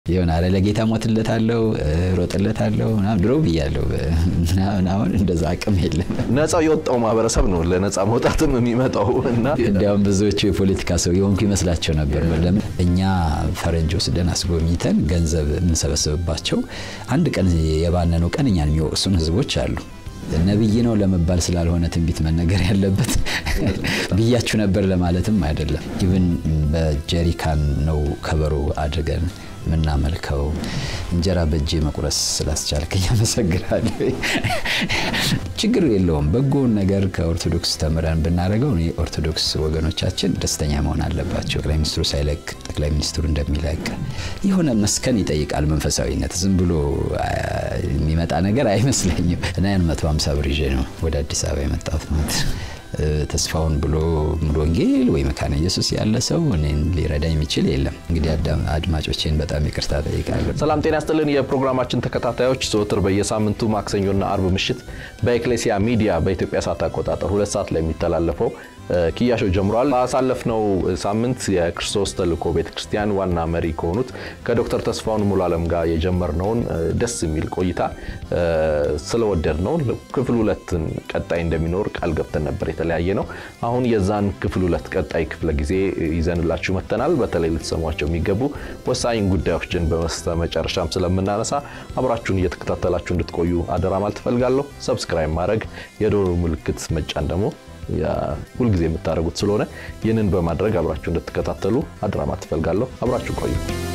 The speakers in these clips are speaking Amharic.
የሆነ አረ ለጌታ ሞትለታለሁ ሮጥለታለሁ ምናምን ድሮ ብያለሁ ምናምን። አሁን እንደዛ አቅም የለም። ነፃው የወጣው ማህበረሰብ ነው ለነፃ መውጣትም የሚመጣው እና እንዲያውም ብዙዎቹ የፖለቲካ ሰው የሆንኩ ይመስላቸው ነበር። ለምን እኛ ፈረንጅ ወስደን አስጎብኝተን ገንዘብ የምንሰበስብባቸው አንድ ቀን የባነነው ቀን እኛን የሚወቅሱን ህዝቦች አሉ። ነብይ ነው ለመባል ስላልሆነ ትንቢት መነገር ያለበት ብያችሁ ነበር ለማለትም አይደለም። ኢቭን በጀሪካን ነው ከበሮ አድርገን የምናመልከው። እንጀራ በእጄ መቁረስ ስላስቻልከኝ አመሰግናለሁ። ችግር የለውም። በጎውን ነገር ከኦርቶዶክስ ተምረን ብናደርገው እኔ ኦርቶዶክስ ወገኖቻችን ደስተኛ መሆን አለባቸው። ጠቅላይ ሚኒስትሩ ሳይለቅ ጠቅላይ ሚኒስትሩ እንደሚለቅ የሆነ መስከን ይጠይቃል። መንፈሳዊነት ዝም ብሎ የሚመጣ ነገር አይመስለኝም። እና ያን መቶ ሀምሳ ብር ይዤ ነው ወደ አዲስ አበባ የመጣሁት ማለት ነው። ተስፋውን ብሎ ሙሉ ወንጌል ወይ መካነ ኢየሱስ ያለ ሰው እኔን ሊረዳ የሚችል የለም። እንግዲህ አድማጮቼን በጣም ይቅርታ ጠይቃለሁ። ሰላም ጤና ያስጥልን። የፕሮግራማችን ተከታታዮች ዘወትር በየሳምንቱ ማክሰኞና አርብ ምሽት በኤክሌሲያ ሚዲያ በኢትዮጵያ ሰዓት አቆጣጠር ሁለት ሰዓት ላይ የሚተላለፈው ኪያሾ ጀምሯል። ባሳለፍነው ሳምንት የክርስቶስ ተልእኮ ቤተክርስቲያን ዋና መሪ ከሆኑት ከዶክተር ተስፋውን ሙሉ አለም ጋር የጀመርነውን ደስ የሚል ቆይታ ስለወደድ ነው ክፍል ሁለትን ቀጣይ እንደሚኖር ቃል ገብተን ነበር የተለያየ ነው። አሁን የዛን ክፍል ሁለት ቀጣይ ክፍለ ጊዜ ይዘንላችሁ መጥተናል። በተለይ ልትሰሟቸው የሚገቡ ወሳኝ ጉዳዮችን በመስተ መጨረሻም ስለምናነሳ አብራችሁን እየተከታተላችሁ እንድትቆዩ አደራ ማለት ትፈልጋለሁ። ሰብስክራይብ ማድረግ የዶሮ ምልክት መጫን ደግሞ ሁልጊዜ የምታደርጉት ስለሆነ ይህንን በማድረግ አብራችሁ እንድትከታተሉ አደራ ማለት ትፈልጋለሁ። አብራችሁ ቆዩ።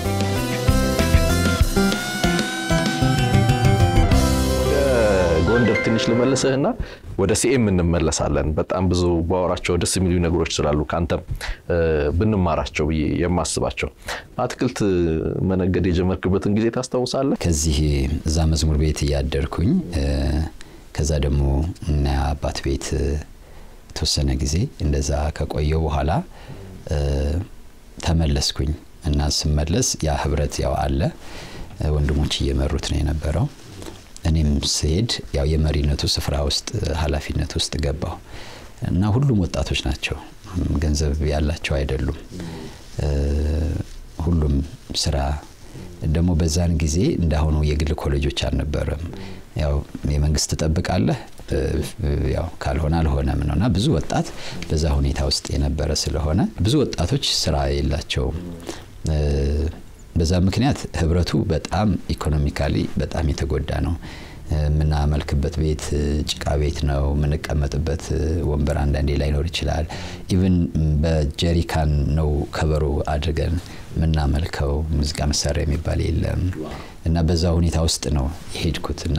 ጎንደር ትንሽ ልመልስህና ወደ ሲኤም እንመለሳለን። በጣም ብዙ ባወራቸው ደስ የሚሉ ነገሮች ስላሉ ከአንተም ብንማራቸው ብዬ የማስባቸው አትክልት መነገድ የጀመርክበትን ጊዜ ታስታውሳለህ? ከዚህ እዛ መዝሙር ቤት እያደርኩኝ ከዛ ደግሞ እና አባት ቤት የተወሰነ ጊዜ እንደዛ ከቆየው በኋላ ተመለስኩኝ እና ስመለስ ያ ህብረት ያው አለ ወንድሞች እየመሩት ነው የነበረው። እኔም ስሄድ ያው የመሪነቱ ስፍራ ውስጥ ኃላፊነት ውስጥ ገባሁ እና ሁሉም ወጣቶች ናቸው፣ ገንዘብ ያላቸው አይደሉም። ሁሉም ስራ ደግሞ በዛን ጊዜ እንዳሁኑ የግል ኮሌጆች አልነበረም። ያው የመንግስት ትጠብቃለህ ያው ካልሆነ አልሆነም ነው እና ብዙ ወጣት በዛ ሁኔታ ውስጥ የነበረ ስለሆነ ብዙ ወጣቶች ስራ የላቸውም። በዛ ምክንያት ህብረቱ በጣም ኢኮኖሚካሊ በጣም የተጎዳ ነው። የምናመልክበት ቤት ጭቃ ቤት ነው። የምንቀመጥበት ወንበር አንዳንዴ ላይኖር ይችላል። ኢቭን በጀሪካን ነው ከበሮ አድርገን የምናመልከው። ሙዚቃ መሳሪያ የሚባል የለም እና በዛ ሁኔታ ውስጥ ነው የሄድኩት እና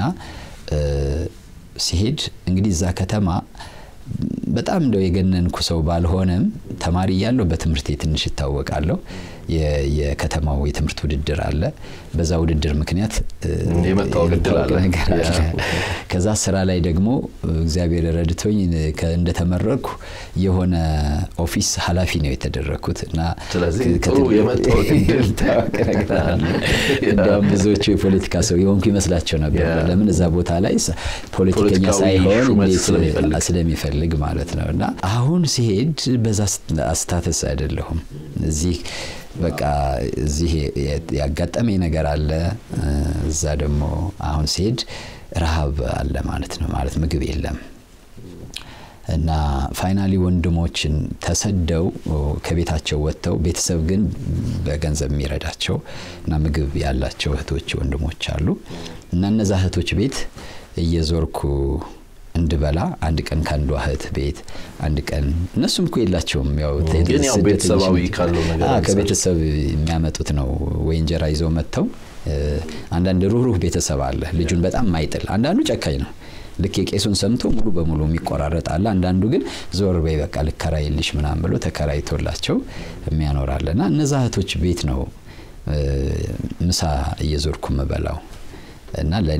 ሲሄድ እንግዲህ እዛ ከተማ በጣም እንደው የገነንኩ ሰው ባልሆነም ተማሪ እያለሁ በትምህርቴ ትንሽ ይታወቃለሁ። የከተማው የትምህርት ውድድር አለ። በዛ ውድድር ምክንያት የመታወቅ እድል አለ ነገር አለ። ከዛ ስራ ላይ ደግሞ እግዚአብሔር ረድቶኝ እንደተመረቅኩ የሆነ ኦፊስ ኃላፊ ነው የተደረግኩት እና ስለዚህ ጥሩ የመታወቅ እድል ነገር አለ። እንዲያውም ብዙዎቹ የፖለቲካ ሰው የሆንኩ ይመስላቸው ነበር። ለምን እዛ ቦታ ላይ ፖለቲከኛ ሳይሆን እንዴት ስለሚፈልግ ማለት ነው። እና አሁን ሲሄድ በዛ አስታተስ አይደለሁም እዚህ በቃ እዚህ ያጋጠመኝ ነገር አለ። እዛ ደግሞ አሁን ሲሄድ ረሃብ አለ ማለት ነው። ማለት ምግብ የለም እና ፋይናሊ ወንድሞችን ተሰደው ከቤታቸው ወጥተው ቤተሰብ ግን በገንዘብ የሚረዳቸው እና ምግብ ያላቸው እህቶች ወንድሞች አሉ እና እነዛ እህቶች ቤት እየዞርኩ እንድበላ አንድ ቀን ከአንዷ እህት ቤት አንድ ቀን እነሱም እኮ የላቸውም። ያው ግን ያው ቤተሰባዊ ካለው ነገር ከቤተሰብ የሚያመጡት ነው ወይ እንጀራ ይዘው መጥተው። አንዳንድ ሩህሩህ ቤተሰብ አለ ልጁን በጣም ማይጥል፣ አንዳንዱ ጨካኝ ነው። ልክ የቄሱን ሰምቶ ሙሉ በሙሉ የሚቆራረጥ አለ። አንዳንዱ ግን ዞር በይ በቃ ልከራይልሽ ምናምን ብሎ ተከራይቶላቸው የሚያኖራለ እና እነዛ እህቶች ቤት ነው ምሳ እየዞርኩ ምበላው እና ለእኔ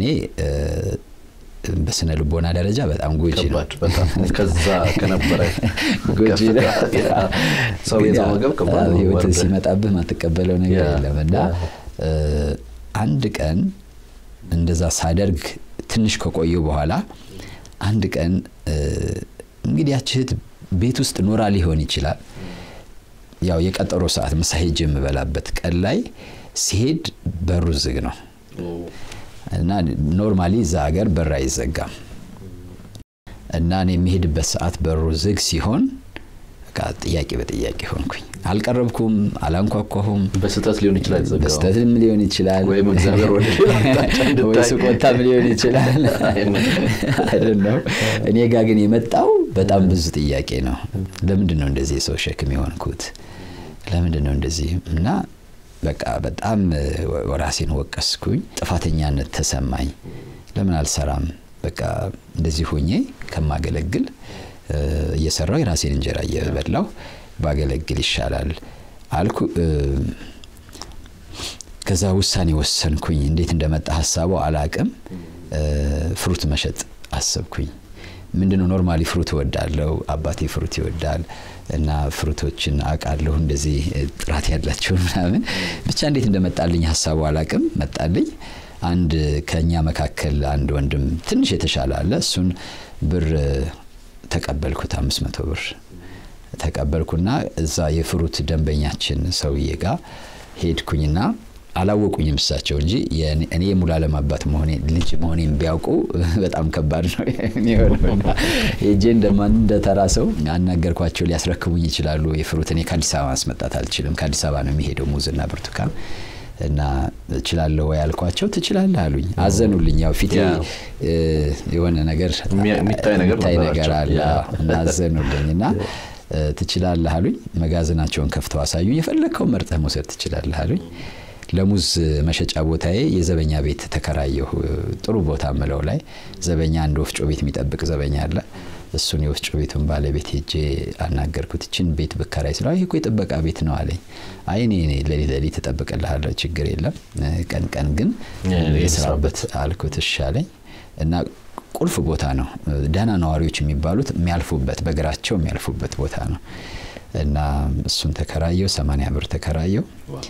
በስነ ልቦና ደረጃ በጣም ጎጂ ነው። ከዛ ከነበረ ጎጂ ነው። ሰው የተመገብ ከባድ ነው። ህይወት ሲመጣብህ ማትቀበለው ነገር የለም እና አንድ ቀን እንደዛ ሳደርግ ትንሽ ከቆየው በኋላ አንድ ቀን እንግዲህ ያች እህት ቤት ውስጥ ኖራ ሊሆን ይችላል ያው የቀጠሮ ሰዓት ምሳ ሄጄ የምበላበት ቀን ላይ ሲሄድ በሩ ዝግ ነው እና ኖርማሊ እዛ ሀገር በር አይዘጋም እና እኔ የሚሄድበት ሰዓት በሩ ዝግ ሲሆን ጥያቄ በጥያቄ ሆንኩኝ። አልቀረብኩም፣ አላንኳኳሁም። በስህተት ሊሆን ይችላል የተዘጋው። በስህተትም ሊሆን ይችላል፣ ወይም እግዚአብሔር ወደ ሌላ አቅጣጫ ወይ እንድታይ ስቆጣም ሊሆን ይችላል። አይደለም። እኔ ጋ ግን የመጣው በጣም ብዙ ጥያቄ ነው። ለምንድን ነው እንደዚህ የሰው ሸክም የሆንኩት? ለምንድን ነው እንደዚህ እና በቃ በጣም ራሴን ወቀስኩኝ። ጥፋተኛነት ተሰማኝ። ለምን አልሰራም? በቃ እንደዚህ ሆኜ ከማገለግል እየሰራው የራሴን እንጀራ እየበላው ባገለግል ይሻላል አልኩ። ከዛ ውሳኔ ወሰንኩኝ። እንዴት እንደመጣ ሀሳቡ አላቅም። ፍሩት መሸጥ አሰብኩኝ። ምንድነው ኖርማሊ ፍሩት እወዳለሁ። አባቴ ፍሩት ይወዳል እና ፍሩቶችን አውቃለሁ እንደዚህ ጥራት ያላቸው ምናምን። ብቻ እንዴት እንደመጣልኝ ሀሳቡ አላቅም፣ መጣልኝ። አንድ ከኛ መካከል አንድ ወንድም ትንሽ የተሻለ አለ። እሱን ብር ተቀበልኩት፣ አምስት መቶ ብር ተቀበልኩና እዛ የፍሩት ደንበኛችን ሰውዬ ጋር ሄድኩኝና አላወቁኝም እሳቸው እንጂ እኔ የሙሉዓለም አባት መሆኔ ልጅ መሆኔን ቢያውቁ በጣም ከባድ ነው የሚሆነውና ሄጄ እንደማን እንደተራ ሰው አናገርኳቸው። ሊያስረክቡኝ ይችላሉ የፍሩት እኔ ከአዲስ አበባ ማስመጣት አልችልም። ከአዲስ አበባ ነው የሚሄደው ሙዝና ብርቱካን እና እችላለሁ ወይ ያልኳቸው፣ ትችላለህ አሉኝ። አዘኑልኝ። ያው ፊቴ የሆነ ነገር የሚታይ ነገር ነገር አለ እና አዘኑልኝ እና ትችላለህ አሉኝ። መጋዘናቸውን ከፍተው አሳዩኝ። የፈለግከው መርጠህ መውሰድ ትችላለህ አሉኝ። ለሙዝ መሸጫ ቦታዬ የዘበኛ ቤት ተከራየሁ። ጥሩ ቦታ ምለው ላይ ዘበኛ አንድ ወፍጮ ቤት የሚጠብቅ ዘበኛ አለ። እሱን የወፍጮ ቤቱን ባለቤት ሄጄ አናገርኩት። እችን ቤት ብከራይ ስለ ይህ እኮ የጥበቃ ቤት ነው አለኝ። አይ እኔ ሌሊት ሌሊት እጠብቅልሃለሁ ችግር የለም ቀን ቀን ግን የስራበት አልኩት። እሺ አለኝ እና ቁልፍ ቦታ ነው። ደህና ነዋሪዎች የሚባሉት የሚያልፉበት በእግራቸው የሚያልፉበት ቦታ ነው እና እሱን ተከራየው። ሰማንያ ብር ተከራየው።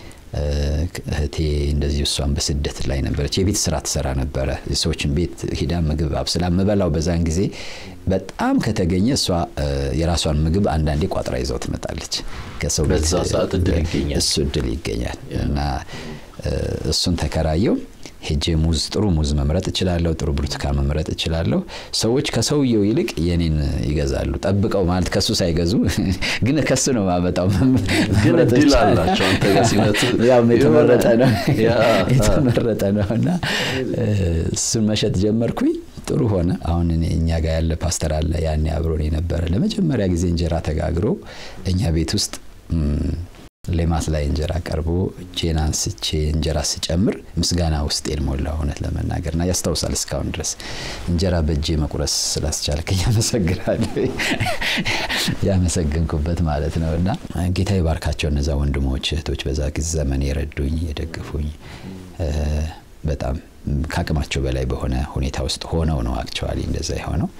እህቴ እንደዚህ እሷን በስደት ላይ ነበረች። የቤት ስራ ትሰራ ነበረ። የሰዎችን ቤት ሂዳ ምግብ አብስላ የምበላው በዛን ጊዜ በጣም ከተገኘ እሷ የራሷን ምግብ አንዳንዴ ቋጥራ ይዘው ትመጣለች። ከሰው በዛ ሰዓት እድል ይገኛል። እሱ እድል ይገኛል እና እሱን ተከራየው። ሄጄ ሙዝ ጥሩ ሙዝ መምረጥ እችላለሁ። ጥሩ ብርቱካን መምረጥ እችላለሁ። ሰዎች ከሰውየው ይልቅ የኔን ይገዛሉ። ጠብቀው ማለት ከሱ ሳይገዙ ግን ከሱ ነው ማመጣው። ግን እድል አላቸው አንተ ጋር ሲመጡ ያው የተመረጠ ነው የተመረጠ ነው እና እሱን መሸጥ ጀመርኩኝ። ጥሩ ሆነ። አሁን እኔ እኛ ጋር ያለ ፓስተር አለ ያኔ አብሮን የነበረ ለመጀመሪያ ጊዜ እንጀራ ተጋግሮ እኛ ቤት ውስጥ ሌማት ላይ እንጀራ ቀርቦ እጄን አንስቼ እንጀራ ስጨምር ምስጋና ውስጤን ሞላ። እውነት ለመናገር እና ያስታውሳል እስካሁን ድረስ እንጀራ በእጄ መቁረስ ስላስቻልከኝ ያመሰግናለሁ። ያመሰግንኩበት ማለት ነው እና ጌታ ይባርካቸው እነዛ ወንድሞች እህቶች፣ በዛ ጊዜ ዘመን የረዱኝ የደግፉኝ በጣም ከአቅማቸው በላይ በሆነ ሁኔታ ውስጥ ሆነው ነው አክቸዋሊ እንደዛ የሆነው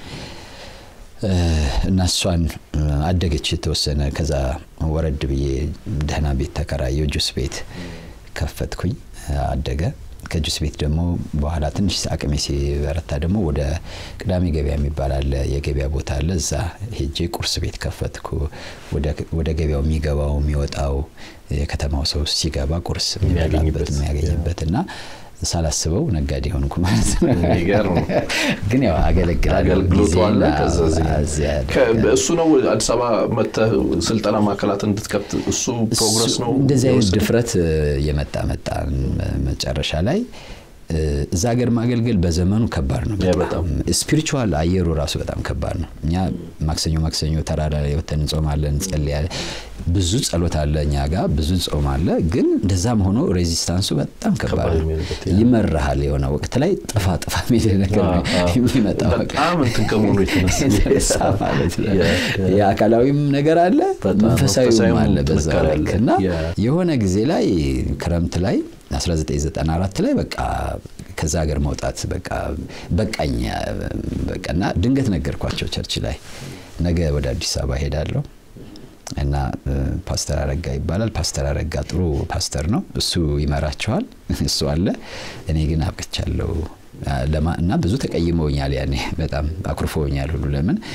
እና እሷን አደገች የተወሰነ። ከዛ ወረድ ብዬ ደህና ቤት ተከራየው ጁስ ቤት ከፈትኩኝ፣ አደገ። ከጁስ ቤት ደግሞ በኋላ ትንሽ አቅሜ ሲበረታ ደግሞ ወደ ቅዳሜ ገበያ የሚባል አለ፣ የገበያ ቦታ አለ። እዛ ሄጄ ቁርስ ቤት ከፈትኩ። ወደ ገበያው የሚገባው የሚወጣው የከተማው ሰው ሲገባ ቁርስ የሚበላበት የሚያገኝበት እና ሳላስበው ነጋዴ ሆንኩ ማለት ነው። ግን ያው አገለግላለሁ። አገልግሎቱ አለ። እሱ ነው አዲስ አበባ መጥተህ ስልጠና ማዕከላት እንድትከፍት እሱ ፕሮግረስ ነው። እንደዚህ አይነት ድፍረት የመጣ መጣ መጨረሻ ላይ እዛ ሀገር ማገልገል በዘመኑ ከባድ ነው። በጣም ስፒሪቹዋል አየሩ ራሱ በጣም ከባድ ነው። እኛ ማክሰኞ ማክሰኞ ተራራ ላይ ወተን እንጾማለን፣ እንጸልያለን። ብዙ ጸሎት አለ እኛ ጋር ብዙ ጾም አለ። ግን እንደዛም ሆኖ ሬዚስታንሱ በጣም ከባድ ነው። ይመራሃል። የሆነ ወቅት ላይ ጥፋ ጥፋ የሚል ነገር ነው የሚመጣው። በጣም እንትን ከመሆኑ የተነሳ ማለት ነው። የአካላዊም ነገር አለ፣ መንፈሳዊም አለ በዛ ልክ እና የሆነ ጊዜ ላይ ክረምት ላይ 1994 ላይ በቃ ከዛ ሀገር መውጣት በቃ በቃኝ በቃና ድንገት ነገርኳቸው ቸርች ላይ ነገ ወደ አዲስ አበባ ሄዳለሁ እና ፓስተር አረጋ ይባላል። ፓስተር አረጋ ጥሩ ፓስተር ነው። እሱ ይመራቸዋል። እሱ አለ። እኔ ግን አብቅቻለሁ እና ብዙ ተቀይመውኛል። ያኔ በጣም አኩርፈውኛል ሁሉ ለምን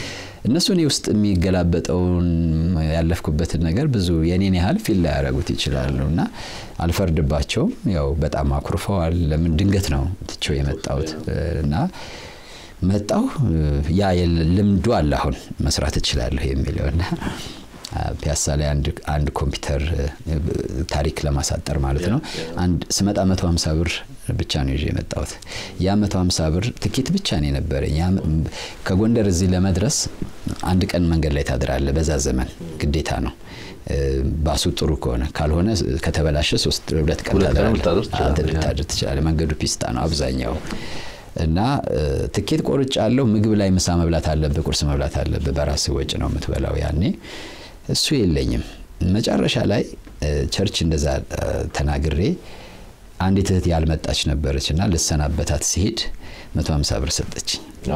እነሱ እኔ ውስጥ የሚገላበጠውን ያለፍኩበትን ነገር ብዙ የኔን ያህል ፊል ላይ ያደረጉት ይችላሉ እና አልፈርድባቸውም። ያው በጣም አኩርፈዋል። ለምን ድንገት ነው ትቼው የመጣሁት እና መጣሁ። ያ ልምዱ አለ አሁን መስራት እችላለሁ የሚለውና ፒያሳ ላይ አንድ ኮምፒውተር ታሪክ ለማሳጠር ማለት ነው። አንድ ስመጣ 150 ብር ብቻ ነው ይዤ የመጣሁት። ያ 150 ብር ትኬት ብቻ ነው የነበረኝ። ከጎንደር እዚህ ለመድረስ አንድ ቀን መንገድ ላይ ታድራለ። በዛ ዘመን ግዴታ ነው። ባሱ ጥሩ ከሆነ ካልሆነ ከተበላሸ ሶስት ሁለት ቀን ልታድር ትችላለህ። መንገዱ ፒስታ ነው አብዛኛው እና ትኬት ቆርጫ አለው። ምግብ ላይ ምሳ መብላት አለብህ፣ ቁርስ መብላት አለብህ። በራስ ወጪ ነው የምትበላው ያኔ እሱ የለኝም። መጨረሻ ላይ ቸርች እንደዛ ተናግሬ አንዲት እህት ያልመጣች ነበረች እና ልሰናበታት ሲሄድ 150 ብር ሰጠች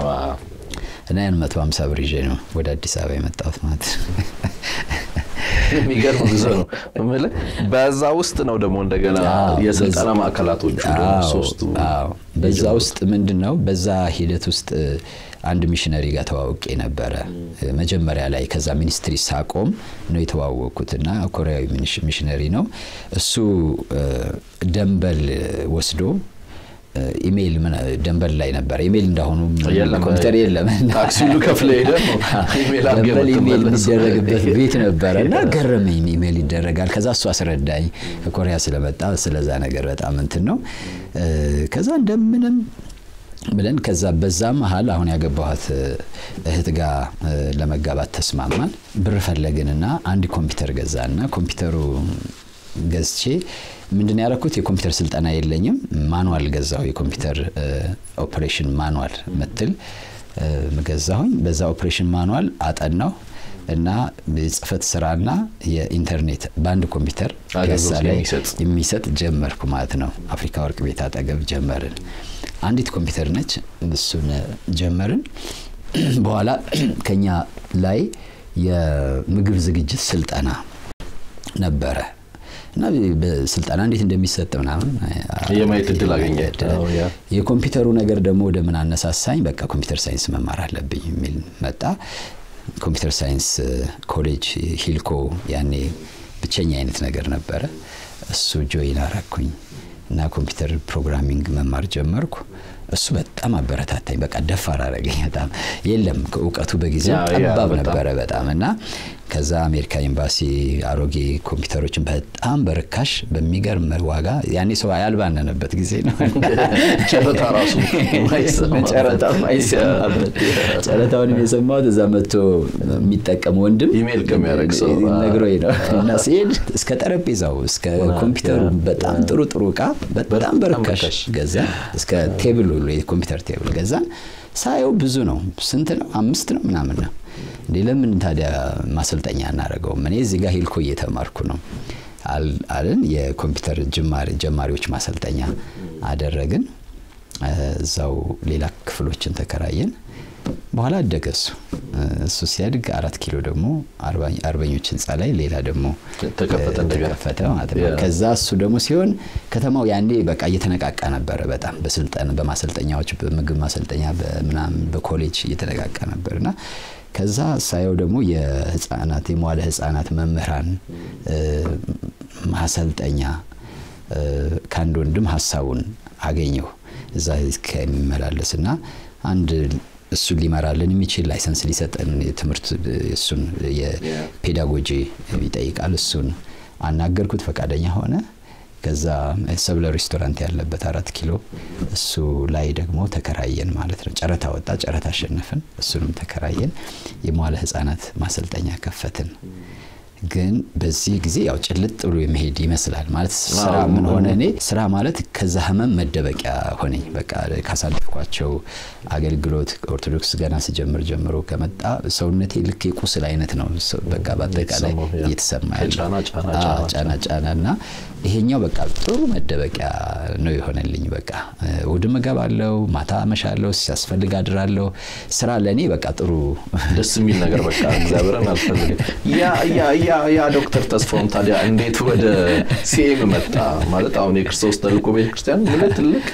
እና ያን 150 ብር ይዤ ነው ወደ አዲስ አበባ የመጣሁት ማለት ነው። የሚገርም ጉዞ ነው የምልህ። በዛ ውስጥ ነው ደግሞ እንደገና የስልጠና ማዕከላቶቹ ሶስቱ። በዛ ውስጥ ምንድን ነው በዛ ሂደት ውስጥ አንድ ሚሽነሪ ጋር ተዋውቄ ነበረ መጀመሪያ ላይ። ከዛ ሚኒስትሪ ሳቆም ነው የተዋወቅኩት እና ኮሪያዊ ሚሽነሪ ነው እሱ ደንበል ወስዶ ኢሜይል ደንበል ላይ ነበር። ኢሜይል እንዳሁኑ ኮምፒውተር የለም። ታክሲ ሁሉ ከፍለ ሄደ ደንበል ኢሜይል የሚደረግበት ቤት ነበረ እና ገረመኝ። ኢሜይል ይደረጋል። ከዛ እሱ አስረዳኝ ከኮሪያ ስለመጣ ስለዛ ነገር በጣም እንትን ነው። ከዛ እንደምንም ብለን ከዛ በዛ መሀል አሁን ያገባኋት እህት ጋር ለመጋባት ተስማማን። ብር ፈለግንና አንድ ኮምፒውተር ገዛና ኮምፒውተሩ ገዝቼ ምንድን ያደረኩት የኮምፒውተር ስልጠና የለኝም። ማኑዋል ገዛሁ። የኮምፒውተር ኦፕሬሽን ማኑዋል ምትል ገዛሁኝ። በዛ ኦፕሬሽን ማኑዋል አጠናሁ እና የጽህፈት ስራና የኢንተርኔት በአንድ ኮምፒውተር ፒያሳ ላይ የሚሰጥ ጀመርኩ ማለት ነው። አፍሪካ ወርቅ ቤት አጠገብ ጀመርን። አንዲት ኮምፒውተር ነች። እሱን ጀመርን። በኋላ ከኛ ላይ የምግብ ዝግጅት ስልጠና ነበረ እና ስልጠና እንዴት እንደሚሰጥ ምናምን የማየት እድል አገኘ። የኮምፒውተሩ ነገር ደግሞ ወደ ምን አነሳሳኝ፣ በቃ ኮምፒውተር ሳይንስ መማር አለብኝ የሚል መጣ። ኮምፒውተር ሳይንስ ኮሌጅ ሂልኮ ያኔ ብቸኛ አይነት ነገር ነበረ። እሱ ጆይን አረኩኝ እና ኮምፒውተር ፕሮግራሚንግ መማር ጀመርኩ። እሱ በጣም አበረታታኝ። በቃ ደፋር አረገኝ። በጣም የለም እውቀቱ በጊዜው ጠባብ ነበረ በጣም እና ከዛ አሜሪካ ኤምባሲ አሮጌ ኮምፒውተሮችን በጣም በርካሽ በሚገርም ዋጋ ያኔ ሰው ያልባነነበት ጊዜ ነው። ጨረታ ራሱ ጨረታ ማይሰማበት ጨረታውንም የሰማሁት እዛ መጥቶ የሚጠቀም ወንድም ኢሜል ከሚያደርግ ሰው ነግሮኝ ነው እና ሲሄድ እስከ ጠረጴዛው እስከ ኮምፒውተሩ በጣም ጥሩ ጥሩ እቃ በጣም በርካሽ ገዛ። እስከ ቴብል ሁሉ የኮምፒውተር ቴብል ገዛን። ሳየው ብዙ ነው። ስንት ነው? አምስት ነው ምናምን ነው። እንዴ ለምን ታዲያ ማሰልጠኛ እናደርገውም? እኔ እዚህ ጋር ሂልኮ እየተማርኩ ነው አልን። የኮምፒውተር ጀማሪዎች ማሰልጠኛ አደረግን። እዛው ሌላ ክፍሎችን ተከራየን። በኋላ አደገ እሱ እሱ ሲያድግ አራት ኪሎ ደግሞ አርበኞች ህንፃ ላይ ሌላ ደግሞ ተከፈተ ማለት ነው። ከዛ እሱ ደግሞ ሲሆን ከተማው ያኔ በቃ እየተነቃቃ ነበረ በጣም በስልጠን በማሰልጠኛዎች በምግብ ማሰልጠኛ በምናምን በኮሌጅ እየተነቃቃ ነበር እና ከዛ ሳየው ደግሞ የህፃናት የመዋለ ህፃናት መምህራን ማሰልጠኛ ከአንድ ወንድም ሀሳቡን አገኘው እዛ ከሚመላለስ እና አንድ እሱን ሊመራልን የሚችል ላይሰንስ ሊሰጠን የትምህርት እሱን የፔዳጎጂ ይጠይቃል። እሱን አናገርኩት፣ ፈቃደኛ ሆነ። ከዛ ሰብለ ሬስቶራንት ያለበት አራት ኪሎ እሱ ላይ ደግሞ ተከራየን ማለት ነው። ጨረታ ወጣ፣ ጨረታ አሸነፍን። እሱንም ተከራየን። የመዋለ ህፃናት ማሰልጠኛ ከፈትን። ግን በዚህ ጊዜ ያው ጭልጥ ብሎ የመሄድ ይመስላል ማለት ስራ ምን ሆነ እኔ ስራ ማለት ከዛ ህመም መደበቂያ ሆነኝ በቃ ካሳለፍኳቸው አገልግሎት ኦርቶዶክስ ገና ስጀምር ጀምሮ ከመጣ ሰውነቴ ልክ የቁስል አይነት ነው በቃ በአጠቃላይ እየተሰማ ጫና ጫና እና ይሄኛው በቃ ጥሩ መደበቂያ ነው የሆነልኝ በቃ እሑድም እገባለሁ ማታ አመሻለሁ ሲያስፈልግ አድራለሁ ስራ ለእኔ በቃ ጥሩ ደስ የሚል ነገር በቃ እግዚአብሔርን አልፈልግም ያ ዶክተር ተስፋውም ታዲያ እንዴት ወደ ሲኤም መጣ? ማለት አሁን የክርስቶስ ተልእኮ ቤተክርስቲያን ምን ትልቅ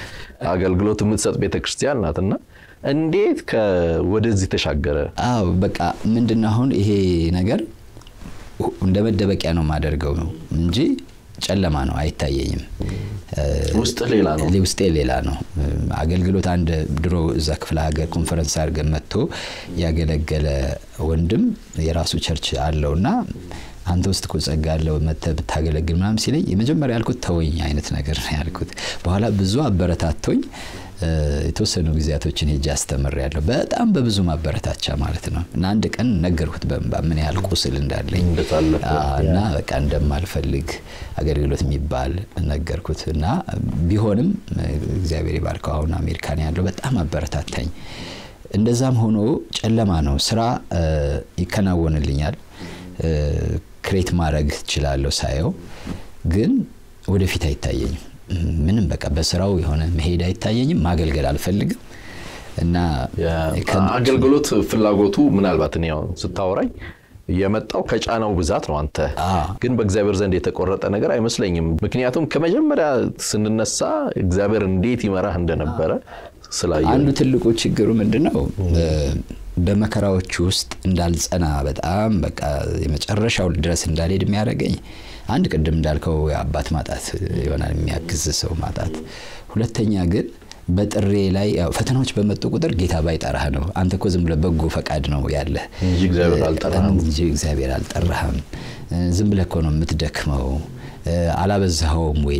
አገልግሎት የምትሰጥ ቤተክርስቲያን ናትና እንዴት ወደዚህ ተሻገረ? አዎ በቃ ምንድነው አሁን ይሄ ነገር እንደ መደበቂያ ነው የማደርገው ነው እንጂ ጨለማ ነው አይታየኝም። ውስጥ ሌላ ነው፣ ውስጤ ሌላ ነው። አገልግሎት አንድ ድሮ እዛ ክፍለ ሀገር ኮንፈረንስ አድርገን መጥቶ ያገለገለ ወንድም የራሱ ቸርች አለውና አንተ ውስጥ እኮ ጸጋ አለው መጥተህ ብታገለግል ምናምን ሲለኝ የመጀመሪያ ያልኩት ተወኝ አይነት ነገር ነው ያልኩት። በኋላ ብዙ አበረታቶኝ የተወሰኑ ጊዜያቶችን ሄጄ አስተምር ያለሁ በጣም በብዙ ማበረታቻ ማለት ነው። እና አንድ ቀን ነገርኩት በእንባ ምን ያህል ቁስል እንዳለኝ እና በቃ እንደማልፈልግ አገልግሎት የሚባል ነገርኩት። እና ቢሆንም እግዚአብሔር ይባርከው አሁን አሜሪካን ያለው በጣም አበረታታኝ። እንደዛም ሆኖ ጨለማ ነው፣ ስራ ይከናወንልኛል፣ ክሬት ማድረግ እችላለሁ ሳየው፣ ግን ወደፊት አይታየኝም ምንም በቃ በስራው የሆነ መሄድ አይታየኝም። ማገልገል አልፈልግም እና አገልግሎት ፍላጎቱ ምናልባት እኔ ስታወራኝ የመጣው ከጫናው ብዛት ነው። አንተ ግን በእግዚአብሔር ዘንድ የተቆረጠ ነገር አይመስለኝም። ምክንያቱም ከመጀመሪያ ስንነሳ እግዚአብሔር እንዴት ይመራህ እንደነበረ ስላየ አንዱ ትልቁ ችግሩ ምንድን ነው? በመከራዎች ውስጥ እንዳልጸና በጣም በቃ የመጨረሻው ድረስ እንዳልሄድ የሚያደርገኝ አንድ ቅድም እንዳልከው የአባት ማጣት ይሆናል የሚያግዝ ሰው ማጣት። ሁለተኛ ግን በጥሬ ላይ ፈተናዎች በመጡ ቁጥር ጌታ ባይጠራህ ነው። አንተ እኮ ዝም ብለህ በጎ ፈቃድ ነው ያለህ እንጂ እግዚአብሔር አልጠራህም። ዝም ብለህ እኮ ነው የምትደክመው አላበዛኸውም ወይ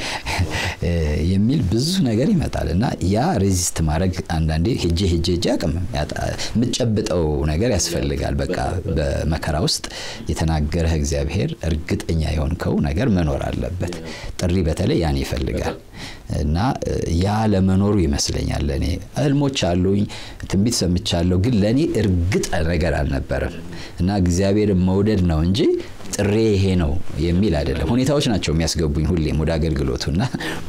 የሚል ብዙ ነገር ይመጣል እና ያ ሬዚስት ማድረግ አንዳንዴ ሄጄ ሄጄ ሄጄ አቅም የምትጨብጠው ነገር ያስፈልጋል። በቃ በመከራ ውስጥ የተናገረህ እግዚአብሔር እርግጠኛ የሆንከው ነገር መኖር አለበት። ጥሪ በተለይ ያን ይፈልጋል እና ያ ለመኖሩ ይመስለኛል። ለእኔ ህልሞች አሉኝ፣ ትንቢት ሰምቻለሁ፣ ግን ለእኔ እርግጥ ነገር አልነበረም እና እግዚአብሔርን መውደድ ነው እንጂ ጥሬ ይሄ ነው የሚል አይደለም። ሁኔታዎች ናቸው የሚያስገቡኝ ሁሌም ወደ አገልግሎቱ እና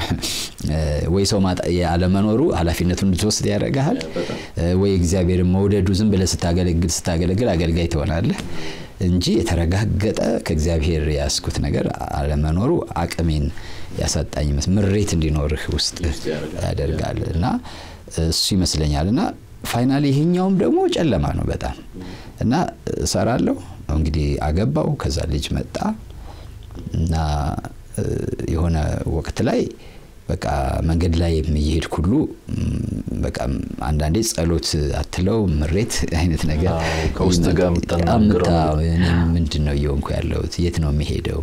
ወይ ሰው አለመኖሩ ኃላፊነቱን እንድትወስድ ያደርግሃል፣ ወይ እግዚአብሔርን መውደዱ ዝም ብለህ ስታገለግል ስታገለግል አገልጋይ ትሆናለህ እንጂ የተረጋገጠ ከእግዚአብሔር ያስኩት ነገር አለመኖሩ አቅሜን ያሳጣኝ ምሬት እንዲኖርህ ውስጥ ያደርጋል እና እሱ ይመስለኛል እና ፋይናሊ ይሄኛውም ደግሞ ጨለማ ነው በጣም እና እሰራለሁ እንግዲህ አገባው ከዛ ልጅ መጣ እና የሆነ ወቅት ላይ በቃ መንገድ ላይ እየሄድኩ ሁሉ በቃ አንዳንዴ ጸሎት አትለው ምሬት አይነት ነገር ከውስጥ ጋር ምንድን ነው እየሆንኩ ያለሁት የት ነው የሚሄደው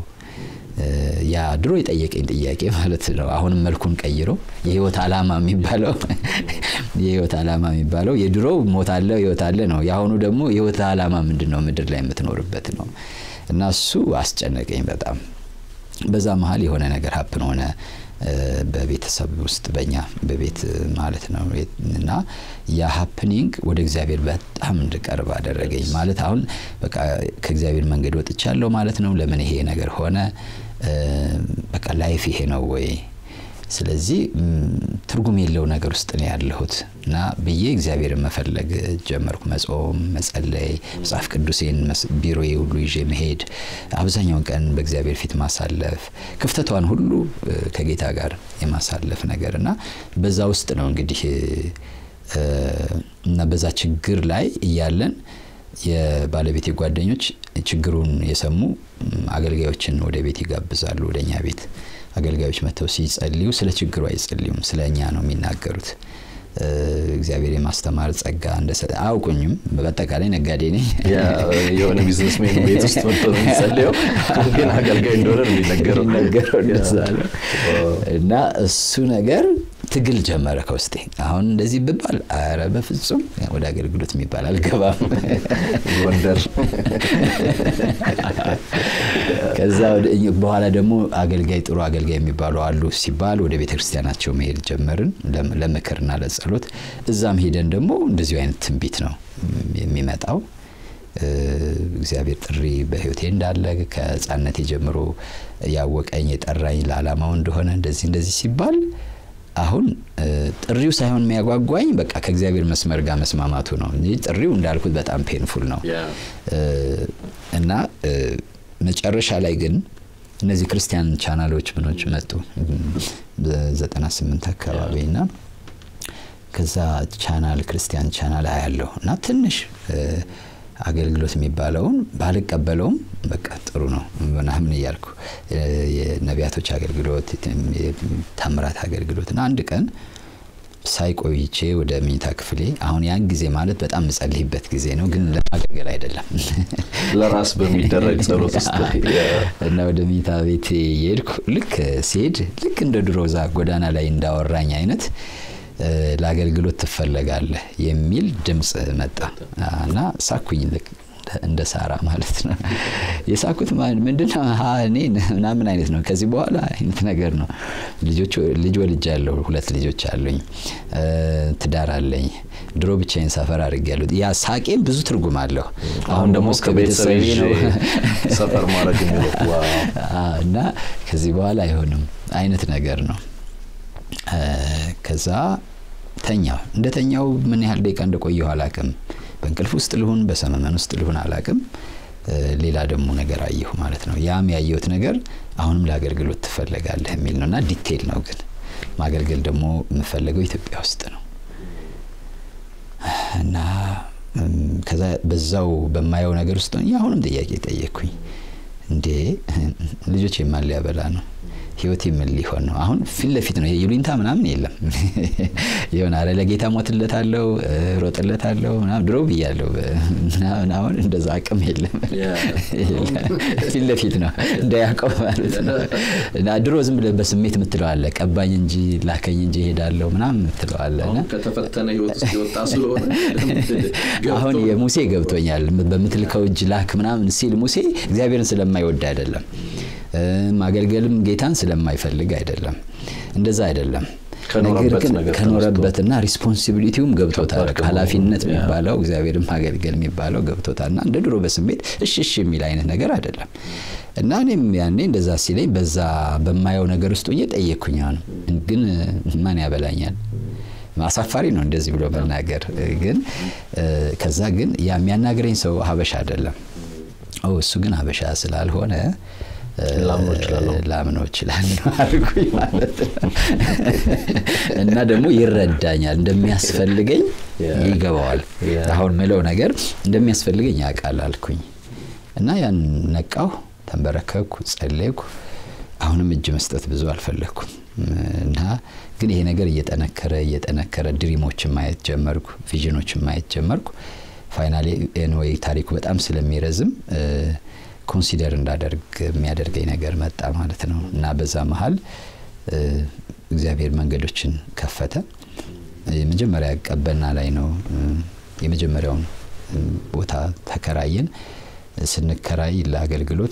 ያ ድሮ የጠየቀኝ ጥያቄ ማለት ነው። አሁንም መልኩን ቀይሮ የህይወት ዓላማ የሚባለው የህይወት ዓላማ የሚባለው የድሮው ሞት አለ ህይወት አለ ነው። የአሁኑ ደግሞ የህይወት ዓላማ ምንድን ነው? ምድር ላይ የምትኖርበት ነው። እና እሱ አስጨነቀኝ በጣም። በዛ መሀል የሆነ ነገር ሀፕን ሆነ በቤተሰብ ውስጥ በእኛ በቤት ማለት ነው። እና ያ ሀፕኒንግ ወደ እግዚአብሔር በጣም እንድቀርብ አደረገኝ። ማለት አሁን በቃ ከእግዚአብሔር መንገድ ወጥቻለሁ ማለት ነው። ለምን ይሄ ነገር ሆነ? በቃ ላይፍ ይሄ ነው ወይ? ስለዚህ ትርጉም የለው ነገር ውስጥ ነው ያለሁት እና ብዬ እግዚአብሔርን መፈለግ ጀመርኩ። መጾም፣ መጸለይ፣ መጽሐፍ ቅዱሴን ቢሮዬ ሁሉ ይዤ መሄድ፣ አብዛኛውን ቀን በእግዚአብሔር ፊት ማሳለፍ፣ ክፍተቷን ሁሉ ከጌታ ጋር የማሳለፍ ነገር እና በዛ ውስጥ ነው እንግዲህ እና በዛ ችግር ላይ እያለን የባለቤቴ ጓደኞች ችግሩን የሰሙ አገልጋዮችን ወደ ቤት ይጋብዛሉ። ወደ እኛ ቤት አገልጋዮች መጥተው ሲጸልዩ ስለ ችግሩ አይጸልዩም፣ ስለ እኛ ነው የሚናገሩት። እግዚአብሔር የማስተማር ጸጋ እንደሰጠ አያውቁኝም። በአጠቃላይ ነጋዴ ነኝ። የሆነ ቢዝነስሜን ቤት ውስጥ መጥቶ ነው የሚጸልየው፣ ግን አገልጋይ እንደሆነ ነው የሚነገረው እና እሱ ነገር ትግል ጀመረ ከውስጤ። አሁን እንደዚህ ብባል አረ በፍጹም ወደ አገልግሎት የሚባል አልገባም። ጎንደር ከዛ በኋላ ደግሞ አገልጋይ ጥሩ አገልጋይ የሚባሉ አሉ ሲባል ወደ ቤተ ክርስቲያናቸው መሄድ ጀመርን ለምክርና ለጸሎት። እዛም ሄደን ደግሞ እንደዚሁ አይነት ትንቢት ነው የሚመጣው። እግዚአብሔር ጥሪ በሕይወቴ እንዳለ ከሕፃንነቴ ጀምሮ ያወቀኝ የጠራኝ ለዓላማው እንደሆነ እንደዚህ እንደዚህ ሲባል አሁን ጥሪው ሳይሆን የሚያጓጓኝ በቃ ከእግዚአብሔር መስመር ጋር መስማማቱ ነው እንጂ ጥሪው እንዳልኩት በጣም ፔንፉል ነው እና መጨረሻ ላይ ግን እነዚህ ክርስቲያን ቻናሎች ምኖች መጡ በ98 አካባቢ እና ከዛ ቻናል ክርስቲያን ቻናል አያለሁ እና ትንሽ አገልግሎት የሚባለውን ባልቀበለውም በቃ ጥሩ ነው ምናምን እያልኩ የነቢያቶች አገልግሎት ታምራት አገልግሎት እና አንድ ቀን ሳይቆይቼ ወደ መኝታ ክፍሌ አሁን ያን ጊዜ ማለት በጣም የምጸልይበት ጊዜ ነው፣ ግን ለማገልገል አይደለም። ለራስ በሚደረግ ጸሎት ውስጥ እና ወደ መኝታ ቤት የሄድኩ ልክ ሲሄድ ልክ እንደ ድሮ ዛ ጎዳና ላይ እንዳወራኝ አይነት ለአገልግሎት ትፈለጋለህ የሚል ድምፅ መጣ እና ሳኩኝ ልክ እንደ ሳራ ማለት ነው። የሳኩት ምንድነው እኔ ምናምን አይነት ነው። ከዚህ በኋላ አይነት ነገር ነው። ልጅ ወልጅ ያለው ሁለት ልጆች አሉኝ፣ ትዳር አለኝ። ድሮ ብቻዬን ሰፈር አድርጌያለሁ። ያ ሳቄም ብዙ ትርጉም አለው። አሁን ደግሞ እስከ ቤተሰቤ ነው ሰፈር ማድረግ እና ከዚህ በኋላ አይሆንም አይነት ነገር ነው። ከዛ ተኛው። እንደ ተኛው ምን ያህል ደቂቃ እንደቆየሁ አላቅም። በእንቅልፍ ውስጥ ልሁን በሰመመን ውስጥ ልሁን አላቅም። ሌላ ደግሞ ነገር አየሁ ማለት ነው። ያም ያየሁት ነገር አሁንም ለአገልግሎት ትፈለጋለህ የሚል ነው እና ዲቴይል ነው ግን ማገልገል ደግሞ የምፈለገው ኢትዮጵያ ውስጥ ነው እና ከዛ በዛው በማየው ነገር ውስጥ አሁንም ጥያቄ ጠየቅኩኝ። እንዴ ልጆች የማን ሊያበላ ነው? ህይወት ምን ሊሆን ነው? አሁን ፊት ለፊት ነው ይሉኝታ ምናምን የለም። የሆነ አረ ለጌታ ሞትለት አለው ሮጥለት አለው ምናምን ድሮ ብያለሁ ምናምን። አሁን እንደዛ አቅም የለም። ፊት ለፊት ነው እንደ ያዕቆብ ማለት ነው። እና ድሮ ዝም ብለህ በስሜት የምትለዋለ ቀባኝ እንጂ ላከኝ እንጂ እሄዳለሁ ምናምን የምትለዋለ ከተፈተነ ህይወት ውስጥ የወጣ ስለሆነ አሁን የሙሴ ገብቶኛል። በምትልከው እጅ ላክ ምናምን ሲል ሙሴ እግዚአብሔርን ስለማይወድ አይደለም ማገልገልም ጌታን ስለማይፈልግ አይደለም። እንደዛ አይደለም። ነገር ግን ከኖረበትና ሪስፖንሲቢሊቲውም ገብቶታል። ኃላፊነት የሚባለው እግዚአብሔርን ማገልገል የሚባለው ገብቶታል እና እንደ ድሮ በስሜት እሺ እሺ የሚል አይነት ነገር አይደለም። እና እኔም ያኔ እንደዛ ሲለኝ በዛ በማየው ነገር ውስጥ ሆኜ ጠየቅኩኝ። አሁን ግን ማን ያበላኛል? አሳፋሪ ነው እንደዚህ ብሎ መናገር። ግን ከዛ ግን ያ የሚያናግረኝ ሰው ሀበሻ አይደለም። እሱ ግን ሀበሻ ስላልሆነ ላምነው እችላለሁ አልኩኝ ማለት ነው። እና ደግሞ ይረዳኛል፣ እንደሚያስፈልገኝ ይገባዋል። አሁን ምለው ነገር እንደሚያስፈልገኝ ያውቃል አልኩኝ እና ያን ነቃሁ፣ ተንበረከኩ፣ ጸለይኩ። አሁንም እጅ መስጠት ብዙ አልፈለግኩም እና ግን ይሄ ነገር እየጠነከረ እየጠነከረ ድሪሞችን ማየት ጀመርኩ፣ ቪዥኖችን ማየት ጀመርኩ። ፋይናሊ ኤንዌይ ታሪኩ በጣም ስለሚረዝም ኮንሲደር እንዳደርግ የሚያደርገኝ ነገር መጣ ማለት ነው እና በዛ መሀል እግዚአብሔር መንገዶችን ከፈተ። የመጀመሪያ ቀበና ላይ ነው የመጀመሪያውን ቦታ ተከራየን። ስንከራይ ለአገልግሎት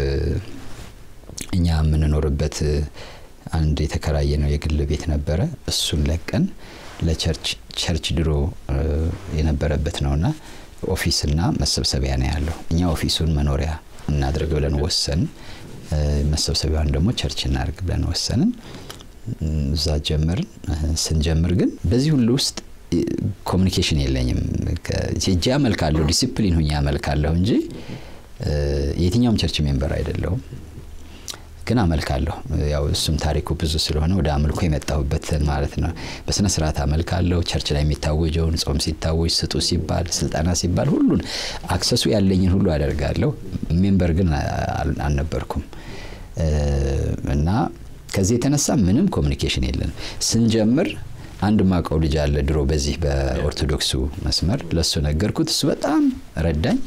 እኛ የምንኖርበት አንድ የተከራየ ነው የግል ቤት ነበረ። እሱን ለቀን ለቸርች ቸርች ድሮ የነበረበት ነውና ኦፊስና መሰብሰቢያ ነው ያለው። እኛ ኦፊሱን መኖሪያ እናድርግ ብለን ወሰን፣ መሰብሰቢያውን ደግሞ ቸርች እናድርግ ብለን ወሰንን። እዛ ጀመርን። ስንጀምር ግን በዚህ ሁሉ ውስጥ ኮሚኒኬሽን የለኝም። እጄ አመልካለሁ፣ ዲሲፕሊን ሁኜ አመልካለሁ እንጂ የትኛውም ቸርች ሜምበር አይደለሁም። ግን አመልካለሁ። ያው እሱም ታሪኩ ብዙ ስለሆነ ወደ አምልኮ የመጣሁበትን ማለት ነው። በስነ ስርዓት አመልካለሁ። ቸርች ላይ የሚታወጀውን ጾም ሲታወጅ፣ ስጡ ሲባል፣ ስልጠና ሲባል ሁሉን አክሰሱ ያለኝን ሁሉ አደርጋለሁ። ሜምበር ግን አልነበርኩም እና ከዚህ የተነሳ ምንም ኮሚኒኬሽን የለንም። ስንጀምር አንድ ማቀው ልጅ አለ ድሮ በዚህ በኦርቶዶክሱ መስመር ለሱ ነገርኩት። እሱ በጣም ረዳኝ።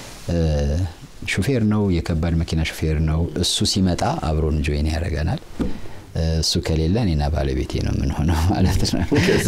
ሹፌር ነው፣ የከባድ መኪና ሹፌር ነው። እሱ ሲመጣ አብሮን ጆይን ያደርገናል። እሱ ከሌለ እኔና ባለቤቴ ነው የምንሆነው ማለት ነው።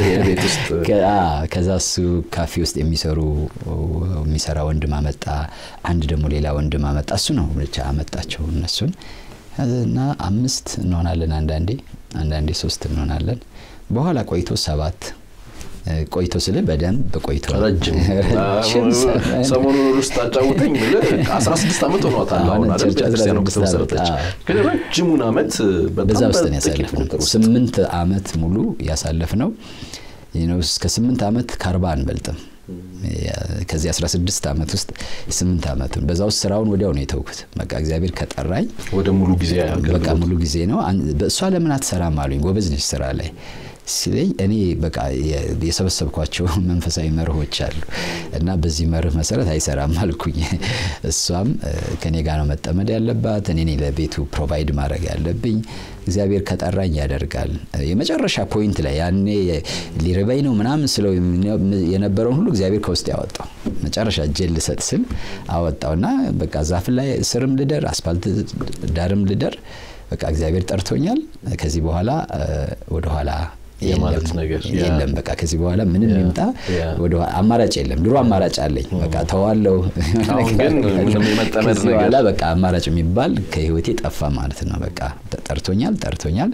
ከዛ እሱ ካፌ ውስጥ የሚሰሩ የሚሰራ ወንድም አመጣ። አንድ ደግሞ ሌላ ወንድም አመጣ። እሱ ነው ብቻ አመጣቸው እነሱን እና አምስት እንሆናለን። አንዳንዴ አንዳንዴ ሶስት እንሆናለን። በኋላ ቆይቶ ሰባት ቆይቶ ስል በደንብ ቆይቶ ረጅም ሰሞኑን ውስጥ አጫውተኝ አስራ ስድስት ዓመት ሆኗታል። አሁን አይደል ቤተክርስቲያኗ ከተመሰረተች ግን ረጅሙን ዓመት በዛ ውስጥ ነው ያሳለፍነው። ስምንት ዓመት ሙሉ ያሳለፍነው እስከ ስምንት ዓመት ከአርባ አንበልጥም ከዚህ 16 ዓመት ውስጥ 8 ዓመቱን በዛ ውስጥ ስራውን ወዲያው ነው የተውኩት። በቃ እግዚአብሔር ከጠራኝ ወደ ሙሉ ጊዜ በቃ ሙሉ ጊዜ ነው። በእሷ ለምን አትሰራም አሉኝ። ጎበዝ ነች ስራ ላይ ሲለኝ እኔ በቃ የሰበሰብኳቸው መንፈሳዊ መርሆች አሉ እና በዚህ መርህ መሰረት አይሰራም አልኩኝ። እሷም ከኔ ጋር ነው መጠመድ ያለባት፣ እኔ ለቤቱ ፕሮቫይድ ማድረግ ያለብኝ። እግዚአብሔር ከጠራኝ ያደርጋል። የመጨረሻ ፖይንት ላይ ያኔ ሊርበኝ ነው ምናምን ስለው የነበረውን ሁሉ እግዚአብሔር ከውስጥ ያወጣው መጨረሻ እጄን ልሰጥ ስል አወጣውና በቃ ዛፍ ላይ ስርም ልደር አስፋልት ዳርም ልደር በቃ እግዚአብሔር ጠርቶኛል። ከዚህ በኋላ ወደኋላ የማለት ነገር የለም። በቃ ከዚህ በኋላ ምንም ይምጣ ወደ አማራጭ የለም። ድሮ አማራጭ አለኝ። በቃ ተዋለው ግን ምንም የመጠመድ ከዚህ በኋላ በቃ አማራጭ የሚባል ከህይወቴ ጠፋ ማለት ነው። በቃ ጠርቶኛል ጠርቶኛል።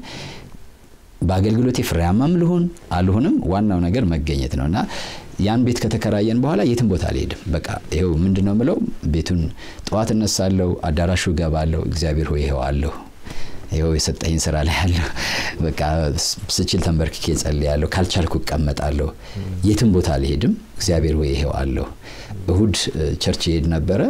በአገልግሎቴ ፍሬያማም ልሁን አልሁንም ዋናው ነገር መገኘት ነው እና ያን ቤት ከተከራየን በኋላ የትም ቦታ አልሄድም። በቃ ይኸው ምንድን ነው ምለው ቤቱን ጠዋት እነሳለሁ፣ አዳራሹ እገባለሁ። እግዚአብሔር ሆይ ይኸው አለሁ ይኸው የሰጠኝ ስራ ላይ ያለሁ በቃ ስችል ተንበርክኬ ጸልያለሁ። ካልቻልኩ እቀመጣለሁ። የትም ቦታ አልሄድም። እግዚአብሔር ሆይ ይኸው አለሁ። እሁድ ቸርች ይሄድ ነበረ።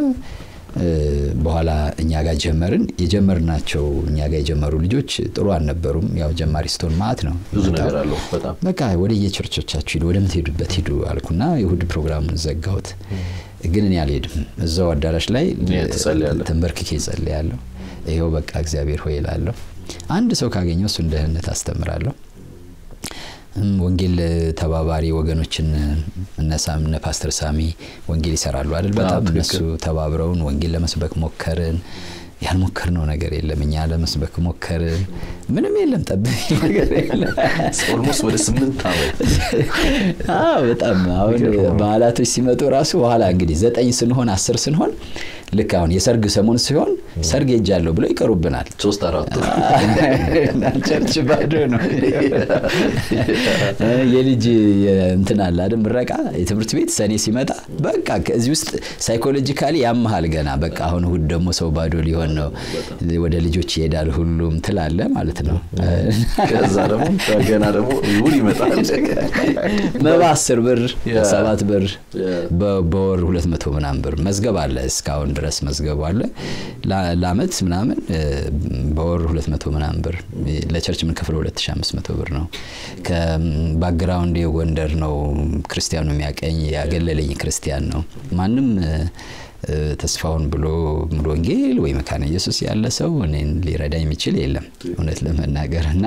በኋላ እኛ ጋር ጀመርን። የጀመርናቸው እኛ ጋር የጀመሩ ልጆች ጥሩ አልነበሩም። ያው ጀማሪ ስትሆን ማት ነው ብዙ ነገር አለው። በጣም በቃ ወደ የቸርቾቻችሁ ሂዱ፣ ወደምትሄዱበት ሂዱ አልኩና የእሁድ ፕሮግራሙን ዘጋሁት። ግን እኔ አልሄድም። እዛው አዳራሽ ላይ ተንበርክኬ ጸልያለሁ። ይኸው በቃ እግዚአብሔር ሆይ እላለሁ። አንድ ሰው ካገኘው እሱን ደህንነት አስተምራለሁ። ወንጌል ተባባሪ ወገኖችን እነሳም እነ ፓስተር ሳሚ ወንጌል ይሰራሉ አይደል? በጣም እነሱ ተባብረውን ወንጌል ለመስበክ ሞከርን። ያልሞከርነው ነገር የለም። እኛ ለመስበክ ሞከርን፣ ምንም የለም። ጠብ ነገር የለም። ኦልሞስት ወደ ስምንት ዓመት በጣም አሁን በዓላቶች ሲመጡ ራሱ በኋላ እንግዲህ ዘጠኝ ስንሆን አስር ስንሆን ልክ አሁን የሰርግ ሰሞን ሲሆን ሰርግ ሄጃለሁ ብለው ይቀሩብናል። ሶስት አራቱ ቸርች ባዶ ነው። የልጅ እንትን አለ አይደል ምረቃ የትምህርት ቤት ሰኔ ሲመጣ በቃ ከዚህ ውስጥ ሳይኮሎጂካሊ ያመሃል ገና በቃ አሁን እሑድ ደግሞ ሰው ባዶ ሊሆን ነው፣ ወደ ልጆች ይሄዳል ሁሉም ትላለ ማለት ነው። ከዛ ደግሞ ገና ደግሞ እሑድ ይመጣል። መባ አስር ብር ሰባት ብር በወር ሁለት መቶ ምናምን ብር መዝገብ አለ እስካሁን ድረስ መዝገቡ አለ። ለአመት ምናምን በወር 200 ምናምን ብር ለቸርች የምንከፍለው 2500 ብር ነው። ከባክግራውንድ የጎንደር ነው። ክርስቲያኑ የሚያቀኝ ያገለለኝ ክርስቲያን ነው። ማንም ተስፋውን ብሎ ሙሉ ወንጌል ወይ መካነ ኢየሱስ ያለ ሰው እኔን ሊረዳ የሚችል የለም እውነት ለመናገር እና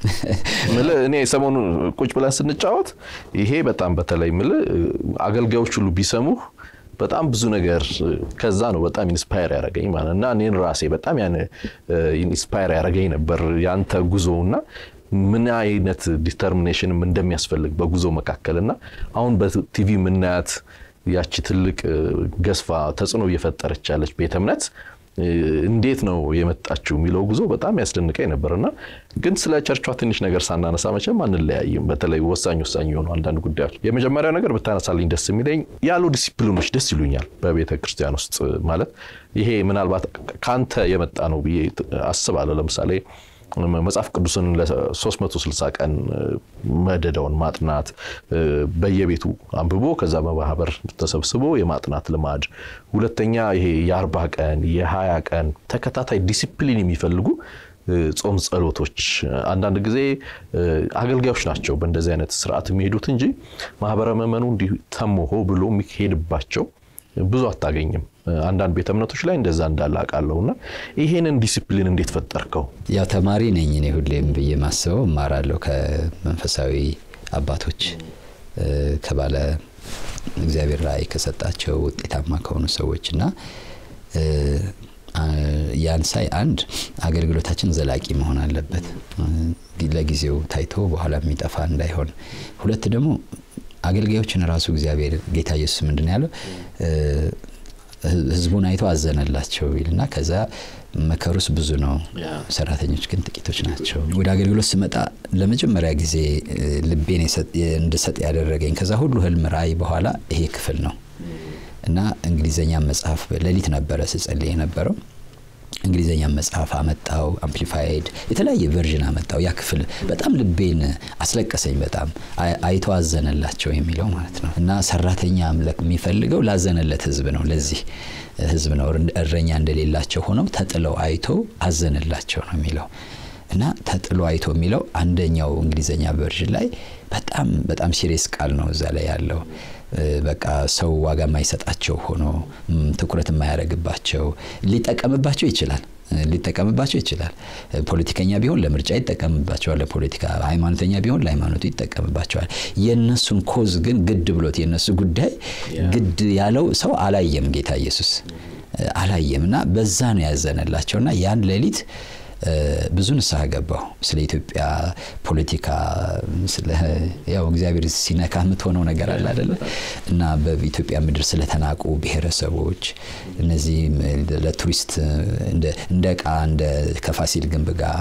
እኔ ሰሞኑ ቁጭ ብለን ስንጫወት ይሄ በጣም በተለይ ምል አገልጋዮች ሁሉ ቢሰሙህ በጣም ብዙ ነገር ከዛ ነው በጣም ኢንስፓየር ያደረገኝ ማለት እና እኔን ራሴ በጣም ያን ኢንስፓየር ያደረገኝ ነበር ያንተ ጉዞ እና ምን አይነት ዲተርሚኔሽንም እንደሚያስፈልግ በጉዞ መካከል እና አሁን በቲቪ የምናያት ያቺ ትልቅ ገዝፋ ተጽዕኖ እየፈጠረች ያለች ቤተ እምነት እንዴት ነው የመጣችው የሚለው ጉዞ በጣም ያስደንቀኝ ነበር እና ግን ስለ ቸርቿ ትንሽ ነገር ሳናነሳ መቼም አንለያይም። በተለይ ወሳኝ ወሳኝ የሆኑ አንዳንድ ጉዳዮች የመጀመሪያው ነገር ብታነሳልኝ ደስ የሚለኝ ያሉ ዲሲፕሊኖች ደስ ይሉኛል በቤተ ክርስቲያን ውስጥ ማለት ይሄ ምናልባት ከአንተ የመጣ ነው ብዬ አስባለሁ። ለምሳሌ መጽሐፍ ቅዱስን ለ360 ቀን መደዳውን ማጥናት በየቤቱ አንብቦ ከዛ በማህበር ተሰብስቦ የማጥናት ልማድ፣ ሁለተኛ ይሄ የአርባ ቀን የሀያ ቀን ተከታታይ ዲሲፕሊን የሚፈልጉ ጾም ጸሎቶች አንዳንድ ጊዜ አገልጋዮች ናቸው በእንደዚህ አይነት ስርዓት የሚሄዱት እንጂ ማህበረ ምዕመኑ እንዲህ ተሞሆ ብሎ የሚሄድባቸው ብዙ አታገኝም። አንዳንድ ቤተ እምነቶች ላይ እንደዛ እንዳለ አውቃለሁ። እና ይሄንን ዲሲፕሊን እንዴት ፈጠርከው? ያው ተማሪ ነኝ እኔ ሁሌም ብዬ ማስበው እማራለሁ ከመንፈሳዊ አባቶች ከባለ እግዚአብሔር ራእይ ከሰጣቸው ውጤታማ ከሆኑ ሰዎች እና ያን ሳይ አንድ አገልግሎታችን ዘላቂ መሆን አለበት፣ ለጊዜው ታይቶ በኋላ የሚጠፋ እንዳይሆን። ሁለት ደግሞ አገልጋዮችን ራሱ እግዚአብሔር ጌታ ኢየሱስ ምንድን ያለው ህዝቡን አይቶ አዘነላቸው ይልና ከዛ መከሩስ ብዙ ነው፣ ሰራተኞች ግን ጥቂቶች ናቸው። ወደ አገልግሎት ስመጣ ለመጀመሪያ ጊዜ ልቤን እንድሰጥ ያደረገኝ ከዛ ሁሉ ህልም ራእይ በኋላ ይሄ ክፍል ነው እና እንግሊዘኛ መጽሐፍ ሌሊት ነበረ ስጸልይ የነበረው እንግሊዝኛ መጽሐፍ አመጣው፣ አምፕሊፋይድ የተለያየ ቨርዥን አመጣው። ያ ክፍል በጣም ልቤን አስለቀሰኝ። በጣም አይቶ አዘነላቸው የሚለው ማለት ነው። እና ሰራተኛ አምለክ የሚፈልገው ላዘነለት ህዝብ ነው። ለዚህ ህዝብ ነው እረኛ እንደሌላቸው ሆነው ተጥለው አይቶ አዘነላቸው ነው የሚለው እና ተጥሎ አይቶ የሚለው አንደኛው እንግሊዝኛ ቨርዥን ላይ በጣም በጣም ሲሪየስ ቃል ነው እዛ ላይ ያለው በቃ ሰው ዋጋ የማይሰጣቸው ሆኖ ትኩረት የማያደርግባቸው ሊጠቀምባቸው ይችላል ሊጠቀምባቸው ይችላል። ፖለቲከኛ ቢሆን ለምርጫ ይጠቀምባቸዋል፣ ለፖለቲካ ሃይማኖተኛ ቢሆን ለሃይማኖቱ ይጠቀምባቸዋል። የእነሱን ኮዝ ግን ግድ ብሎት የእነሱ ጉዳይ ግድ ያለው ሰው አላየም፣ ጌታ ኢየሱስ አላየም እና በዛ ነው ያዘነላቸውና ያን ሌሊት ብዙ ንስሐ ገባሁ። ስለ ኢትዮጵያ ፖለቲካ ያው እግዚአብሔር ሲነካ የምትሆነው ነገር አለ አይደለ? እና በኢትዮጵያ ምድር ስለተናቁ ብሔረሰቦች እነዚህ ለቱሪስት እንደ ዕቃ እንደ ከፋሲል ግንብ ጋር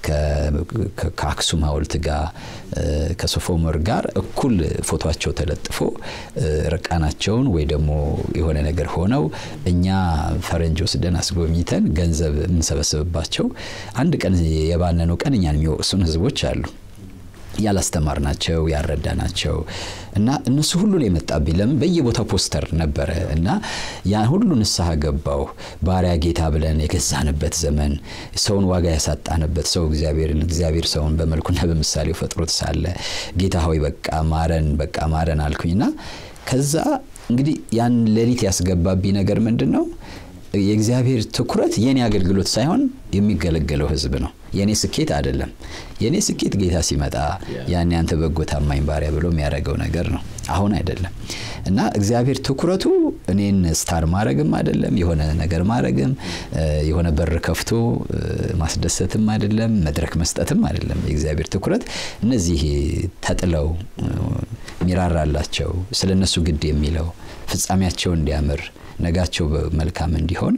ከአክሱም ሐውልት ጋር ከሶፎመር ጋር እኩል ፎቶቸው ተለጥፎ ርቃናቸውን ወይ ደግሞ የሆነ ነገር ሆነው እኛ ፈረንጅ ወስደን አስጎብኝተን ገንዘብ የምንሰበስብባቸው አንድ ቀን የባነኑ ቀን እኛን የሚወቅሱን ህዝቦች አሉ። ያላስተማርናቸው ያልረዳናቸው እና እነሱ ሁሉን የመጣብኝ ለምን በየቦታው ፖስተር ነበረ እና ያን ሁሉ ንስሐ ገባው። ባሪያ ጌታ ብለን የገዛንበት ዘመን ሰውን ዋጋ ያሳጣንበት ሰው እግዚአብሔርን እግዚአብሔር ሰውን በመልኩና በምሳሌው ፈጥሮት ሳለ ጌታ ሆይ በቃ ማረን በቃ ማረን አልኩኝና ከዛ እንግዲህ ያን ሌሊት ያስገባብኝ ነገር ምንድን ነው? የእግዚአብሔር ትኩረት የኔ አገልግሎት ሳይሆን የሚገለገለው ህዝብ ነው። የኔ ስኬት አይደለም። የኔ ስኬት ጌታ ሲመጣ ያን ያንተ በጎ ታማኝ ባሪያ ብሎ የሚያደርገው ነገር ነው። አሁን አይደለም እና እግዚአብሔር ትኩረቱ እኔን ስታር ማድረግም አይደለም፣ የሆነ ነገር ማድረግም የሆነ በር ከፍቶ ማስደሰትም አይደለም፣ መድረክ መስጠትም አይደለም። የእግዚአብሔር ትኩረት እነዚህ ተጥለው ሚራራላቸው ስለ እነሱ ግድ የሚለው ፍጻሜያቸው እንዲያምር ነጋቸው መልካም እንዲሆን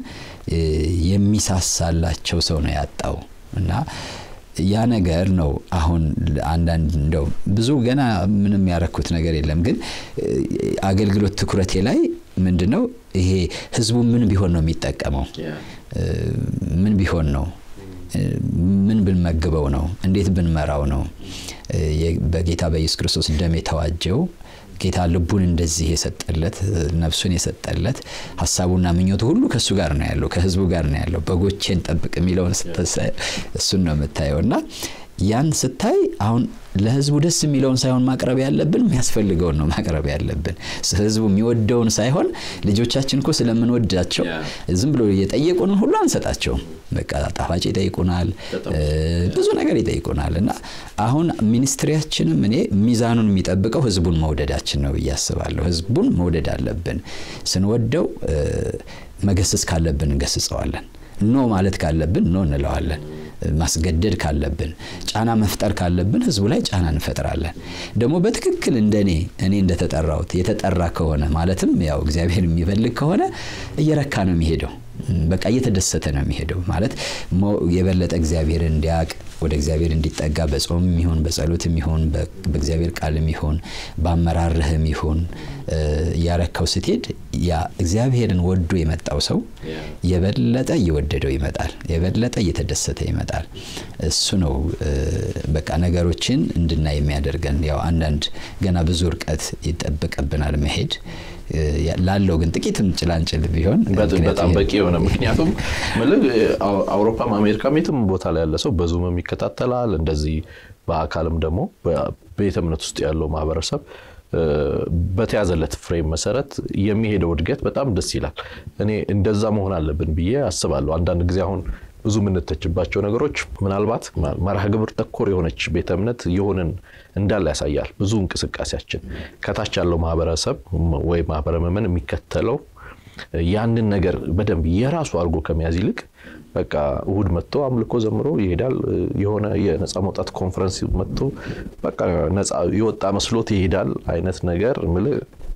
የሚሳሳላቸው ሰው ነው ያጣው እና ያ ነገር ነው አሁን አንዳንድ እንደው ብዙ ገና ምንም ያረኩት ነገር የለም፣ ግን አገልግሎት ትኩረቴ ላይ ምንድን ነው ይሄ ህዝቡ ምን ቢሆን ነው የሚጠቀመው? ምን ቢሆን ነው ምን ብንመግበው ነው? እንዴት ብንመራው ነው? በጌታ በኢየሱስ ክርስቶስ ደም የተዋጀው ጌታ ልቡን እንደዚህ የሰጠለት ነፍሱን የሰጠለት ሀሳቡና ምኞቱ ሁሉ ከእሱ ጋር ነው ያለው፣ ከህዝቡ ጋር ነው ያለው። በጎቼን ጠብቅ የሚለውን እሱን ነው የምታየው እና ያን ስታይ አሁን ለህዝቡ ደስ የሚለውን ሳይሆን ማቅረብ ያለብን የሚያስፈልገውን ነው ማቅረብ ያለብን። ህዝቡ የሚወደውን ሳይሆን ልጆቻችን እኮ ስለምንወዳቸው ዝም ብሎ እየጠየቁንን ሁሉ አንሰጣቸውም። በቃ ጣፋጭ ይጠይቁናል፣ ብዙ ነገር ይጠይቁናል። እና አሁን ሚኒስትሪያችንም እኔ ሚዛኑን የሚጠብቀው ህዝቡን መውደዳችን ነው ብዬ አስባለሁ። ህዝቡን መውደድ አለብን። ስንወደው መገሰጽ ካለብን እንገስጸዋለን። ኖ ማለት ካለብን ኖ እንለዋለን። ማስገደድ ካለብን ጫና መፍጠር ካለብን ህዝቡ ላይ ጫና እንፈጥራለን። ደግሞ በትክክል እንደኔ እኔ እንደተጠራሁት የተጠራ ከሆነ ማለትም ያው እግዚአብሔር የሚፈልግ ከሆነ እየረካ ነው የሚሄደው። በቃ እየተደሰተ ነው የሚሄደው ማለት የበለጠ እግዚአብሔርን እንዲያውቅ ወደ እግዚአብሔር እንዲጠጋ በጾም ይሁን በጸሎትም ይሁን በእግዚአብሔር ቃልም ይሁን በአመራርህም ይሁን እያረካው ስትሄድ ያ እግዚአብሔርን ወዶ የመጣው ሰው የበለጠ እየወደደው ይመጣል፣ የበለጠ እየተደሰተ ይመጣል። እሱ ነው በቃ ነገሮችን እንድናይ የሚያደርገን። ያው አንዳንድ ገና ብዙ እርቀት ይጠበቅብናል መሄድ ላለው ግን ጥቂትም ጭላንጭል ቢሆን በጣም በቂ የሆነ ምክንያቱም ምልህ አውሮፓም አሜሪካም የትም ቦታ ላይ ያለ ሰው በዙምም ይከታተላል። እንደዚህ በአካልም ደግሞ በቤተ እምነት ውስጥ ያለው ማህበረሰብ በተያዘለት ፍሬም መሰረት የሚሄደው እድገት በጣም ደስ ይላል። እኔ እንደዛ መሆን አለብን ብዬ አስባለሁ። አንዳንድ ጊዜ አሁን ብዙ የምንተችባቸው ነገሮች ምናልባት መርሃ ግብር ተኮር የሆነች ቤተ እምነት የሆንን እንዳለ ያሳያል። ብዙ እንቅስቃሴያችን ከታች ያለው ማህበረሰብ ወይ ማህበረ ምዕመን የሚከተለው ያንን ነገር በደንብ የራሱ አድርጎ ከመያዝ ይልቅ በቃ እሁድ መጥቶ አምልኮ ዘምሮ ይሄዳል። የሆነ የነፃ መውጣት ኮንፈረንስ መጥቶ በቃ ነፃ የወጣ መስሎት ይሄዳል አይነት ነገር ምልህ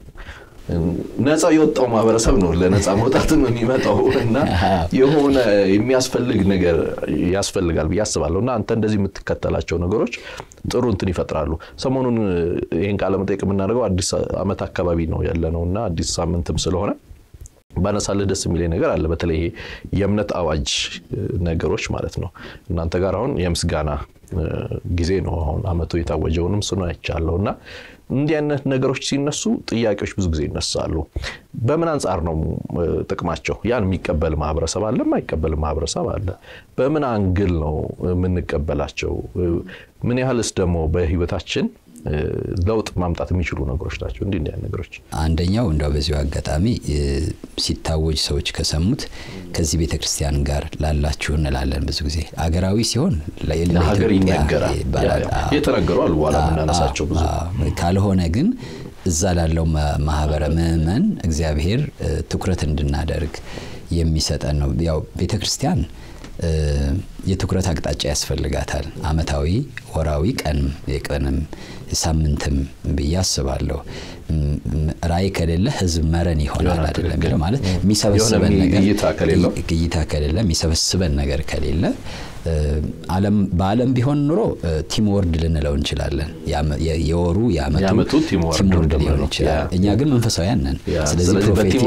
ነፃ የወጣው ማህበረሰብ ነው ለነፃ መውጣትም የሚመጣው እና የሆነ የሚያስፈልግ ነገር ያስፈልጋል ብዬ አስባለሁ። እና አንተ እንደዚህ የምትከተላቸው ነገሮች ጥሩ እንትን ይፈጥራሉ። ሰሞኑን ይህን ቃለ መጠይቅ የምናደርገው አዲስ ዓመት አካባቢ ነው ያለ ነው እና አዲስ ሳምንትም ስለሆነ ባነሳልህ ደስ የሚለኝ ነገር አለ። በተለይ ይሄ የእምነት አዋጅ ነገሮች ማለት ነው። እናንተ ጋር አሁን የምስጋና ጊዜ ነው። አሁን አመቱ የታወጀውንም እሱን አይቻለሁ እና እንዲህ አይነት ነገሮች ሲነሱ ጥያቄዎች ብዙ ጊዜ ይነሳሉ። በምን አንጻር ነው ጥቅማቸው? ያን የሚቀበል ማህበረሰብ አለ፣ የማይቀበል ማህበረሰብ አለ። በምን አንግል ነው የምንቀበላቸው? ምን ያህልስ ደግሞ በህይወታችን ለውጥ ማምጣት የሚችሉ ነገሮች ናቸው። እንዲህ እንዲህ ነገሮች አንደኛው እንደው በዚሁ አጋጣሚ ሲታወጅ ሰዎች ከሰሙት ከዚህ ቤተ ክርስቲያን ጋር ላላችሁ እንላለን። ብዙ ጊዜ አገራዊ ሲሆን ለሀገር ይነገራል የተነገሩ አሉ በኋላ የምናነሳቸው ብዙ ካልሆነ ግን እዛ ላለው ማህበረ ምዕመን እግዚአብሔር ትኩረት እንድናደርግ የሚሰጠን ነው። ያው ቤተ ክርስቲያን የትኩረት አቅጣጫ ያስፈልጋታል። አመታዊ፣ ወራዊ፣ ቀንም የቀንም ሳምንትም ብዬ አስባለሁ። ራዕይ ከሌለ ህዝብ መረን ይሆናል አይደለም የሚለው ማለት የሚሰበስበን ነገር እይታ ከሌለ የሚሰበስበን ነገር ከሌለ በዓለም ቢሆን ኑሮ ቲም ወርድ ልንለው እንችላለን። የወሩ የአመቱ ቲም ወርድ ሊሆን ይችላል። እኛ ግን መንፈሳውያን ነን። ስለዚህ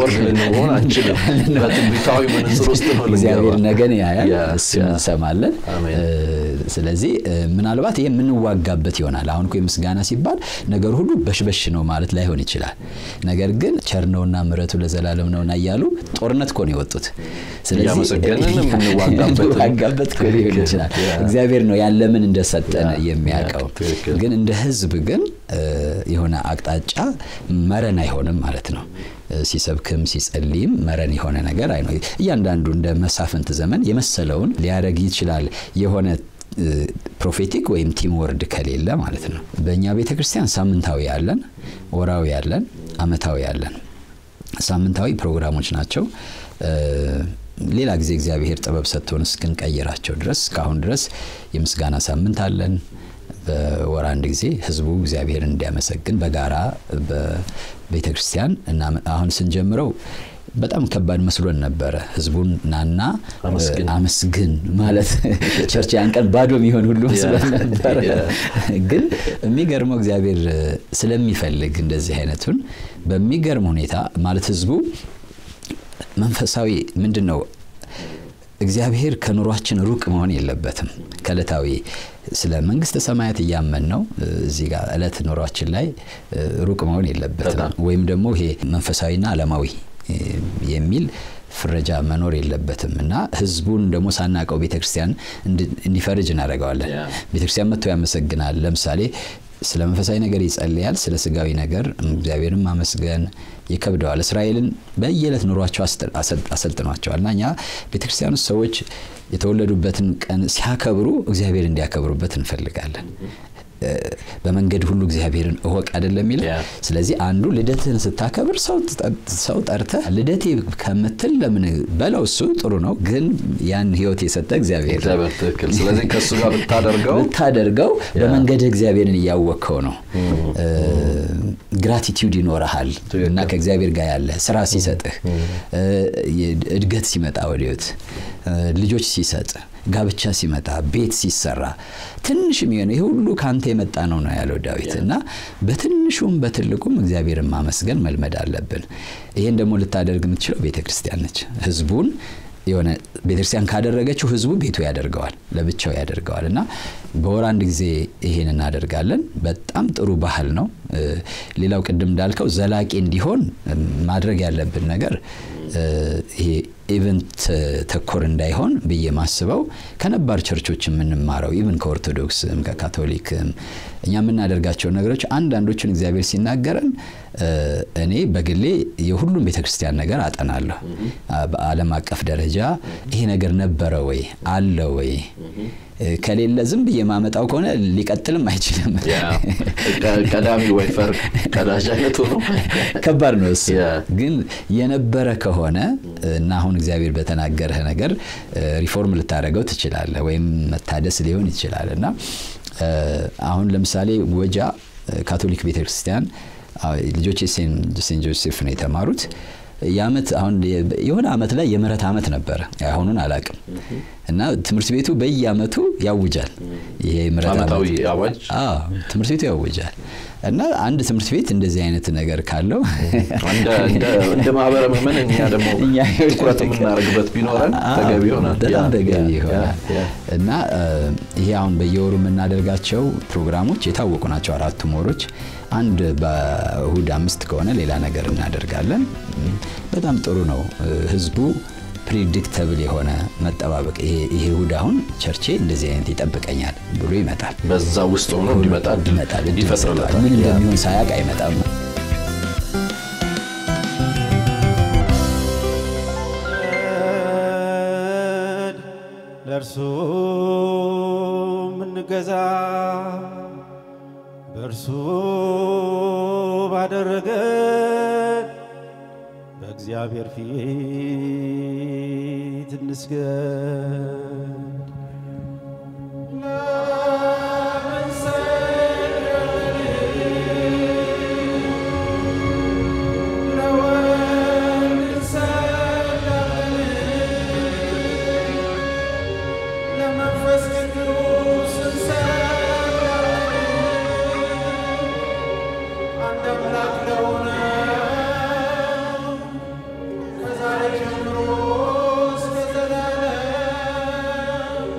እግዚአብሔር ነገን ያያል፣ እሱን እንሰማለን። ስለዚህ ምናልባት ይሄ የምንዋጋበት ይሆናል። አሁን እኮ የምስጋና ሲባል ነገር ሁሉ በሽበሽ ነው ማለት ላይሆን ይችላል። ነገር ግን ቸር ነውና ምሕረቱ ለዘላለም ነውና እያሉ ጦርነት እኮ ነው የወጡት። ስለዚህ የምንዋጋበት ሊሆን ይችላል። እግዚአብሔር ነው ያለምን እንደሰጠን የሚያውቀው። ግን እንደ ህዝብ ግን የሆነ አቅጣጫ መረን አይሆንም ማለት ነው። ሲሰብክም ሲጸልይም መረን የሆነ ነገር አይ እያንዳንዱ እንደ መሳፍንት ዘመን የመሰለውን ሊያደርግ ይችላል የሆነ ፕሮፌቲክ ወይም ቲም ወርድ ከሌለ ማለት ነው። በእኛ ቤተ ክርስቲያን ሳምንታዊ ያለን፣ ወራዊ ያለን፣ አመታዊ ያለን። ሳምንታዊ ፕሮግራሞች ናቸው። ሌላ ጊዜ እግዚአብሔር ጥበብ ሰጥቶን እስክንቀይራቸው ድረስ እስካሁን ድረስ የምስጋና ሳምንት አለን። በወር አንድ ጊዜ ህዝቡ እግዚአብሔርን እንዲያመሰግን በጋራ በቤተ ክርስቲያን እና አሁን ስንጀምረው በጣም ከባድ መስሎን ነበረ። ህዝቡን ናና አመስግን ማለት ቸርች ያን ቀን ባዶ የሚሆን ሁሉ መስሎን ነበረ። ግን የሚገርመው እግዚአብሔር ስለሚፈልግ እንደዚህ አይነቱን በሚገርም ሁኔታ ማለት ህዝቡ መንፈሳዊ ምንድን ነው እግዚአብሔር ከኑሯችን ሩቅ መሆን የለበትም። ከእለታዊ ስለ መንግስተ ሰማያት እያመን ነው እዚህ ጋር እለት ኑሯችን ላይ ሩቅ መሆን የለበትም። ወይም ደግሞ ይሄ መንፈሳዊና ዓለማዊ የሚል ፍረጃ መኖር የለበትም እና ህዝቡን ደግሞ ሳናቀው ቤተክርስቲያን እንዲፈርጅ እናደርገዋለን። ቤተክርስቲያን መጥቶ ያመሰግናል። ለምሳሌ ስለ መንፈሳዊ ነገር ይጸልያል። ስለ ስጋዊ ነገር እግዚአብሔርን ማመስገን ይከብደዋል። እስራኤልን በየዕለት ኑሯቸው አሰልጥኗቸዋል እና እኛ ቤተክርስቲያን ውስጥ ሰዎች የተወለዱበትን ቀን ሲያከብሩ እግዚአብሔር እንዲያከብሩበት እንፈልጋለን። በመንገድ ሁሉ እግዚአብሔርን እወቅ አይደለም የሚለው። ስለዚህ አንዱ ልደትህን ስታከብር ሰው ጠርተህ ልደቴ ከምትል ለምን በለው፣ እሱ ጥሩ ነው፣ ግን ያን ህይወት የሰጠ እግዚአብሔር ስለዚህ ከእሱ ጋር ብታደርገው ብታደርገው በመንገድህ እግዚአብሔርን እያወቅከው ነው። ግራቲቲዩድ ይኖረሃል እና ከእግዚአብሔር ጋር ያለ ስራ ሲሰጥህ፣ እድገት ሲመጣ ወደ ህይወት ልጆች ሲሰጥ ጋብቻ ሲመጣ ቤት ሲሰራ ትንሽ የሚሆነ ይህ ሁሉ ከአንተ የመጣ ነው ነው ያለው ዳዊት እና በትንሹም በትልቁም እግዚአብሔርን ማመስገን መልመድ አለብን። ይህን ደግሞ ልታደርግ የምትችለው ቤተ ክርስቲያን ነች። ህዝቡን የሆነ ቤተክርስቲያን ካደረገችው ህዝቡ ቤቱ ያደርገዋል፣ ለብቻው ያደርገዋል እና በወር አንድ ጊዜ ይሄን እናደርጋለን። በጣም ጥሩ ባህል ነው። ሌላው ቅድም እንዳልከው ዘላቂ እንዲሆን ማድረግ ያለብን ነገር ይሄ ኢቨንት ተኮር እንዳይሆን ብዬ ማስበው ከነባር ቸርቾች የምንማረው ኢቨን ከኦርቶዶክስም ከካቶሊክም እኛ የምናደርጋቸው ነገሮች አንዳንዶቹን እግዚአብሔር ሲናገረን እኔ በግሌ የሁሉም ቤተክርስቲያን ነገር አጠናለሁ። በዓለም አቀፍ ደረጃ ይሄ ነገር ነበረ ወይ አለ ወይ ከሌለ ዝም ብዬ ማመጣው ከሆነ ሊቀጥልም አይችልም። ቀዳሚ ወይፈር ቀዳጅ አይነቱ ነው። ከባድ ነው እሱ። ግን የነበረ ከሆነ እና አሁን እግዚአብሔር በተናገረህ ነገር ሪፎርም ልታደርገው ትችላለህ፣ ወይም መታደስ ሊሆን ይችላል እና አሁን ለምሳሌ ወጃ ካቶሊክ ቤተክርስቲያን ልጆች ሴንት ጆሴፍ ነው የተማሩት። የአመት አሁን የሆነ አመት ላይ የምህረት አመት ነበረ። አሁኑን አላቅም እና ትምህርት ቤቱ በየአመቱ ያውጃል። ይሄ ምሕረት ዓመታዊ ዓመት- አዋጅ አዎ ትምህርት ቤቱ ያውጃል። እና አንድ ትምህርት ቤት እንደዚህ አይነት ነገር ካለው እንደ እንደ- እንደ ማህበረ ምዕመን እኛ ደግሞ እኛ ትኩረት የምናደርግበት ቢኖረን ተገቢ ይሆናል። በጣም ያ- ተገቢ ያ- ይሆናል ያ- ያ። እና እ፣ ይሄ አሁን በየወሩ የምናደርጋቸው ፕሮግራሞች የታወቁ ናቸው። አራቱም ወሮች አንድ በእሁድ አምስት ከሆነ ሌላ ነገር እናደርጋለን። በጣም ጥሩ ነው። እ፣ ህዝቡ ፕሪዲክተብል የሆነ መጠባበቅ ይሄ ይሄ እሁድ አሁን ቸርቼ እንደዚህ አይነት ይጠብቀኛል ብሎ ይመጣል። በዛ ውስጥ ሆኖ እንዲመጣ እድል ይመጣል እድል ይፈጥርለታል። ይሰጠዋል። ምን ያ። እንደሚሆን ሳያውቅ አይመጣም። ለእርሱ ምንገዛ በእርሱ ባደረገ በእግዚአብሔር ፊት እንስገድ። ለምን ሰገድን? ለወልድ እንሰግዳለን። ለመንፈስ ቅዱስ እንሰግዳለን። አንድ አምላክ ለሆነው ከዛሬ ጀምሮ እስከ ዘላለም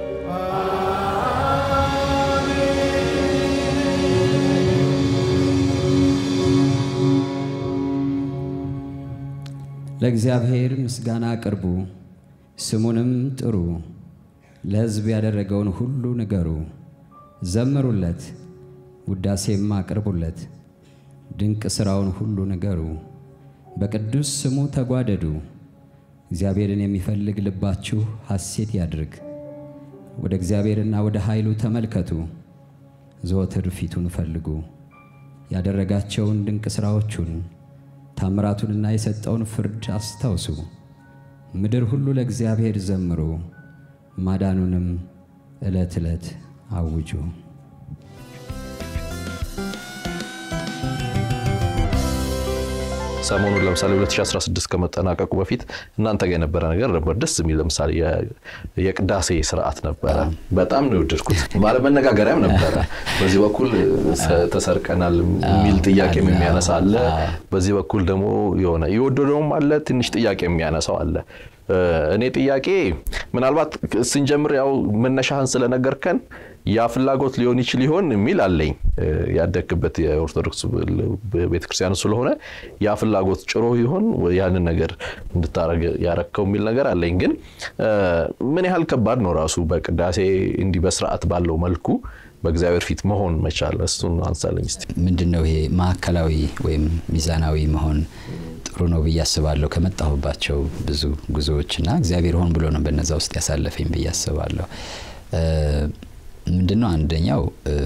ለእግዚአብሔር ምስጋና አቅርቡ፣ ስሙንም ጥሩ። ለሕዝብ ያደረገውን ሁሉ ንገሩ፣ ዘምሩለት፣ ውዳሴም አቅርቡለት። ድንቅ ሥራውን ሁሉ ንገሩ፣ በቅዱስ ስሙ ተጓደዱ። እግዚአብሔርን የሚፈልግ ልባችሁ ሐሴት ያድርግ። ወደ እግዚአብሔርና ወደ ኃይሉ ተመልከቱ፣ ዘወትር ፊቱን ፈልጉ። ያደረጋቸውን ድንቅ ሥራዎቹን ታምራቱንና የሰጠውን ፍርድ አስታውሱ። ምድር ሁሉ ለእግዚአብሔር ዘምሩ፣ ማዳኑንም ዕለት ዕለት አውጁ። ሰሞኑን ለምሳሌ 2016 ከመጠናቀቁ በፊት እናንተ ጋር የነበረ ነገር ነበር ደስ የሚል ለምሳሌ የ- የቅዳሴ ስርዓት ነበረ። በጣም ነው የወደድኩት። ማለት መነጋገሪያም ነበረ። በዚህ በኩል ሰ- ተሰርቀናል የሚል ጥያቄ የሚያነሳ አለ። በዚህ በኩል ደግሞ የሆነ የወደደውም አለ፣ ትንሽ ጥያቄ የሚያነሳው አለ። እ፣ እኔ ጥያቄ ምናልባት ስንጀምር ያው መነሻህን ስለነገርከን ያ ፍላጎት ሊሆን ይችል ይሆን የሚል አለኝ። እ፣ ያደግክበት የኦርቶዶክስ ቤተክርስቲያን ስለሆነ ያ ፍላጎት ጭሮ ይሆን ወይ ያንን ነገር እንድታረግ ያረከው የሚል ነገር አለኝ። ግን እ፣ ምን ያህል ከባድ ነው ራሱ በቅዳሴ እንዲህ በስርዓት ባለው መልኩ በእግዚአብሔር ፊት መሆን መቻል? እሱን አንሳለኝ እስቲ። ምንድን ነው ይሄ ማዕከላዊ ወይም ሚዛናዊ መሆን ጥሩ ነው ብዬ አስባለሁ። ከመጣሁባቸው ብዙ ጉዞዎች እና እግዚአብሔር ሆን ብሎ ነው በነዛ ውስጥ ያሳለፈኝ ብዬ አስባለሁ። እ፣ ምንድን ነው አንደኛው እ፣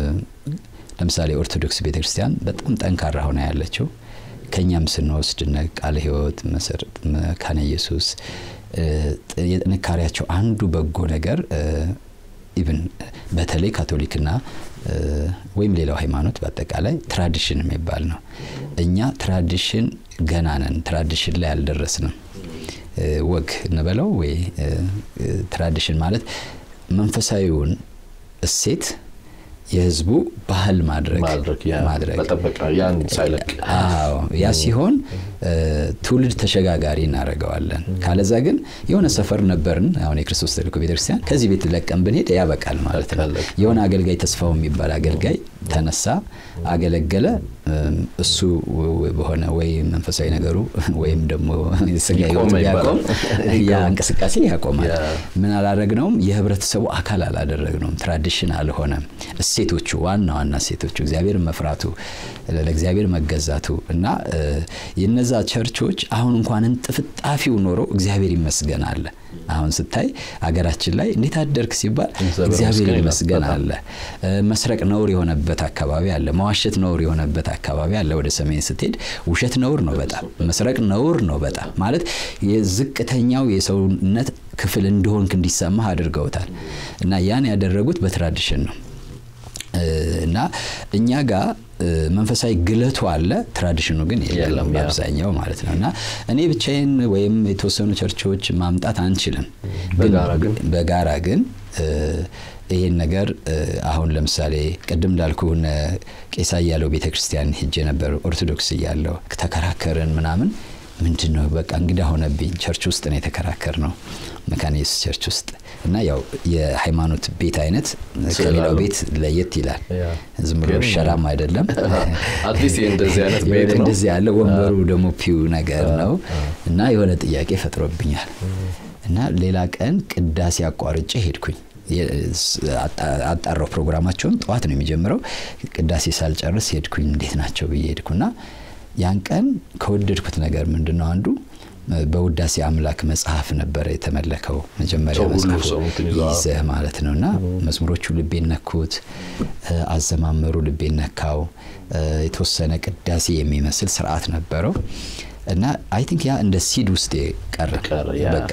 ለምሳሌ ኦርቶዶክስ ቤተክርስቲያን በጣም ጠንካራ ሆና ያለችው ከእኛም ስንወስድ እነ ቃለ ሕይወት መሰረት መካነ ኢየሱስ እ፣ ጥ- የጥንካሬያቸው አንዱ በጎ ነገር እ፣ ኢቭን በተለይ ካቶሊክና እ፣ ወይም ሌላው ሃይማኖት በአጠቃላይ ትራዲሽን የሚባል ነው። እኛ ትራዲሽን ገና ነን፣ ትራዲሽን ላይ አልደረስንም። እ፣ ወግ እንበለው ወይ እ፣ እ፣ ትራዲሽን ማለት መንፈሳዊውን እሴት የህዝቡ ባህል ማድረግ ማድረግ ያ- ማድረግ መጠበቅ ነው ያን ሳይለቅ አዎ ያ ሲሆን እ፣ ትውልድ ተሸጋጋሪ እናደርገዋለን። ካለዛ ግን የሆነ ሰፈር ነበርን። አሁን የክርስቶስ ተልእኮ ቤተክርስቲያን ከዚህ ቤት ለቀን ብንሄድ ያበቃል ማለት ነው። አለቀ። የሆነ አገልጋይ ተስፋው የሚባል አገልጋይ ተነሳ፣ አገለገለ። እም፣ እሱ ወ- ወ- በሆነ ወይ መንፈሳዊ ነገሩ ወይም ደግሞ ስጋ ይቆመ ህይወቱ ይባላል። ቢያቆም ያ እንቅስቃሴ ያቆማል። ያ። ምን አላረግነውም? የህብረተሰቡ አካል አላደረግነውም። ትራዲሽን አልሆነም። እሴቶቹ ዋና ዋና እሴቶቹ እግዚአብሔር መፍራቱ፣ ለእግዚአብሔር መገዛቱ እና እ፣ የነዛ ቸርቾች አሁን እንኳን እንጥፍጣፊው ኖሮ እግዚአብሔር ይመስገን አለ። አሁን ስታይ አገራችን ላይ እንዴት አደርክ ሲባል እግዚአብሔር እግዚአብሔር ይመስገን ይመስገን ይላል። አለ። እ፣ መስረቅ ነውር የሆነበት አካባቢ አለ። መዋሸት ነውር የሆነበት አካባቢ አለ። ወደ ሰሜን ስትሄድ ውሸት ነውር ነው በጣም መስረቅ ነውር ነው በጣም ማለት የዝቅተኛው የሰውነት ክፍል እንደሆንክ እንዲሰማህ አድርገውታል። እና ያን ያደረጉት በትራዲሽን ነው። እ፣ እና እኛ ጋር እ፣ መንፈሳዊ ግለቱ አለ፣ ትራዲሽኑ ግን የለም የለም፣ ያ። በአብዛኛው ማለት ነው። እና እኔ ብቻዬን ወይም የተወሰኑ ቸርቾች ማምጣት አንችልም። በጋራ ግን በጋራ ግን እ፣ ይህን ነገር እ፣ አሁን ለምሳሌ ቅድም እንዳልኩ እነ ቄሳ እያለው ቤተ ክርስቲያን ሄጄ ነበር። ኦርቶዶክስ እያለው ተከራከርን ምናምን ምንድን ነው በቃ እንግዳ ሆነብኝ። ቸርች ውስጥ ነው የተከራከር ነው መካነ ኢየሱስ ቸርች ውስጥ እና ያው የሃይማኖት ቤት አይነት ከሌላው ስላለው። ቤት ለየት ይላል። ያ። ዝም ብሎ ግን- ሸራም አይደለም። አትሊስት እንደዚህ አይነት ቤት ነው። እንደዚህ ያለ ወንበሩ ደግሞ ፒው ነገር ነው እና የሆነ ጥያቄ ፈጥሮብኛል እና ሌላ ቀን ቅዳሴ አቋርጬ ሄድኩኝ። የ- ስ- አጣ- አጣራው ፕሮግራማቸውን ጠዋት ነው የሚጀምረው። ቅዳሴ ሳልጨርስ ሄድኩኝ። እንዴት ናቸው ብዬ ሄድኩና ያን ቀን ከወደድኩት ነገር ምንድን ነው አንዱ በውዳሴ አምላክ መጽሐፍ ነበረ የተመለከው መጀመሪያ ሰው ሁሉ መጽሐፉ ሰው እንትን ይዞ አዎ። ይዘህ ማለት ነው እና መዝሙሮቹ ልቤን ነኩት፣ እ፣ አዘማመሩ ልቤን ነካው። እ፣ የተወሰነ ቅዳሴ የሚመስል ስርዓት ነበረው እና አይ ቲንክ ያ እንደ ሲድ ውስጥ ቀረ ቀረ፣ ያ። በቃ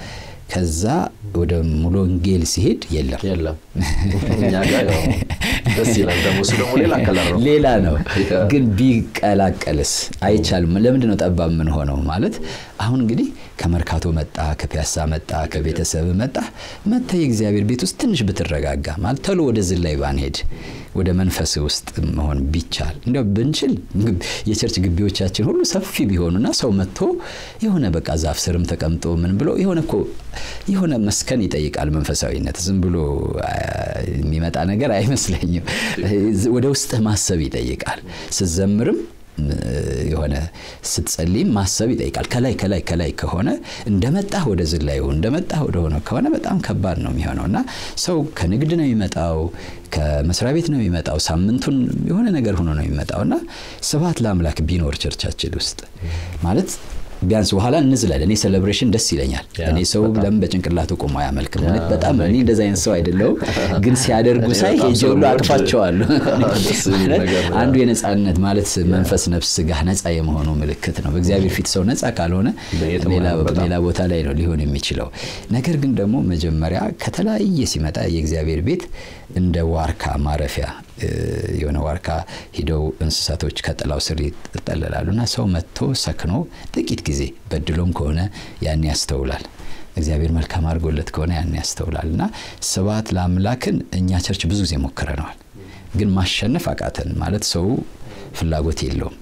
ከዛ ወደ ሙሉ ወንጌል ሲሄድ የለም የለም እኛ ጋር ያው ደስ ይላል። ደግሞ እሱ ደግሞ ሌላ ከለር ነው። ሌላ ነው ያ። ግን ቢቀላቀልስ አይቻልም ለምንድን ነው ጠባብ ምን ሆነው ማለት አሁን እንግዲህ ከመርካቶ መጣ ከፒያሳ መጣ ከቤተሰብ መጣ መተ የእግዚአብሔር ቤት ውስጥ ትንሽ ብትረጋጋ ማለት ተሎ ወደ ዝላይ ባንሄድ ወደ መንፈስ ውስጥ መሆን ቢቻል እንዲያው ብንችል ግብ- የቸርች ግቢዎቻችን ሁሉ ሰፊ ቢሆኑና ሰው መጥቶ የሆነ በቃ ዛፍ ስርም ተቀምጦ ምን ብሎ የሆነ እኮ የሆነ መስከን ይጠይቃል መንፈሳዊነት ዝም ብሎ አ፣ የሚመጣ ነገር አይመስለኝም ወደ ውስጥህ ማሰብ ይጠይቃል ስትዘምርም እ፣ የሆነ ስትጸልይም ማሰብ ይጠይቃል ከላይ ከላይ ከላይ ከሆነ እንደመጣህ ወደ ዝላዩ እንደመጣህ ወደ ሆነው ከሆነ በጣም ከባድ ነው የሚሆነው እና ሰው ከንግድ ነው የሚመጣው ከመስሪያ ቤት ነው የሚመጣው ሳምንቱን የሆነ ነገር ሆኖ ነው የሚመጣው እና ስብሐት ለአምላክ ቢኖር ቸርቻችን ውስጥ ማለት ቢያንስ በኋላ እንዝላል እኔ ሴሌብሬሽን ደስ ይለኛል ያ፣ እኔ ሰው በጣም። ለምን በጭንቅላቱ ቆሞ አያመልክም እውነት ያ፣ በጣም እኔ እንደዚ አይነት ሰው አይደለሁም ግን ሲያደርጉ እኔ ሳይ በጣም ሄጄ ሁሉ ስለምወድ አቅፋቸዋለሁ ደስ የሚል ማለት ነገር ነው። አንዱ የነጻነት ማለት መንፈስ ነፍስ ስጋ ነጻ የመሆኑ ምልክት ነው በእግዚአብሔር ፊት ሰው ነጻ ካልሆነ በየትም ሌላ አይሆንም በጣም። ሌላ ቦታ ላይ ነው ሊሆን የሚችለው ነገር ግን ደግሞ መጀመሪያ ከተለያየ ሲመጣ የእግዚአብሔር ቤት እንደ ዋርካ ማረፊያ እ፣ የሆነ ዋርካ ሂደው እንስሳቶች ከጥላው ስር ይጠለላሉ እና ሰው መጥቶ ሰክኖ ጥቂት ጊዜ በድሎም ከሆነ ያን ያስተውላል እግዚአብሔር መልካም አድርጎለት ከሆነ ያን ያስተውላል እና ስብሐት ለአምላክን እኛ ቸርች ብዙ ጊዜ ሞክረነዋል ግን ማሸነፍ አቃተን ማለት ሰው ፍላጎት የለውም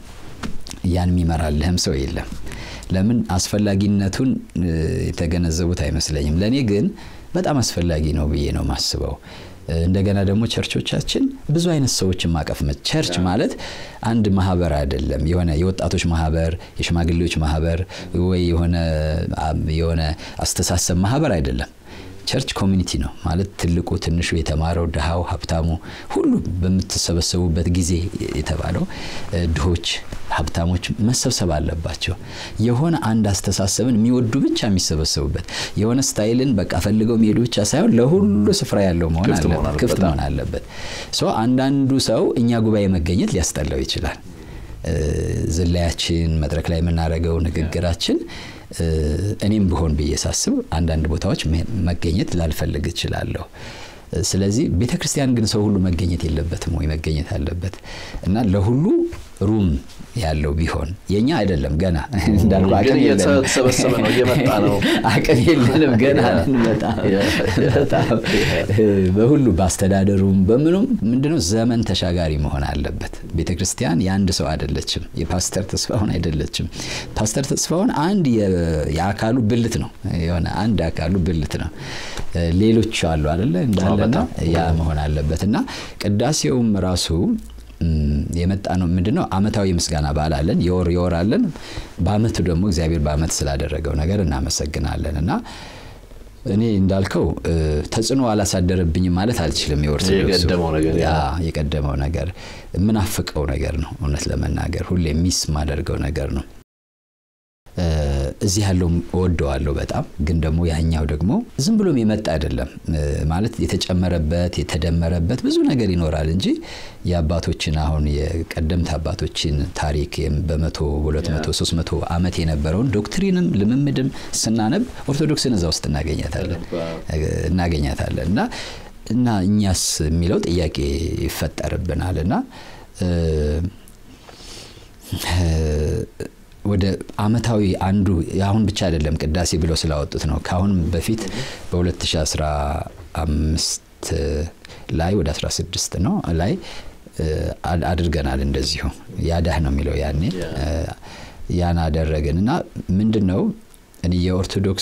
ያን የሚመራልህም ሰው የለም ለምን አስፈላጊነቱን እ፣ የተገነዘቡት አይመስለኝም ለእኔ ግን በጣም አስፈላጊ ነው ብዬ ነው ማስበው እ፣ እንደገና ደግሞ ቸርቾቻችን ብዙ አይነት ሰዎችን ማቀፍ መ- ቸርች ማለት አንድ ማህበር አይደለም የሆነ የወጣቶች ማህበር የሽማግሌዎች ማህበር ወይ የሆነ አም፣ የሆነ አስተሳሰብ ማህበር አይደለም ቸርች ኮሚኒቲ ነው ማለት ትልቁ ትንሹ የተማረው ድሃው ሀብታሙ ሁሉ በምትሰበሰቡበት ጊዜ የተባለው እ፣ ድሆች ሀብታሞች መሰብሰብ አለባቸው የሆነ አንድ አስተሳሰብን የሚወዱ ብቻ የሚሰበሰቡበት የሆነ ስታይልን በቃ ፈልገው የሚሄዱ ብቻ ሳይሆን ለሁሉ ስፍራ ያለው መሆን ክፍት መሆን አለበት አለበት። ክፍት መሆን አለበት ሶ አንዳንዱ ሰው እኛ ጉባኤ መገኘት ሊያስጠላው ይችላል እ፣ ዝላያችን መድረክ ላይ የምናደርገው ንግግራችን እ፣ እኔም ብሆን ብዬ ሳስብ አንዳንድ ቦታዎች መ- መገኘት ላልፈልግ እችላለሁ እ፣ ስለዚህ ቤተ ክርስቲያን ግን ሰው ሁሉ መገኘት የለበትም ወይ መገኘት አለበት እና ለሁሉ ሩም ያለው ቢሆን የኛ አይደለም ገና እንዳልኩ ግን አቅም የለንም። እየተሰበሰበ ነው እየመጣ ነው አቅም የለንም ገና ያ። ልንመጣ ያ። በጣም በሁሉ በአስተዳደሩም በምኑም ምንድነው ዘመን ተሻጋሪ መሆን አለበት ቤተ ክርስቲያን የአንድ ሰው አይደለችም የፓስተር ተስፋሁን አይደለችም ፓስተር ተስፋሁን አንድ የ- የአካሉ ብልት ነው የሆነ አንድ አካሉ ብልት ነው ሌሎች አሉ አደለ እንዳለና በጣም። ያ መሆን አለበት እና ቅዳሴውም ራሱ ም፣ የመጣ ነው ምንድን ነው አመታዊ የምስጋና በዓል አለን የወር የወር አለን በአመቱ ደግሞ እግዚአብሔር በአመት ስላደረገው ነገር እናመሰግናለን እና እኔ እንዳልከው እ፣ ተጽዕኖ አላሳደረብኝም ማለት አልችልም የኦርቶዶክሱ የቀደመው ነገር ያ ያ። የቀደመው ነገር የምናፍቀው ነገር ነው እውነት ለመናገር ሁሌ ሚስ ማደርገው ነገር ነው እ፣ እዚህ ያለው እወደዋለሁ በጣም ግን ደግሞ ያኛው ደግሞ ዝም ብሎም የመጣ አይደለም እ፣ ማለት የተጨመረበት የተደመረበት ብዙ ነገር ይኖራል እንጂ የአባቶችን አሁን የቀደምት አባቶችን ታሪክ የም- በመቶ ሁለት መቶ ሶስት መቶ ዓመት የነበረውን ዶክትሪንም ልምምድም ስናነብ ኦርቶዶክስን እዛ ውስጥ እናገኛታለን እ፣ እናገኛታለን እና እና እኛስ የሚለው ጥያቄ ይፈጠርብናል እና ወደ አመታዊ አንዱ አሁን ብቻ አይደለም ቅዳሴ ብለው ስላወጡት ነው። ከአሁን በፊት በ2015 ላይ ወደ 16 ነው ላይ አድርገናል። እንደዚሁ ያዳህ ነው የሚለው ያኔ ያን አደረግን እና ምንድን ነው እኔ የኦርቶዶክስ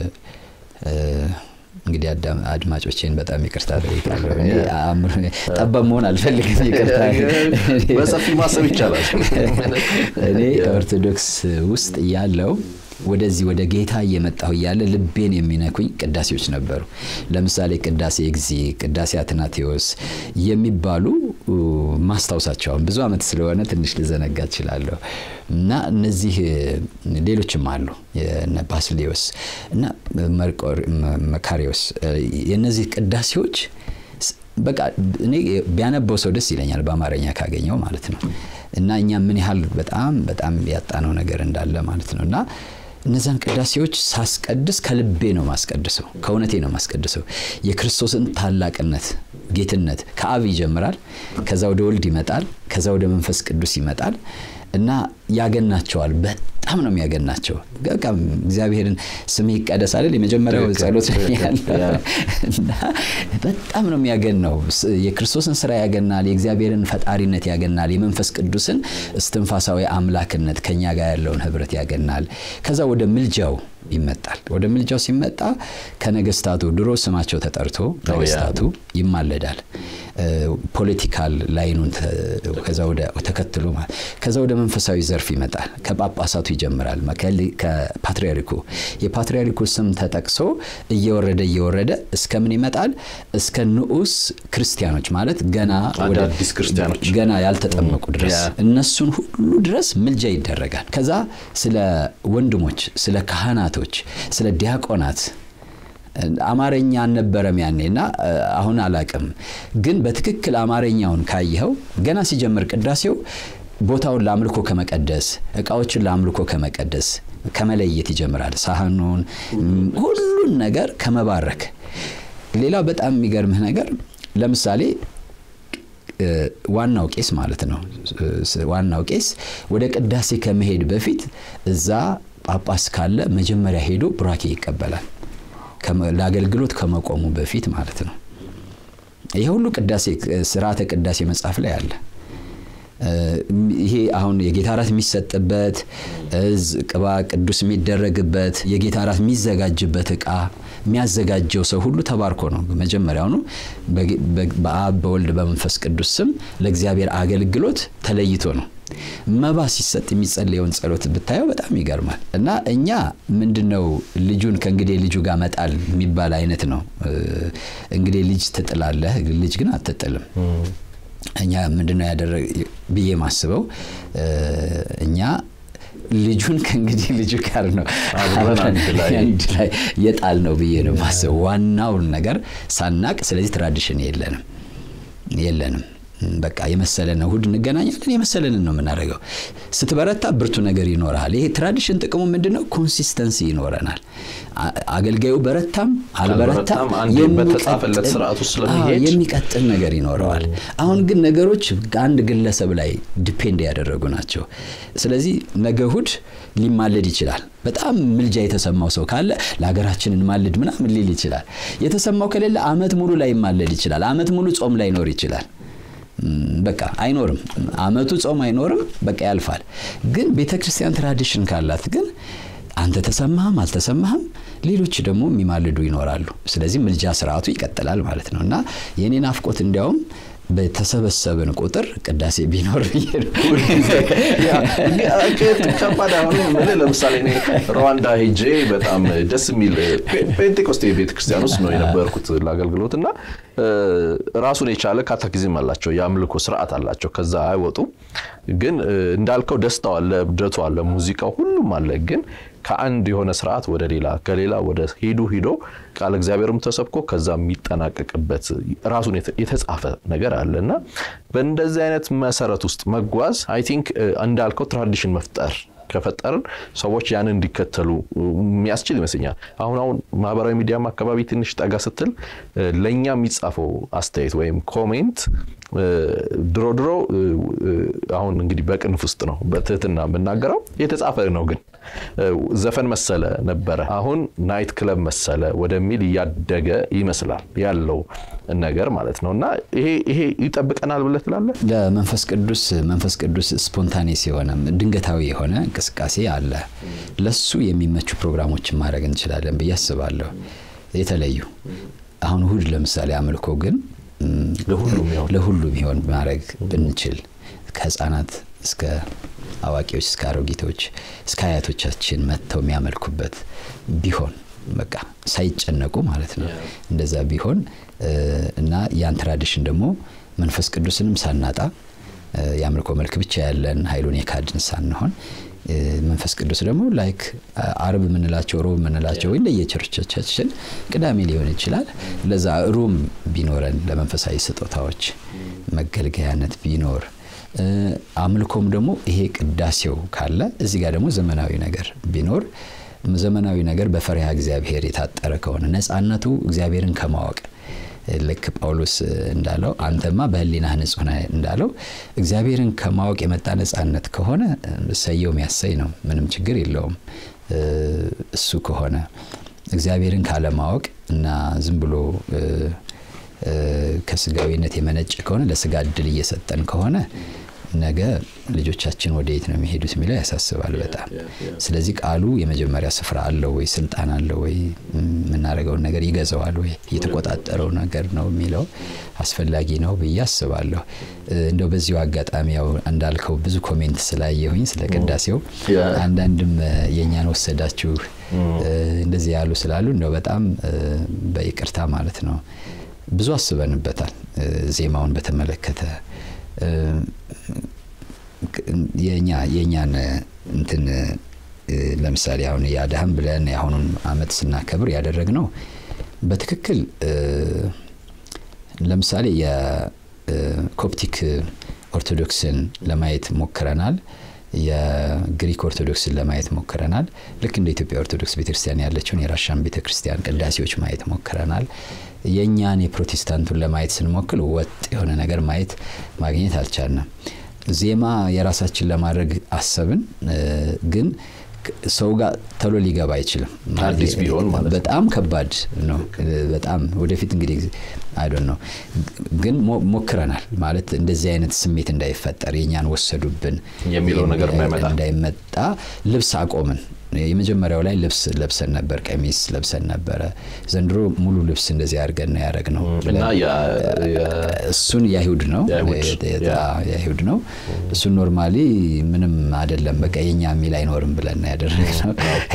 እንግዲህ አድማጮቼን በጣም ይቅርታ ጠይቃለሁ። ጠባብ መሆን አልፈልግም፣ ይቅርታ። በሰፊ ማሰብ ይቻላል። እኔ ኦርቶዶክስ ውስጥ ያለው ወደዚህ ወደ ጌታ እየመጣሁ እያለ ልቤን የሚነኩኝ ቅዳሴዎች ነበሩ። ለምሳሌ ቅዳሴ እግዚ፣ ቅዳሴ አትናቴዎስ የሚባሉ ማስታወሳቸውን ብዙ ዓመት ስለሆነ ትንሽ ልዘነጋ እችላለሁ እና እነዚህ ሌሎችም አሉ የነ ባስሌዎስ እና መካሪዎስ የእነዚህ ቅዳሴዎች በቃ እኔ ቢያነበው ሰው ደስ ይለኛል በአማርኛ ካገኘው ማለት ነው እና እኛ ምን ያህል በጣም በጣም ያጣነው ነገር እንዳለ ማለት ነው እና እነዛን ቅዳሴዎች ሳስቀድስ ከልቤ ነው ማስቀድሰው፣ ከእውነቴ ነው ማስቀድሰው። የክርስቶስን ታላቅነት፣ ጌትነት ከአብ ይጀምራል፣ ከዛ ወደ ወልድ ይመጣል፣ ከዛ ወደ መንፈስ ቅዱስ ይመጣል እና ያገናቸዋል። በጣም ነው የሚያገናቸው። በቃ እግዚአብሔርን ስም ይቀደስ አይደል የመጀመሪያው ጸሎት ያለ እና በጣም ነው የሚያገናው። የክርስቶስን ስራ ያገናል፣ የእግዚአብሔርን ፈጣሪነት ያገናል፣ የመንፈስ ቅዱስን እስትንፋሳዊ አምላክነት ከኛ ጋር ያለውን ህብረት ያገናል። ከዛ ወደ ምልጃው ይመጣል። ወደ ምልጃው ሲመጣ ከነገስታቱ ድሮ ስማቸው ተጠርቶ ነገስታቱ ይማለዳል። ፖለቲካል ላይኑን ከዛ ወደ ተከትሎ ማለት ከዛ ወደ መንፈሳዊ ዘርፍ ይመጣል። ከጳጳሳቱ ይጀምራል። ከፓትሪያርኩ የፓትሪያርኩ ስም ተጠቅሶ እየወረደ እየወረደ እስከ ምን ይመጣል? እስከ ንዑስ ክርስቲያኖች ማለት ገና አዳዲስ ክርስቲያኖች ገና ያልተጠመቁ ድረስ እነሱን ሁሉ ድረስ ምልጃ ይደረጋል። ከዛ ስለ ወንድሞች፣ ስለ ካህናቶች፣ ስለ ዲያቆናት አማርኛ አልነበረም ያኔ እና አሁን አላቅም፣ ግን በትክክል አማርኛውን ካየኸው ገና ሲጀምር ቅዳሴው ቦታውን ለአምልኮ ከመቀደስ እቃዎችን ለአምልኮ ከመቀደስ ከመለየት ይጀምራል። ሳህኑን ሁሉን ነገር ከመባረክ። ሌላው በጣም የሚገርምህ ነገር ለምሳሌ ዋናው ቄስ ማለት ነው። ዋናው ቄስ ወደ ቅዳሴ ከመሄድ በፊት እዛ ጳጳስ ካለ መጀመሪያ ሄዶ ቡራኬ ይቀበላል። ለአገልግሎት ከመቆሙ በፊት ማለት ነው። ይሄ ሁሉ ቅዳሴ ስርዓተ ቅዳሴ መጽሐፍ ላይ አለ። ይሄ አሁን የጌታ እራት የሚሰጥበት ቅባ ቅዱስ የሚደረግበት የጌታ እራት የሚዘጋጅበት እቃ የሚያዘጋጀው ሰው ሁሉ ተባርኮ ነው። መጀመሪያውኑ በአብ በወልድ በመንፈስ ቅዱስ ስም ለእግዚአብሔር አገልግሎት ተለይቶ ነው። መባ ሲሰጥ የሚጸለየውን ጸሎት ብታየው በጣም ይገርማል። እና እኛ ምንድነው ልጁን ከእንግዲህ ልጁ ጋር መጣል የሚባል አይነት ነው። እንግዲህ ልጅ ትጥላለህ፣ ልጅ ግን አትጥልም። እኛ ምንድነው ያደረግ ብዬ ማስበው እኛ ልጁን ከእንግዲህ ልጁ ጋር ነው አንድ ላይ የጣል ነው ብዬ ነው ማስበው ዋናውን ነገር ሳናቅ። ስለዚህ ትራዲሽን የለንም የለንም በቃ የመሰለን እሁድ እንገናኛለን። የመሰለንን ነው የምናደርገው። ስትበረታ ብርቱ ነገር ይኖርሃል። ይሄ ትራዲሽን ጥቅሙ ምንድን ነው? ኮንሲስተንሲ ይኖረናል። አገልጋዩ በረታም አልበረታም በተጻፈለት ስርዓት ውስጥ ስለሚሄድ የሚቀጥል ነገር ይኖረዋል። አሁን ግን ነገሮች አንድ ግለሰብ ላይ ዲፔንድ ያደረጉ ናቸው። ስለዚህ ነገ እሁድ ሊማለድ ይችላል። በጣም ምልጃ የተሰማው ሰው ካለ ለሀገራችን እንማልድ ምናምን ሊል ይችላል። የተሰማው ከሌለ አመት ሙሉ ላይ ይማለድ ይችላል። አመት ሙሉ ጾም ላይኖር ይችላል። በቃ አይኖርም። አመቱ ጾም አይኖርም። በቃ ያልፋል። ግን ቤተ ክርስቲያን ትራዲሽን ካላት ግን አንተ ተሰማህም አልተሰማህም ሌሎች ደግሞ የሚማልዱ ይኖራሉ። ስለዚህ ምልጃ ስርዓቱ ይቀጥላል ማለት ነው እና የእኔ ናፍቆት እንዲያውም በተሰበሰብን ቁጥር ቅዳሴ ቢኖር ብዬ ነው። ከባድ አሁን የምልህ ለምሳሌ እኔ ሩዋንዳ ሄጄ በጣም ደስ የሚል ፔንቴኮስቴ ቤተክርስቲያን ውስጥ ነው የነበርኩት ለአገልግሎት እና ራሱን የቻለ ካታኪዝም አላቸው፣ የአምልኮ ስርዓት አላቸው። ከዛ አይወጡም። ግን እንዳልከው ደስታው አለ፣ እብደቱ አለ፣ ሙዚቃው ሁሉም አለ። ግን ከአንድ የሆነ ስርዓት ወደ ሌላ ከሌላ ወደ ሄዱ ሂዶ ቃል እግዚአብሔርም ተሰብኮ ከዛ የሚጠናቀቅበት ራሱን የተጻፈ ነገር አለ እና በእንደዚህ አይነት መሰረት ውስጥ መጓዝ አይ ቲንክ እንዳልከው ትራዲሽን መፍጠር ከፈጠርን ሰዎች ያንን እንዲከተሉ የሚያስችል ይመስለኛል። አሁን አሁን ማህበራዊ ሚዲያም አካባቢ ትንሽ ጠጋ ስትል ለእኛ የሚጻፈው አስተያየት ወይም ኮሜንት ድሮ ድሮ አሁን እንግዲህ በቅንፍ ውስጥ ነው በትህትና የምናገረው የተጻፈ ነው ግን ዘፈን መሰለ ነበረ። አሁን ናይት ክለብ መሰለ ወደሚል እያደገ ይመስላል ያለው ነገር ማለት ነው። እና ይሄ ይጠብቀናል ብለህ ትላለህ? ለመንፈስ ቅዱስ መንፈስ ቅዱስ ስፖንታኔስ የሆነ ድንገታዊ የሆነ እንቅስቃሴ አለ። ለሱ የሚመቹ ፕሮግራሞችን ማድረግ እንችላለን ብዬ አስባለሁ። የተለዩ አሁን እሁድ ለምሳሌ አምልኮ ግን ለሁሉም ይሆን ማድረግ ብንችል ከህፃናት እስከ አዋቂዎች እስከ አሮጊቶች እስከ አያቶቻችን መጥተው የሚያመልኩበት ቢሆን በቃ ሳይጨነቁ ማለት ነው። እንደዛ ቢሆን እና ያን ትራዲሽን ደግሞ መንፈስ ቅዱስንም ሳናጣ የአምልኮ መልክ ብቻ ያለን ኃይሉን የካድን ሳንሆን መንፈስ ቅዱስ ደግሞ ላይክ አርብ የምንላቸው ሮብ የምንላቸው ወይ ለየቸርቾቻችን ቅዳሜ ሊሆን ይችላል። ለዛ ሩም ቢኖረን ለመንፈሳዊ ስጦታዎች መገልገያነት ቢኖር አምልኮም ደግሞ ይሄ ቅዳሴው ካለ እዚህ ጋር ደግሞ ዘመናዊ ነገር ቢኖር ዘመናዊ ነገር በፈሪሃ እግዚአብሔር የታጠረ ከሆነ ነፃነቱ እግዚአብሔርን ከማወቅ ልክ ጳውሎስ እንዳለው አንተማ በህሊናህ ንጹህ ነህ እንዳለው እግዚአብሔርን ከማወቅ የመጣ ነፃነት ከሆነ ሰየው የሚያሰኝ ነው። ምንም ችግር የለውም። እሱ ከሆነ እግዚአብሔርን ካለማወቅ እና ዝም ብሎ ከስጋዊነት የመነጨ ከሆነ ለስጋ እድል እየሰጠን ከሆነ ነገ ልጆቻችን ወደ የት ነው የሚሄዱት የሚለው ያሳስባል በጣም። ስለዚህ ቃሉ የመጀመሪያ ስፍራ አለው ወይ ስልጣን አለው ወይ የምናደርገውን ነገር ይገዛዋል ወይ የተቆጣጠረው ነገር ነው የሚለው አስፈላጊ ነው ብዬ አስባለሁ። እንደው በዚሁ አጋጣሚ ያው እንዳልከው ብዙ ኮሜንት ስላየሁኝ ስለ ቅዳሴው አንዳንድም የእኛን ወሰዳችሁ እንደዚህ ያሉ ስላሉ እንደው በጣም በይቅርታ ማለት ነው። ብዙ አስበንበታል ዜማውን በተመለከተ የኛ የኛን እንትን ለምሳሌ አሁን የአድሃም ብለን የአሁኑን አመት ስናከብር ያደረግነው በትክክል ለምሳሌ የኮፕቲክ ኦርቶዶክስን ለማየት ሞክረናል። የግሪክ ኦርቶዶክስን ለማየት ሞክረናል። ልክ እንደ ኢትዮጵያ ኦርቶዶክስ ቤተክርስቲያን ያለችውን የራሻን ቤተክርስቲያን ቅዳሴዎች ማየት ሞክረናል። የእኛን የፕሮቴስታንቱን ለማየት ስንሞክል ወጥ የሆነ ነገር ማየት ማግኘት አልቻልንም። ዜማ የራሳችን ለማድረግ አሰብን፣ ግን ሰው ጋር ቶሎ ሊገባ አይችልም። አዲስ ቢሆን ማለት በጣም ከባድ ነው። በጣም ወደፊት እንግዲህ አይዶን ነው፣ ግን ሞክረናል ማለት እንደዚህ አይነት ስሜት እንዳይፈጠር የእኛን ወሰዱብን የሚለው ነገር እንዳይመጣ እንዳይመጣ ልብስ አቆምን። የመጀመሪያው ላይ ልብስ ለብሰን ነበር፣ ቀሚስ ለብሰን ነበረ። ዘንድሮ ሙሉ ልብስ እንደዚህ አድርገን ነው ያደረግነው። እና እሱን የአይሁድ ነው የአይሁድ ነው። እሱን ኖርማሊ ምንም አይደለም፣ በቃ የኛ የሚል አይኖርም ብለን ነው ያደረግነው።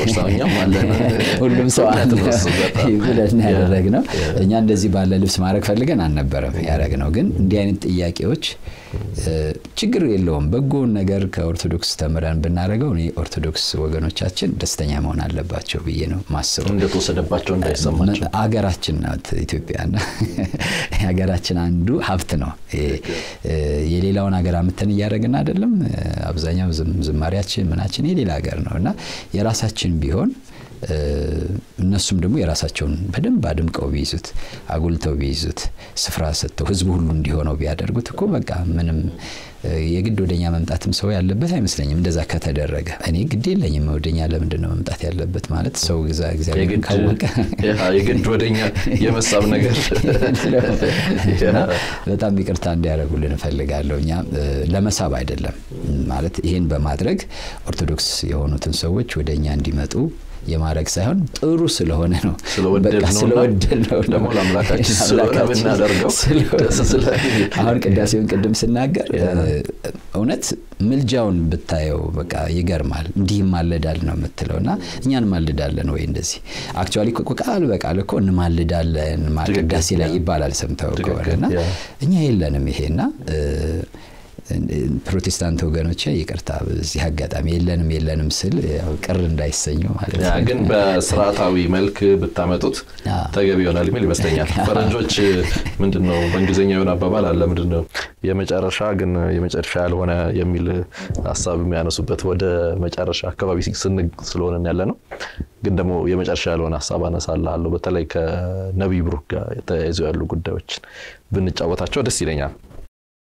ሁሉም ሰው አለ ብለን ነው ያደረግነው። እኛ እንደዚህ ባለ ልብስ ማድረግ ፈልገን አልነበረም ያደረግነው። ግን እንዲህ አይነት ጥያቄዎች ችግር የለውም። በጎውን ነገር ከኦርቶዶክስ ተምረን ብናደርገው እኔ ኦርቶዶክስ ወገኖቻችን ደስተኛ መሆን አለባቸው ብዬ ነው ማስበው። እንደተወሰደባቸው እንዳይሰማቸው አገራችን ናት ኢትዮጵያና የሀገራችን አንዱ ሀብት ነው። የሌላውን ሀገር አምተን እያደረግን አይደለም። አብዛኛው ዝማሪያችን ምናችን የሌላ ሀገር ነው እና የራሳችን ቢሆን እነሱም ደግሞ የራሳቸውን በደንብ አድምቀው ቢይዙት አጉልተው ቢይዙት ስፍራ ሰጥተው ህዝቡ ሁሉ እንዲሆነው ቢያደርጉት እኮ በቃ ምንም የግድ ወደኛ መምጣትም ሰው ያለበት አይመስለኝም። እንደዛ ከተደረገ እኔ ግድ የለኝም ወደኛ ለምንድን ነው መምጣት ያለበት ማለት ሰው ግዛ እግዚአብሔር ካወቀ የግድ ወደኛ የመሳብ ነገር በጣም ይቅርታ እንዲያደርጉልን እፈልጋለሁ። እኛ ለመሳብ አይደለም ማለት ይሄን በማድረግ ኦርቶዶክስ የሆኑትን ሰዎች ወደ እኛ እንዲመጡ የማድረግ ሳይሆን ጥሩ ስለሆነ ነው። ስለወደድ ነው ደግሞ ለአምላካችን ስለሆነ ብናደርገው አሁን ቅዳሴውን ቅድም ስናገር እውነት ምልጃውን ብታየው በቃ ይገርማል። እንዲህ ማልዳል ነው የምትለው እና እኛ እንማልዳለን ወይ እንደዚህ አክቹዋሊ ቃል በቃል እኮ እንማልዳለን ቅዳሴ ላይ ይባላል ሰምተው ከሆነ እና እኛ የለንም ይሄና ፕሮቴስታንት ወገኖች ይቅርታ በዚህ አጋጣሚ የለንም የለንም ስል ቅር እንዳይሰኙ ማለት ነው። ግን በስርዓታዊ መልክ ብታመጡት ተገቢ ይሆናል የሚል ይመስለኛል። ፈረንጆች ምንድን ነው በእንግሊዝኛ የሆነ አባባል አለ ምንድን ነው የመጨረሻ ግን የመጨረሻ ያልሆነ የሚል ሀሳብ የሚያነሱበት ወደ መጨረሻ አካባቢ ስለሆነ ያለ ነው። ግን ደግሞ የመጨረሻ ያልሆነ ሀሳብ አነሳልሃለሁ። በተለይ ከነቢይ ብሩክ ጋር ተያይዘው ያሉ ጉዳዮችን ብንጫወታቸው ደስ ይለኛል።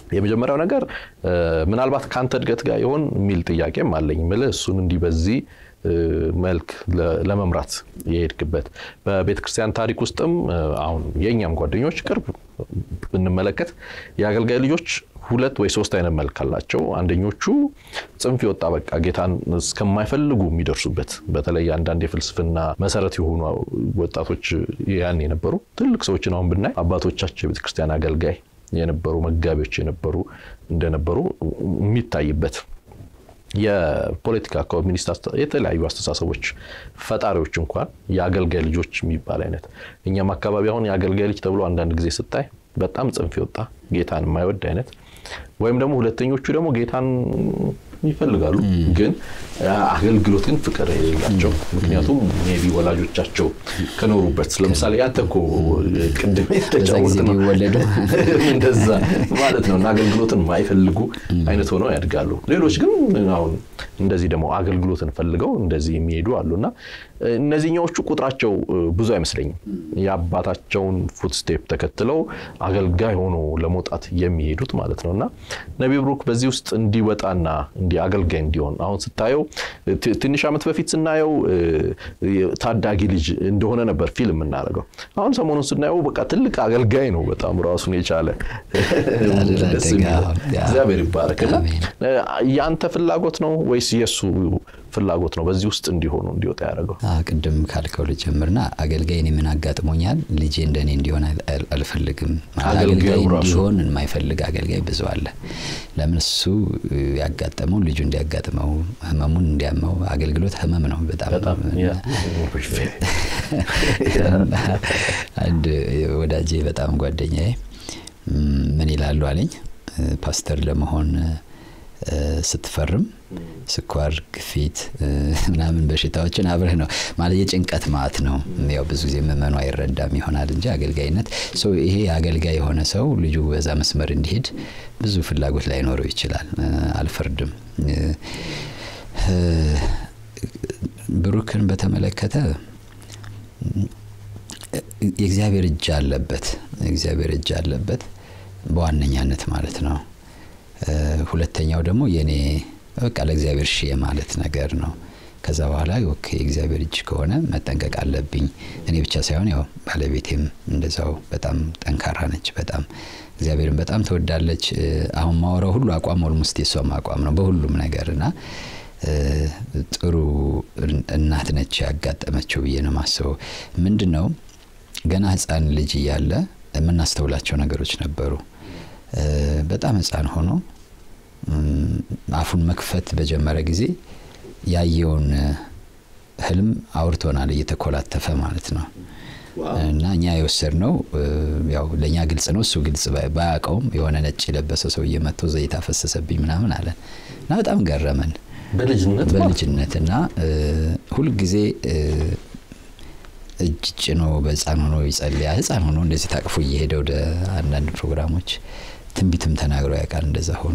የመጀመሪያው ነገር ምናልባት ከአንተ እድገት ጋር ይሆን የሚል ጥያቄም አለኝ። ምልህ እሱን እንዲህ በዚህ መልክ ለመምራት የሄድክበት በቤተ ክርስቲያን ታሪክ ውስጥም አሁን የእኛም ጓደኞች ቅርብ ብንመለከት የአገልጋይ ልጆች ሁለት ወይ ሶስት አይነት መልክ አላቸው። አንደኞቹ ጽንፍ የወጣ በቃ ጌታን እስከማይፈልጉ የሚደርሱበት በተለይ አንዳንድ የፍልስፍና መሰረት የሆኑ ወጣቶች ያን የነበሩ ትልቅ ሰዎችን አሁን ብናይ አባቶቻቸው የቤተ ክርስቲያን አገልጋይ የነበሩ መጋቢዎች የነበሩ እንደነበሩ የሚታይበት የፖለቲካ ኮሚኒስት የተለያዩ አስተሳሰቦች ፈጣሪዎች እንኳን የአገልጋይ ልጆች የሚባል አይነት እኛም አካባቢ አሁን የአገልጋይ ልጅ ተብሎ አንዳንድ ጊዜ ስታይ በጣም ጽንፍ የወጣ ጌታን የማይወድ አይነት ወይም ደግሞ ሁለተኞቹ ደግሞ ጌታን ይፈልጋሉ ግን አገልግሎት ግን ፍቅር የሌላቸው ምክንያቱም ሜይ ቢ ወላጆቻቸው ከኖሩበት ለምሳሌ ያንተ እኮ ቅድም የተጫወት ነው እንደዛ ማለት ነው እና አገልግሎትን የማይፈልጉ አይነት ሆነው ያድጋሉ ሌሎች ግን አሁን እንደዚህ ደግሞ አገልግሎትን ፈልገው እንደዚህ የሚሄዱ አሉ እና እነዚህኛዎቹ ቁጥራቸው ብዙ አይመስለኝም የአባታቸውን ፉትስቴፕ ተከትለው አገልጋይ ሆኖ ለመውጣት የሚሄዱት ማለት ነው እና ነቢ ብሩክ በዚህ ውስጥ እንዲወጣና እንዲህ አገልጋይ እንዲሆን አሁን ስታየው ትንሽ ዓመት በፊት ስናየው ታዳጊ ልጅ እንደሆነ ነበር ፊልም የምናደርገው። አሁን ሰሞኑን ስናየው በቃ ትልቅ አገልጋይ ነው። በጣም ራሱን የቻለ ደስ እግዚአብሔር ይባረክና የአንተ ፍላጎት ነው ወይስ የእሱ ፍላጎት ነው በዚህ ውስጥ እንዲሆኑ እንዲወጣ ያደረገው? ቅድም ካልከው ልጀምርና አገልጋይ እኔ ምን አጋጥሞኛል? ልጄ እንደኔ እንዲሆን አልፈልግም። አገልጋይ እንዲሆን የማይፈልግ አገልጋይ ብዙ አለ። ለምን እሱ ያጋጠመው ልጁ እንዲያጋጥመው ህመሙን እንዲያመው አገልግሎት ህመም ነው በጣም አንድ ወዳጄ በጣም ጓደኛዬ ምን ይላሉ አለኝ ፓስተር ለመሆን ስትፈርም ስኳር፣ ግፊት ምናምን በሽታዎችን አብረህ ነው ማለት የጭንቀት ማት ነው። ያው ብዙ ጊዜ ምዕመኑ አይረዳም ይሆናል እንጂ አገልጋይነት ይሄ አገልጋይ የሆነ ሰው ልጁ በዛ መስመር እንዲሄድ ብዙ ፍላጎት ላይኖረው ይችላል። አልፈርድም። ብሩክን በተመለከተ የእግዚአብሔር እጅ አለበት። የእግዚአብሔር እጅ አለበት በዋነኛነት ማለት ነው። ሁለተኛው ደግሞ የኔ በቃ ለእግዚአብሔር ሺ የማለት ነገር ነው። ከዛ በኋላ ኦኬ የእግዚአብሔር እጅ ከሆነ መጠንቀቅ አለብኝ። እኔ ብቻ ሳይሆን ያው ባለቤቴም እንደዛው በጣም ጠንካራ ነች። በጣም እግዚአብሔርን በጣም ትወዳለች። አሁን ማወራው ሁሉ አቋም ኦልሞስት የሷም አቋም ነው በሁሉም ነገር እና ጥሩ እናት ነች ያጋጠመችው ብዬ ነው ማስበው። ምንድን ነው ገና ህፃን ልጅ እያለ የምናስተውላቸው ነገሮች ነበሩ። በጣም ህፃን ሆኖ አፉን መክፈት በጀመረ ጊዜ ያየውን ህልም አውርቶናል፣ እየተኮላተፈ ማለት ነው። እና እኛ የወሰድነው ያው ለእኛ ግልጽ ነው፣ እሱ ግልጽ ባያውቀውም የሆነ ነጭ የለበሰ ሰው እየመቶ ዘይት አፈሰሰብኝ ምናምን አለን እና በጣም ገረመን በልጅነት እና ሁልጊዜ እጅ ጭኖ በህፃን ሆኖ ይጸልያ ህፃን ሆኖ እንደዚህ ታቅፎ እየሄደ ወደ አንዳንድ ፕሮግራሞች ትንቢትም ተናግሮ ያውቃል። እንደዛ ሆኖ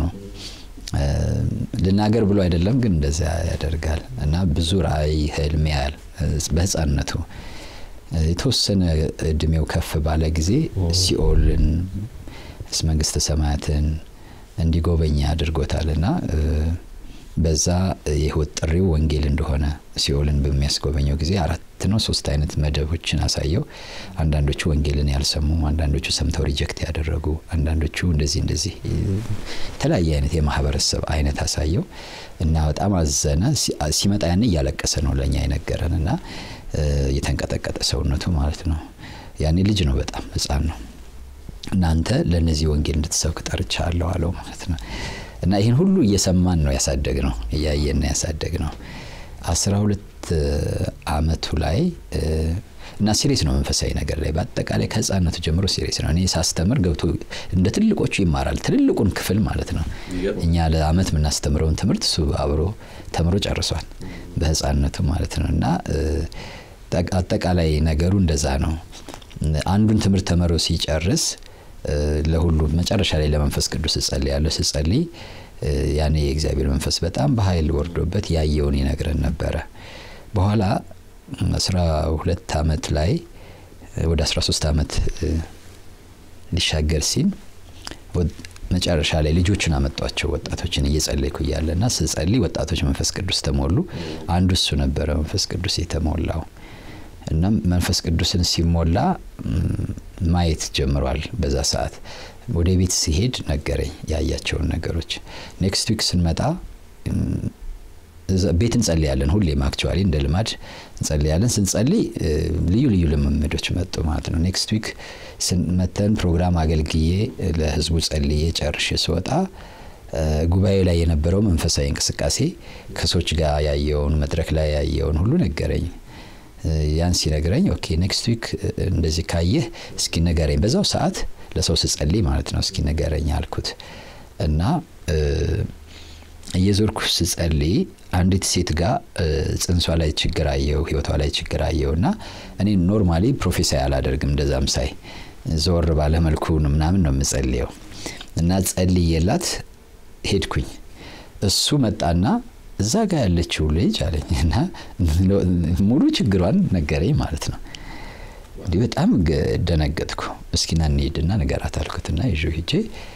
ልናገር ብሎ አይደለም ግን እንደዛ ያደርጋል እና ብዙ ራእይ ህልም ያያል በህፃንነቱ። የተወሰነ እድሜው ከፍ ባለ ጊዜ ሲኦልን መንግስተ ሰማያትን እንዲጎበኝ አድርጎታል እና በዛ የህይወት ጥሪው ወንጌል እንደሆነ ሲኦልን በሚያስጎበኘው ጊዜ አራት ነው ሶስት አይነት መደቦችን አሳየው። አንዳንዶቹ ወንጌልን ያልሰሙ፣ አንዳንዶቹ ሰምተው ሪጀክት ያደረጉ፣ አንዳንዶቹ እንደዚህ እንደዚህ የተለያየ አይነት የማህበረሰብ አይነት አሳየው እና በጣም አዘነ። ሲመጣ ያን እያለቀሰ ነው ለእኛ የነገረን እና የተንቀጠቀጠ ሰውነቱ ማለት ነው። ያኔ ልጅ ነው፣ በጣም ህፃን ነው። እናንተ ለእነዚህ ወንጌል እንድትሰብክ ጠርቻለሁ አለው ማለት ነው። እና ይህን ሁሉ እየሰማን ነው ያሳደግ ነው እያየን ነው ያሳደግ ነው። አስራ ሁለት አመቱ ላይ እና ሲሪየስ ነው መንፈሳዊ ነገር ላይ በአጠቃላይ ከህፃነቱ ጀምሮ ሲሪየስ ነው። እኔ ሳስተምር ገብቶ እንደ ትልቆቹ ይማራል፣ ትልልቁን ክፍል ማለት ነው። እኛ ለአመት የምናስተምረውን ትምህርት እሱ አብሮ ተምሮ ጨርሷል በህፃነቱ ማለት ነው። እና አጠቃላይ ነገሩ እንደዛ ነው። አንዱን ትምህርት ተምሮ ሲጨርስ ለሁሉ መጨረሻ ላይ ለመንፈስ ቅዱስ እጸልያለሁ። ስጸልይ ያኔ የእግዚአብሔር መንፈስ በጣም በኃይል ወርዶበት ያየውን ይነግረን ነበረ። በኋላ አስራ ሁለት አመት ላይ ወደ አስራ ሶስት አመት ሊሻገር ሲል መጨረሻ ላይ ልጆችን አመጧቸው ወጣቶችን እየጸለይኩ እያለ እና ስጸልይ ወጣቶች መንፈስ ቅዱስ ተሞሉ። አንዱ እሱ ነበረ መንፈስ ቅዱስ የተሞላው እና መንፈስ ቅዱስን ሲሞላ ም፣ ማየት ጀምሯል። በዛ ሰዓት ወደ ቤት ሲሄድ ነገረኝ ያያቸውን ነገሮች። ኔክስት ዊክ ስንመጣ ም፣ እዛ ቤት እንጸልያለን። ሁሌም አክቹዋሊ እንደ ልማድ እንጸልያለን። ስንጸልይ እ፣ ልዩ ልዩ ልምምዶች መጡ ማለት ነው። ኔክስት ዊክ መተን ፕሮግራም አገልግዬ እ፣ ለህዝቡ ጸልዬ ጨርሼ ስወጣ እ፣ ጉባኤ ላይ የነበረው መንፈሳዊ እንቅስቃሴ ከሰዎች ጋር ያየውን መድረክ ላይ ያየውን ሁሉ ነገረኝ። እ፣ ያን ሲነግረኝ ኦኬ ኔክስት ዊክ እንደዚህ ካየህ እስኪ ንገረኝ። በዛው ሰዓት ለሰው ስጸልይ ማለት ነው እስኪ ንገረኝ አልኩት እና እ፣ እየዞርኩ ስጸልይ አንዲት ሴት ጋር እ፣ ጽንሷ ላይ ችግር አየው፣ ህይወቷ ላይ ችግር አየው እና እኔ ኖርማሊ ፕሮፌሳይ አላደርግም እንደዛም ሳይ ዘወር ባለ መልኩ ምናምን ነው የምጸልየው እና ጸልዬላት ሄድኩኝ። እሱ መጣና እዛ ጋር ያለችው ልጅ አለኝ እና ሙሉ ችግሯን ነገረኝ ማለት ነው። እንዲህ በጣም ገ- ደነገጥኩ። እስኪና እንሂድና ንገራት አልኩትና ይዤው ሂጄ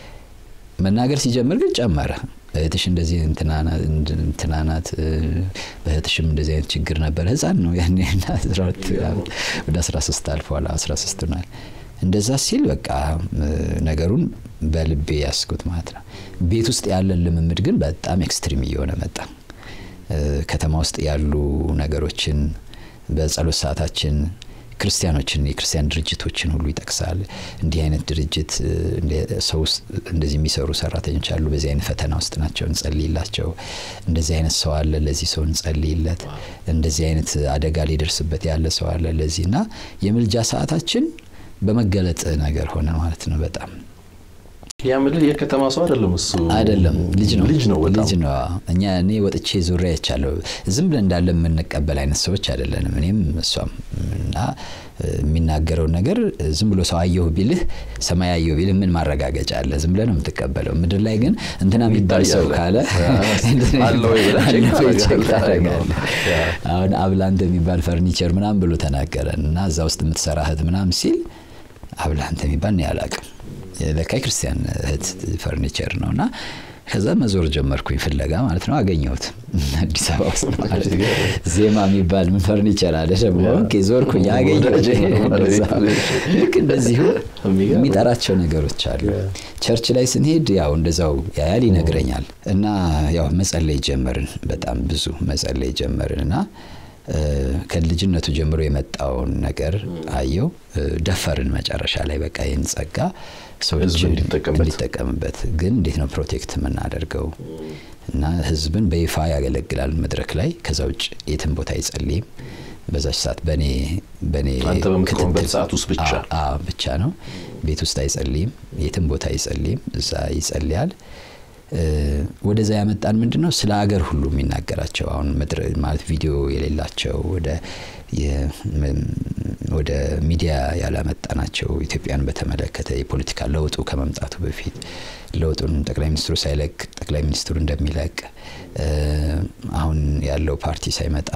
መናገር ሲጀምር ግን ጨመረ። እህትሽ እንደዚህ እንትና ናት- እንትና ናት እ፣ በእህትሽም እንደዚህ አይነት ችግር ነበረ። ህፃን ነው ያኔ እና አስራ ሁለት ዓመት ወደ 13 አልፏል 13 ሆኗል። እንደዛ ሲል በቃ እ፣ ነገሩን በልቤ ያስኩት ማለት ነው። ቤት ውስጥ ያለን ልምምድ ግን በጣም ኤክስትሪም እየሆነ መጣ። እ፣ ከተማ ውስጥ ያሉ ነገሮችን በጸሎት ሰዓታችን ክርስቲያኖችን የክርስቲያን ድርጅቶችን ሁሉ ይጠቅሳል። እንዲህ አይነት ድርጅት እ፣ እንደ- ሰው ውስጥ እንደዚህ የሚሰሩ ሰራተኞች አሉ፣ በዚህ አይነት ፈተና ውስጥ ናቸው፣ እንጸልይላቸው። እንደዚህ አይነት ሰው አለ፣ ለዚህ ሰው እንጸልይለት። እንደዚህ አይነት አደጋ ሊደርስበት ያለ ሰው አለ፣ ለዚህ እና የምልጃ ሰዓታችን በመገለጥ ነገር ሆነ ማለት ነው በጣም ያ ምልህ የከተማ ሰው አይደለም እሱ አይደለም ልጅ ነው ልጅ ነው በጣም ልጅ ነው እኛ እኔ ወጥቼ ዙሪያ አይቻለሁ ዝም ብለን እንዳለ የምንቀበል አይነት ሰዎች አይደለንም እኔም እሷም እና እ፣ የሚናገረውን ነገር ዝም ብሎ ሰው አየሁ ቢልህ ሰማይ አየሁ ቢልህ ምን ማረጋገጫ አለ ዝም ብለህ ነው የምትቀበለው ምድር ላይ ግን እንትና የሚባል ሰው ካለ አለ ወይ ብለህ ቼክ አለ ወይ ቼክ ታደርጋለህ። ታደርጋለህ አሁን አብላንት የሚባል ፈርኒቸር ምናምን ብሎ ተናገረን እና እዛ ውስጥ የምትሰራ እህት ምናምን ሲል አብላንት የሚባል እኔ አላውቅም ለካ ክርስቲያን እህት ፈርኒቸር ነው እና ከዛ መዞር ጀመርኩኝ ፍለጋ ማለት ነው አገኘሁት አዲስ አበባ ውስጥ ማለት ነው። ዜማ የሚባል ምን ፈርኒቸር አለ ደግሞ ኦኬ ዞርኩኝ አገኘሁት እንደዛ። ልክ እንደዚሁ የሚጠራቸው ነገሮች አሉ ቸርች ላይ ስንሄድ ያው እንደዛው ያያል ይነግረኛል እና ያው መጸለይ ጀመርን በጣም ብዙ መጸለይ ጀመርን እና እ፣ ከልጅነቱ ጀምሮ የመጣውን ነገር አየው እ፣ ደፈርን መጨረሻ ላይ በቃ ይህን ጸጋ ሰዎች ህዝብ እንዲጠቀምበት። እንዲጠቀምበት ግን እንዴት ነው ፕሮቴክት የምናደርገው እና ህዝብን በይፋ ያገለግላል መድረክ ላይ ከዛ ውጭ የትም ቦታ አይጸልይም በዛች ሰዓት በእኔ በእኔ አንተ በምትቆምበት ክትትል- ሰዓት ውስጥ ብቻ? አዎ፣ አዎ ብቻ ነው ቤት ውስጥ አይጸልይም የትም ቦታ አይጸልይም እዛ ይጸልያል እ፣ ወደዛ ያመጣን ምንድን ነው ስለ ሀገር ሁሉ የሚናገራቸው አሁን ምድር ማለት ቪዲዮ የሌላቸው ወደ የ- ም- ወደ ሚዲያ ያላመጣናቸው ኢትዮጵያን በተመለከተ የፖለቲካ ለውጡ ከመምጣቱ በፊት ለውጡን ጠቅላይ ሚኒስትሩ ሳይለቅ ጠቅላይ ሚኒስትሩ እንደሚለቅ እ፣ አሁን ያለው ፓርቲ ሳይመጣ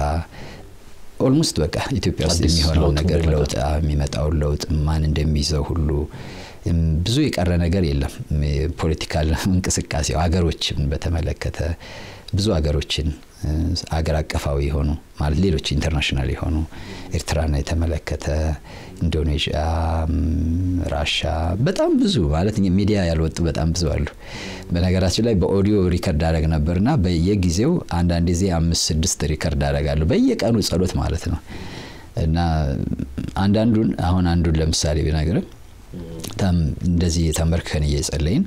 ኦልሞስት በቃ ኢትዮጵያ ውስጥ አዲስ የሚሆነው ለውጥ ነገር እንደሚመጣ። ለውጥ አ- የሚመጣውን ለውጥ ማን እንደሚይዘው ሁሉ እም፣ ብዙ የቀረ ነገር የለም። እም፣ የፖለቲካል እንቅስቃሴው ሀገሮችን በተመለከተ ብዙ ሀገሮችን እ፣ አገር አቀፋዊ የሆኑ ማለት ሌሎች ኢንተርናሽናል የሆኑ ኤርትራን የተመለከተ ኢንዶኔዥያ፣ እም፣ ራሻ በጣም ብዙ ማለት እኛ ሚዲያ ያልወጡ በጣም ብዙ አሉ። በነገራችን ላይ በኦዲዮ ሪከርድ አደረግ ነበርና በየጊዜው አንዳንድ ጊዜ አምስት ስድስት ሪከርድ አደርጋለሁ በየቀኑ ጸሎት ማለት ነው እና አንዳንዱን አሁን አንዱን ለምሳሌ ቢነግርም ተም- እንደዚህ ተንበርክከን እየጸለይን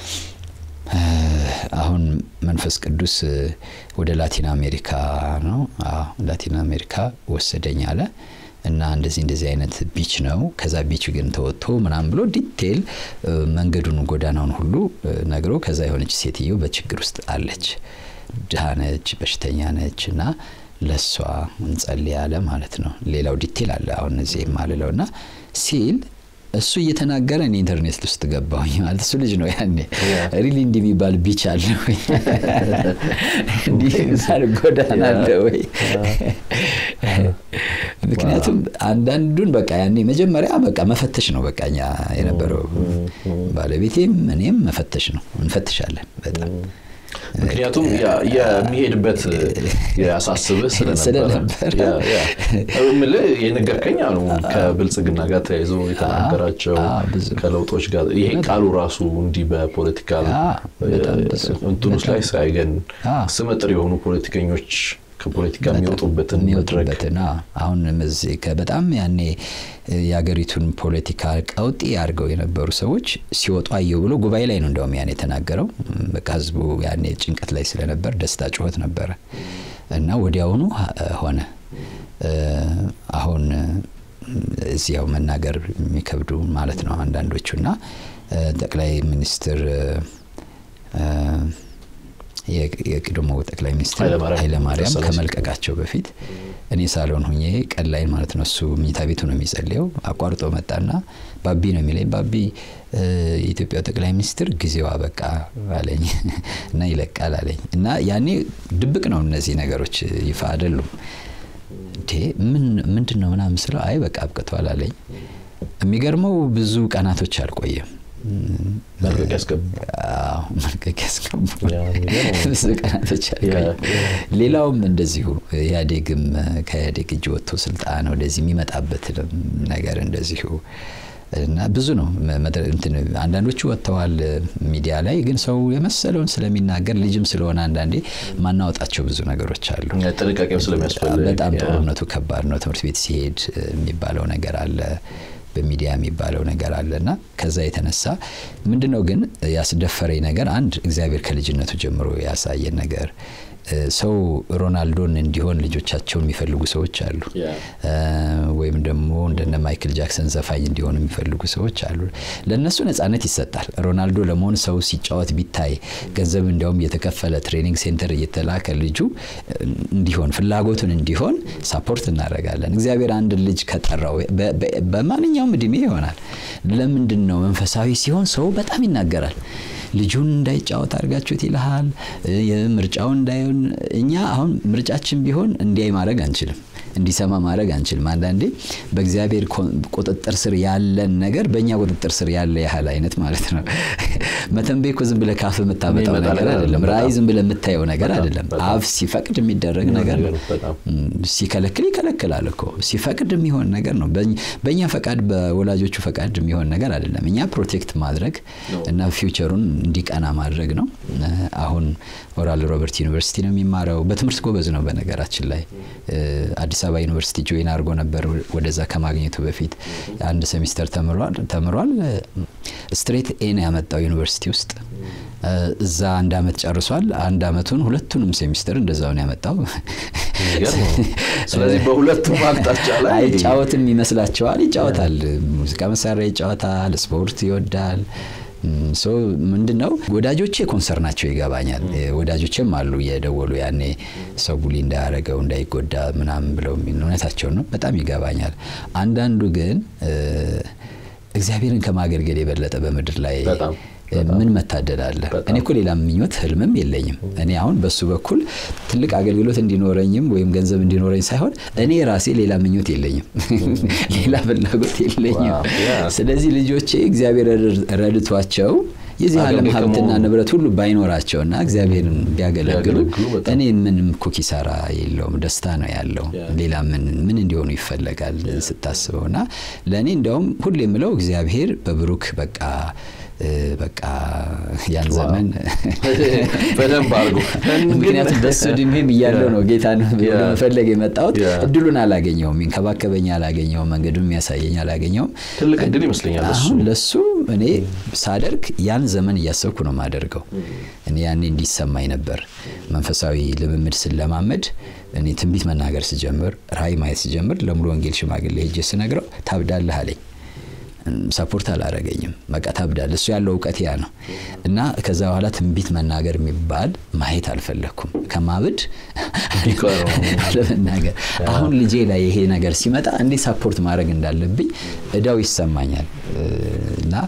እ፣ አሁን መንፈስ ቅዱስ እ፣ ወደ ላቲን አሜሪካ ነው አዎ፣ ላቲን አሜሪካ ወሰደኝ አለ እና እንደዚህ እንደዚህ አይነት ቢች ነው ከዛ ቢች ግን ተወጥቶ ምናምን ብሎ ዲቴይል እ፣ መንገዱን ጎዳናውን ሁሉ እ፣ ነግሮ ከዛ የሆነች ሴትዮ በችግር ውስጥ አለች ድሃ ነች በሽተኛ ነች እና ለእሷ እንጸልይ አለ ማለት ነው ሌላው ዲቴይል አለ አሁን እዚህ የማልለው እና ሲል እሱ እየተናገረ እኔ ኢንተርኔት ውስጥ ገባሁኝ ማለት እሱ ልጅ ነው ያኔ ሪሊ እንዲህ የሚባል ቢች አለ ወይ እንዲህ የሚባል ጎዳና አለ ወይ ምክንያቱም አንዳንዱን በቃ ያኔ መጀመሪያ በቃ መፈተሽ ነው በቃ እኛ የነበረው ባለቤቴም እኔም መፈተሽ ነው እንፈትሻለን በጣም ምክንያቱም ያ- የሚሄድበት ያሳስብህ ስለነበረ ስለነበረ። ያ- ያ። እምልህ የነገርከኝ አሉ ከብልጽግና ጋር ተያይዞ የተናገራቸው አዎ፣ ብዙ። ከለውጦች ጋር ይሄ ቃሉ ራሱ እንዲህ በፖለቲካል አዎ፣ በጣም ብዙ። እንትኑስ ላይ ሳይገን አዎ። ስመጥር የሆኑ ፖለቲከኞች ከፖለቲካ የሚወጡበትን መድረክ የሚወጡበትን አዎ። አሁን እዚህ ከ- በጣም ያኔ የሀገሪቱን ፖለቲካ ቀውጢ አድርገው የነበሩ ሰዎች ሲወጡ አየው ብሎ ጉባኤ ላይ ነው እንደውም ያኔ የተናገረው። በቃ ህዝቡ ያኔ ጭንቀት ላይ ስለነበር ደስታ ጩኸት ነበረ እና ወዲያውኑ ሀ- ሆነ። እ፣ አሁን እዚያው መናገር የሚከብዱ ማለት ነው አንዳንዶቹ እና እ፣ ጠቅላይ ሚኒስትር እ፣ የ- የቀድሞ ጠቅላይ ሚኒስትር ኃይለማርያም ኃይለማርያም ደሳለኝ ከመልቀቃቸው በፊት እኔ ሳሎን ሁኜ ቀን ላይ ማለት ነው እሱ መኝታ ቤቱ ነው የሚጸልየው አቋርጦ መጣና ባቢ ነው የሚለኝ ባቢ እ፣ የኢትዮጵያው ጠቅላይ ሚኒስትር ጊዜዋ በቃ አለኝ እና ይለቃል አለኝ እና ያኔ ድብቅ ነው እነዚህ ነገሮች ይፋ አይደሉም እንዴ ምን ምንድን ነው ምናምን ስለው አይ በቃ አብቅቷል አለኝ የሚገርመው ብዙ ቀናቶች አልቆየም መልቀቅ ያስገቡ አዎ፣ መልቀቅ ያስገቡ ያ የሚገርም ነው። ብዙ ቀናቶች አልቆየም። ሌላውም እንደዚሁ ኢህአዴግም ከኢህአዴግ እጅ ወጥቶ ስልጣን ወደዚህ የሚመጣበትንም ነገር እንደዚሁ እና ብዙ ነው መድረ- እንትን አንዳንዶቹ ወጥተዋል ሚዲያ ላይ ግን ሰው የመሰለውን ስለሚናገር ልጅም ስለሆነ አንዳንዴ ማናወጣቸው ብዙ ነገሮች አሉ። ጥንቃቄም ስለሚያስፈልግ በጣም ያ። ጦርነቱ ከባድ ነው። ትምህርት ቤት ሲሄድ እ, የሚባለው ነገር አለ፣ በሚዲያ የሚባለው ነገር አለ እና ከዛ የተነሳ ምንድን ነው ግን ያስደፈረኝ ነገር አንድ እግዚአብሔር ከልጅነቱ ጀምሮ ያሳየን ነገር እ፣ ሰው ሮናልዶን እንዲሆን ልጆቻቸውን የሚፈልጉ ሰዎች አሉ። ያ። እ፣ ወይም ደግሞ እንደነ ማይክል ጃክሰን ዘፋኝ እንዲሆኑ የሚፈልጉ ሰዎች አሉ። ለእነሱ ነጻነት ይሰጣል። ሮናልዶ ለመሆን ሰው ሲጫወት ቢታይ ገንዘብ እንዲያውም እየተከፈለ ትሬኒንግ ሴንተር እየተላከ ልጁ እ፣ እንዲሆን ፍላጎቱን እንዲሆን ሳፖርት እናደርጋለን። እግዚአብሔር አንድ ልጅ ከጠራው በ- በ- በማንኛውም እድሜ ይሆናል። ለምንድን ነው መንፈሳዊ ሲሆን ሰው በጣም ይናገራል። ልጁን እንዳይጫወት አድርጋችሁት ይልሃል። እ፣ ምርጫውን እንዳይሆን እኛ አሁን ምርጫችን ቢሆን እንዲያይ ማድረግ አንችልም፣ እንዲሰማ ማድረግ አንችልም። አንዳንዴ በእግዚአብሔር ኮ- ቁጥጥር ስር ያለን ነገር በእኛ ቁጥጥር ስር ያለ ያህል አይነት ማለት ነው። መተንበይ እኮ ዝም ብለህ ካፍ የምታመጣው የሚመጣ ነገር ነገር አይደለም። በጣም ራእይ ዝም ብለህ የምታየው ነገር በጣም አይደለም። በጣም አፍ ሲፈቅድ የሚደረግ ነገር ነው። በጣም ም፣ ሲከለክል ይከለክላል እኮ ሲፈቅድ የሚሆን ነገር ነው። በእኛ- በእኛ ፈቃድ በወላጆቹ ፈቃድ የሚሆን ነገር አይደለም። እኛ ፕሮቴክት ማድረግ እና ፊውቸሩን እንዲቀና ማድረግ ነው። እ፣ አሁን ኦራል ሮበርት ዩኒቨርሲቲ ነው የሚማረው። በትምህርት ጎበዝ ነው በነገራችን ላይ እ፣ አዲስ አበባ ዩኒቨርሲቲ ጆይን አድርጎ ነበር ወደዛ ከማግኘቱ በፊት አንድ ሴሚስተር ተምሯል ተምሯል። ስትሬት ኤ ነው ያመጣው ዩኒቨርሲቲ ውስጥ እ፣ እዛ አንድ አመት ጨርሷል። አንድ አመቱን ሁለቱንም ሴሚስተር እንደዛው ነው ያመጣው። የሚገርም ነው። ስለዚህ በሁለቱም አቅጣጫ ላይ አይጫወትም ይመስላቸዋል። ይጫወታል። ሙዚቃ መሳሪያ ይጫወታል። ስፖርት ይወዳል። ሶ ምንድን ነው ወዳጆቼ ኮንሰር ናቸው ይገባኛል። ወዳጆቼም አሉ የደወሉ ያኔ ሰው ቡሊ እንዳያረገው እንዳይጎዳ ምናምን ብለው የሚል እውነታቸውን ነው። በጣም ይገባኛል። አንዳንዱ ግን እ፣ እግዚአብሔርን ከማገልገል የበለጠ በምድር ላይ በጣም ምን መታደል አለ። በጣም። እኔ እኮ ሌላ ምኞት ህልምም የለኝም። እኔ አሁን በሱ በኩል ትልቅ አገልግሎት እንዲኖረኝም ወይም ገንዘብ እንዲኖረኝ ሳይሆን እኔ ራሴ ሌላ ምኞት የለኝም፣ ሌላ ፍላጎት የለኝም። ዋው፣ ያ። ስለዚህ ልጆቼ እግዚአብሔር ረድቷቸው የዚህ ዓለም አገልጋይ ሀብትና ከመሆኑ- ንብረት ሁሉ ባይኖራቸውና እግዚአብሔርን ቢያገለግሉ ቢያገለግሉ በጣም እኔ ምንም እኮ ኪሳራ የለውም፣ ደስታ ነው ያለው። ያ። ሌላ ምን ምን እንዲሆኑ ይፈለጋል ስታስበው እና ለእኔ እንዲያውም ሁሌ የምለው እግዚአብሔር በብሩክ በቃ እ፣ በቃ ያን ዘመን በደንብ አድርጎ ምክንያቱም በሱ እድሜም እያለው ነው ጌታን ያ። መፈለግ የመጣሁት። ያ። እድሉን አላገኘውም፣ ይንከባከበኝ አላገኘውም፣ መንገዱን የሚያሳየኝ አላገኘውም። ትልቅ እድል ይመስለኛል እሱ አሁን ለሱ እኔ ሳደርግ ያን ዘመን እያሰብኩ ነው ማደርገው። እኔ ያኔ እንዲሰማኝ ነበር መንፈሳዊ ልምምድ ስለማመድ እኔ ትንቢት መናገር ስጀምር፣ ራእይ ማየት ስጀምር ለሙሉ ወንጌል ሽማግሌ ሄጄ ስነግረው ታብዳለህ አለኝ። ሰፖርት አላረገኝም። በቃ ታብዳል። እሱ ያለው እውቀት ያ ነው እና ከዛ በኋላ ትንቢት መናገር የሚባል ማየት አልፈለግኩም። ከማብድ ቢቀረው። አለመናገር። አሁን ልጄ ላይ ይሄ ነገር ሲመጣ እንዴት ሳፖርት ማድረግ እንዳለብኝ እዳው ይሰማኛል እና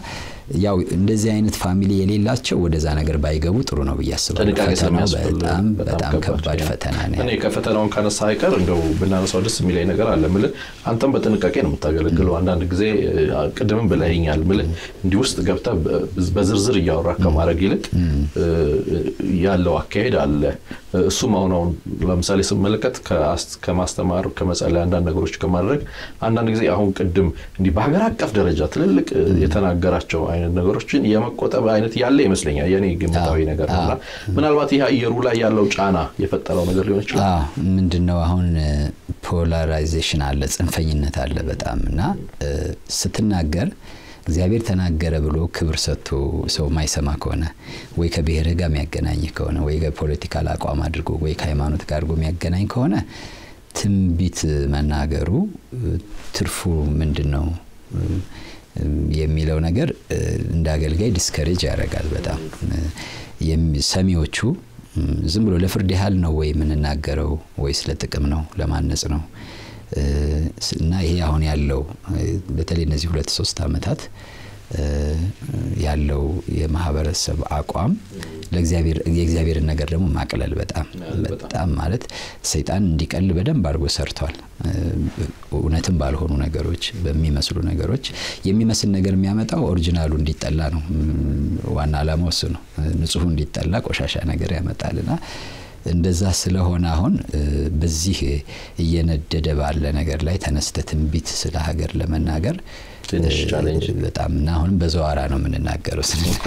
ያው እንደዚህ አይነት ፋሚሊ የሌላቸው ወደዛ ነገር ባይገቡ ጥሩ ነው ብዬ አስባለሁ። ጥንቃቄ ፈተናው ስለሚያስፈልግ በጣም በጣም ከባድ ከባድ ነው። ፈተና ነው። እኔ ከፈተናውን ካነሳ አይቀር እንደው ብናነሳው ደስ የሚለኝ ነገር አለ ምልህ አንተም በጥንቃቄ ነው የምታገለግለው። አንዳንድ ጊዜ እ፣ ቅድምም ብለኸኛል ምልህ እንዲህ ውስጥ ገብተህ በ- በዝርዝር እያወራ ከማድረግ ይልቅ እ፣ ያለው አካሄድ አለ። እሱም አሁን አሁን ለምሳሌ ስመለከት ከአስ- ከማስተማር ከመጸለይ አንዳንድ ነገሮች ከማድረግ አንዳንድ ጊዜ አሁን ቅድም እንዲህ በሀገር አቀፍ ደረጃ ትልልቅ እ፣ የተናገራቸው አይነት ነገሮችን የመቆጠብ አይነት ያለ ይመስለኛል የኔ ግምታዊ ነገር ነው እና ምናልባት ይህ አየሩ ላይ ያለው ጫና የፈጠረው ነገር ሊሆን ይችላል። አዎ ምንድን ነው አሁን ፖላራይዜሽን አለ፣ ጽንፈኝነት አለ በጣም እና እ፣ ስትናገር እግዚአብሔር ተናገረ ብሎ ክብር ሰጥቶ ሰው ማይሰማ ከሆነ ወይ ከብሔርህ ጋር የሚያገናኝ ከሆነ ወይ ከፖለቲካል አቋም አድርጎ ወይ ከሃይማኖት ጋር አድርጎ የሚያገናኝ ከሆነ ትንቢት መናገሩ እ፣ ትርፉ ምንድን ነው እ፣ የሚለው ነገር እ፣ እንደ አገልጋይ ዲስከሬጅ ያደርጋል በጣም እ፣ የሚ- ሰሚዎቹ ም፣ ዝም ብሎ ለፍርድ ያህል ነው ወይ የምንናገረው ወይስ ለጥቅም ነው ለማነጽ ነው እ፣ ስ- እና ይሄ አሁን ያለው እ፣ በተለይ እነዚህ ሁለት ሶስት ዓመታት እ፣ ያለው የማህበረሰብ አቋም ለእግዚአብሔር የእግዚአብሔርን ነገር ደግሞ ማቅለል በጣም በጣም ማለት ሰይጣን እንዲቀል በደንብ አድርጎ ሰርቷል። እ፣ እውነትም ባልሆኑ ነገሮች በሚመስሉ ነገሮች የሚመስል ነገር የሚያመጣው ኦሪጂናሉ እንዲጠላ ነው። ም፣ ዋና ዓላማው እሱ ነው። እ፣ ንጹሑ እንዲጠላ ቆሻሻ ነገር ያመጣልና እንደዛ ስለሆነ አሁን እ፣ በዚህ እየነደደ ባለ ነገር ላይ ተነስተ ትንቢት ስለ ሀገር ለመናገር ትንሽ እ፣ ቻሌንጅ በጣም እና አሁንም በዘዋራ ነው የምንናገረው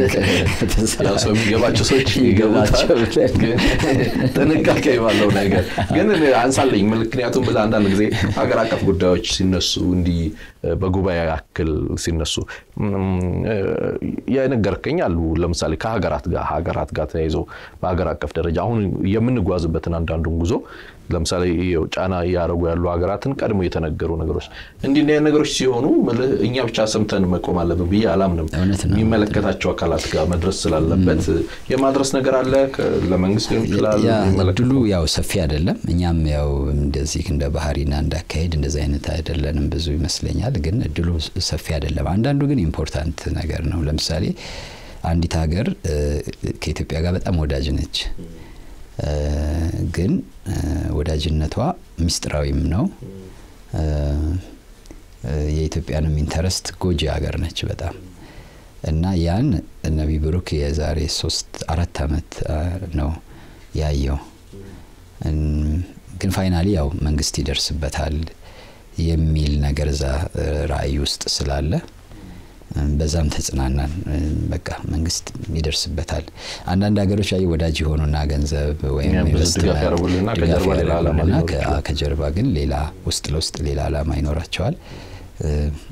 ያው ሰው የሚገባቸው ሰዎች ይገባቸው ይገባቸዋል። ግን ጥንቃቄ ባለው ነገር ግን እኔ አንሳለኝ። ምክንያቱም ብለህ አንዳንድ ጊዜ ሀገር አቀፍ ጉዳዮች ሲነሱ እንዲህ በጉባኤ ያክል ሲነሱ እም፣ የነገርከኝ አሉ። ለምሳሌ ከሀገራት ጋር ሀገራት ጋር ተያይዞ በሀገር አቀፍ ደረጃ አሁን የምንጓዝበትን አንዳንዱን ጉዞ ለምሳሌ ይኸው ጫና እያደረጉ ያሉ ሀገራትን ቀድሞ የተነገሩ ነገሮች እንዲህ እንዲህ አይነት ነገሮች ሲሆኑ ምልህ እኛ ብቻ ሰምተን መቆም አለብን ብዬ አላምንም። እውነት ነው። የሚመለከታቸው አካላት ጋር መድረስ ስላለበት የማድረስ ነገር አለ። ከ- ለመንግስት ሊሆን ይችላል። ያ የሚመለከተው እድሉ ያው ሰፊ አይደለም። እኛም ያው እንደዚህ እንደ ባህሪና እንዳካሄድ እንደዚህ አይነት አይደለንም ብዙ ይመስለኛል። ግን እድሉ ሰፊ አይደለም። አንዳንዱ ግን ኢምፖርታንት ነገር ነው። ለምሳሌ አንዲት ሀገር እ፣ ከኢትዮጵያ ጋር በጣም ወዳጅ ነች። እ፣ ግን እ፣ ወዳጅነቷ ሚስጥራዊም ነው። እ፣ እ፣ የኢትዮጵያንም ኢንተረስት ጎጂ ሀገር ነች በጣም እና ያን ነቢይ ብሩክ የዛሬ ሶስት አራት አመት አ፣ ነው ያየው። እን- ግን ፋይናሊ ያው መንግስት ይደርስበታል የሚል ነገር እዛ እ፣ ራዕይ ውስጥ ስላለ እም፣ በዛም ተጽናናን። እም፣ በቃ መንግስት ይደርስበታል። አንዳንድ ሀገሮች ላይ ወዳጅ የሆኑና ገንዘብ ወይም እኛም ብዙ ኢንቨስትመንት ድጋፍ ያደርጉልንና ድጋፍ ከጀርባ ሌላ ዓላማ ያደርጉልንና ሊኖር ከ- ይችላል። ከጀርባ ግን ሌላ ውስጥ ለውስጥ ሌላ ዓላማ ይኖራቸዋል። እ፣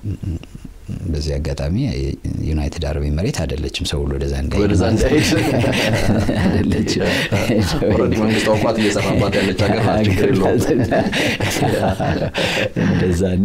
በዚህ አጋጣሚ ዩናይትድ አረብ ኤምሬት አይደለችም ሰው ሁሉ ወደዛ እንዳይሄድ ወደዛ ማለት ነው። እንዳይሄድ አይደለችም። ኦልሬዲ መንግስት አውቋት እየሰራባት ያለች ሀገር ናት። ችግር የለውም። እንደዛ እና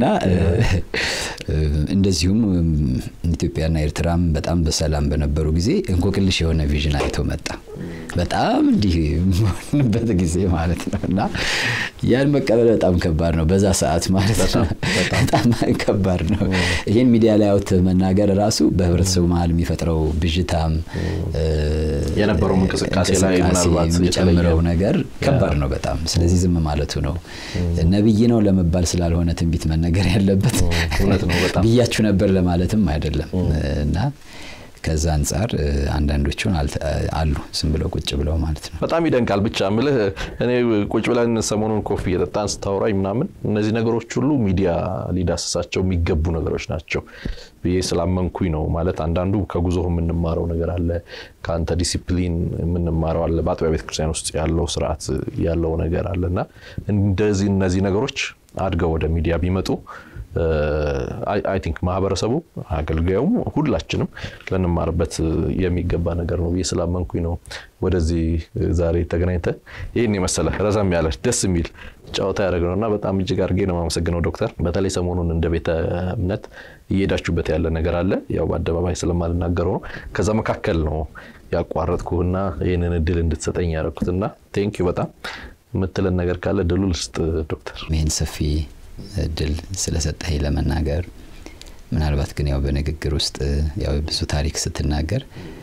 እንደዚሁም ኢትዮጵያና ኤርትራም በጣም በሰላም በነበሩ ጊዜ እንቆቅልሽ የሆነ ቪዥን አይቶ መጣ። በጣም እንዲህ በሆንበት ጊዜ ማለት ነው እና ያን መቀበል በጣም ከባድ ነው። በዛ ሰዓት ማለት ነው በጣም ከባድ ነው። ይህን ሚዲያ ላይ አውት መናገር ራሱ በህብረተሰቡ መሀል የሚፈጥረው ብዥታም የነበረው እንቅስቃሴ ላይ ምናልባት የሚጨምረው ነገር ከባድ ነው በጣም። ስለዚህ ዝም ማለቱ ነው። ነብይ ነው ለመባል ስላልሆነ ትንቢት መነገር ያለበት እውነት ነው በጣም ብያችሁ ነበር ለማለትም አይደለም እና ከዛ አንጻር አንዳንዶቹን አሉ ዝም ብለው ቁጭ ብለው ማለት ነው። በጣም ይደንቃል። ብቻ ምልህ እኔ ቁጭ ብለን ሰሞኑን ኮፊ እየጠጣን ስታወራኝ ምናምን እነዚህ ነገሮች ሁሉ ሚዲያ ሊዳስሳቸው የሚገቡ ነገሮች ናቸው ብዬ ስላመንኩኝ ነው። ማለት አንዳንዱ ከጉዞ የምንማረው ነገር አለ፣ ከአንተ ዲሲፕሊን የምንማረው አለ፣ በአጥቢያ ቤተክርስቲያን ውስጥ ያለው ስርዓት ያለው ነገር አለ እና እንደዚህ እነዚህ ነገሮች አድገው ወደ ሚዲያ ቢመጡ አይ ቲንክ ማህበረሰቡ አገልጋዩም ሁላችንም ልንማርበት የሚገባ ነገር ነው ብዬ ስላመንኩኝ ነው ወደዚህ ዛሬ ተገናኝተ ይህን የመሰለ ረዘም ያለ ደስ የሚል ጨዋታ ያደረግነው እና በጣም እጅግ አድርጌ ነው የማመሰግነው ዶክተር። በተለይ ሰሞኑን እንደ ቤተ እምነት እየሄዳችሁበት ያለ ነገር አለ። ያው በአደባባይ ስለማልናገረው ነው። ከዛ መካከል ነው ያቋረጥኩህና ይህንን እድል እንድትሰጠኝ ያደረኩትና ቴንኪዩ በጣም የምትለን ነገር ካለ ድሉ ልስጥ ዶክተር። ይህን ሰፊ እድል ስለሰጠኝ ለመናገር ምናልባት ግን ያው በንግግር ውስጥ ያው ብዙ ታሪክ ስትናገር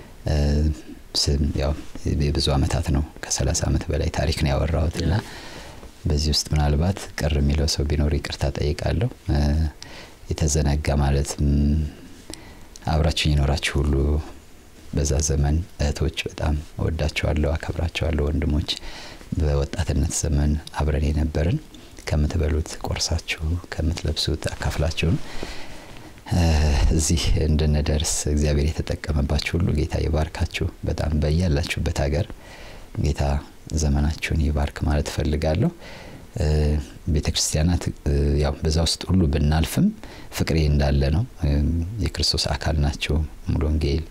ያው የብዙ ዓመታት ነው ከ30 ዓመት በላይ ታሪክ ነው ያወራሁት እና በዚህ ውስጥ ምናልባት ቅር የሚለው ሰው ቢኖር ይቅርታ ጠይቃለሁ። የተዘነጋ ማለት አብራችሁኝ የኖራችሁ ሁሉ በዛ ዘመን እህቶች በጣም እወዳቸዋለሁ፣ አከብራቸዋለሁ። ወንድሞች በወጣትነት ዘመን አብረን የነበርን ከምትበሉት ቆርሳችሁ ከምትለብሱት አካፍላችሁን እዚህ እንድንደርስ እግዚአብሔር የተጠቀመባችሁ ሁሉ ጌታ ይባርካችሁ። በጣም በያላችሁበት ሀገር ጌታ ዘመናችሁን ይባርክ ማለት እፈልጋለሁ። ቤተ ክርስቲያናት ያው በዛ ውስጥ ሁሉ ብናልፍም ፍቅሬ እንዳለ ነው። የክርስቶስ አካል ናቸው። ሙሉ ወንጌል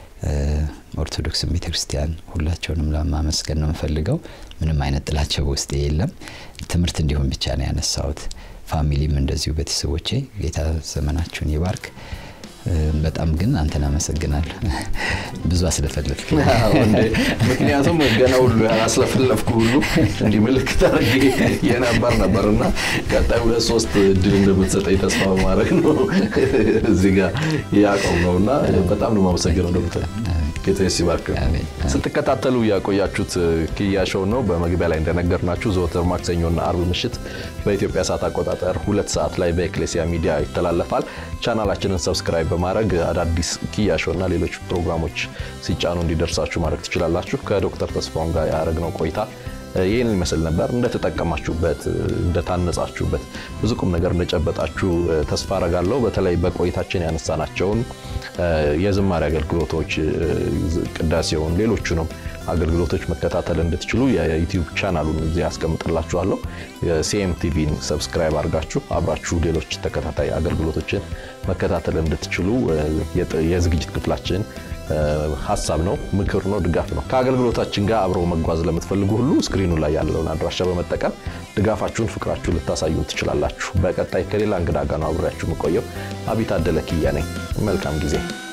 ኦርቶዶክስን ቤተ ክርስቲያን ሁላቸውንም ለማመስገን ነው የምፈልገው። ምንም አይነት ጥላቸው በውስጤ የለም። ትምህርት እንዲሆን ብቻ ነው ያነሳሁት። ፋሚሊም እንደዚሁ ቤተሰቦቼ ጌታ ዘመናችሁን ይባርክ። በጣም ግን አንተን አመሰግናለሁ ብዙ አስለፈለፍክ። ምክንያቱም ገና ሁሉ ያላስለፈለፍኩ ሁሉ እንዲህ ምልክት አድርጌ የነበር ነበር እና ቀጣይ ሁለት ሶስት እድል እንደምትሰጠኝ ተስፋ በማድረግ ነው እዚህ ጋር ያቆም ነው እና በጣም ነው የማመሰግነው ዶክተር ጌታ ሲባርክ። ስትከታተሉ ያቆያችሁት ኪያ ሾው ነው። በመግቢያ ላይ እንደነገርናችሁ ዘወትር ማክሰኞና አርብ ምሽት በኢትዮጵያ ሰዓት አቆጣጠር ሁለት ሰዓት ላይ በኤክሌሲያ ሚዲያ ይተላለፋል። ቻናላችንን ሰብስክራይብ በማድረግ አዳዲስ ኪያ ሾው እና ሌሎች ፕሮግራሞች ሲጫኑ እንዲደርሳችሁ ማድረግ ትችላላችሁ። ከዶክተር ተስፋውን ጋር ያደረግነው ቆይታ ይህን ይመስል ነበር። እንደተጠቀማችሁበት፣ እንደታነጻችሁበት ብዙ ቁም ነገር እንደጨበጣችሁ ተስፋ አረጋለሁ። በተለይ በቆይታችን ያነሳናቸውን የዝማሬ አገልግሎቶች፣ ቅዳሴውን፣ ሌሎቹንም አገልግሎቶች መከታተል እንድትችሉ የዩቲዩብ ቻናሉን እዚህ ያስቀምጥላችኋለሁ። ሲኤም ቲቪን ሰብስክራይብ አድርጋችሁ አብራችሁ ሌሎች ተከታታይ አገልግሎቶችን መከታተል እንድትችሉ የዝግጅት ክፍላችን ሀሳብ ነው፣ ምክር ነው፣ ድጋፍ ነው። ከአገልግሎታችን ጋር አብረው መጓዝ ለምትፈልጉ ሁሉ ስክሪኑ ላይ ያለውን አድራሻ በመጠቀም ድጋፋችሁን፣ ፍቅራችሁን ልታሳዩ ትችላላችሁ። በቀጣይ ከሌላ እንግዳ ጋር ነው አብሬያችሁ የምቆየው። አቢይ ታደለ ኪያ ነኝ። መልካም ጊዜ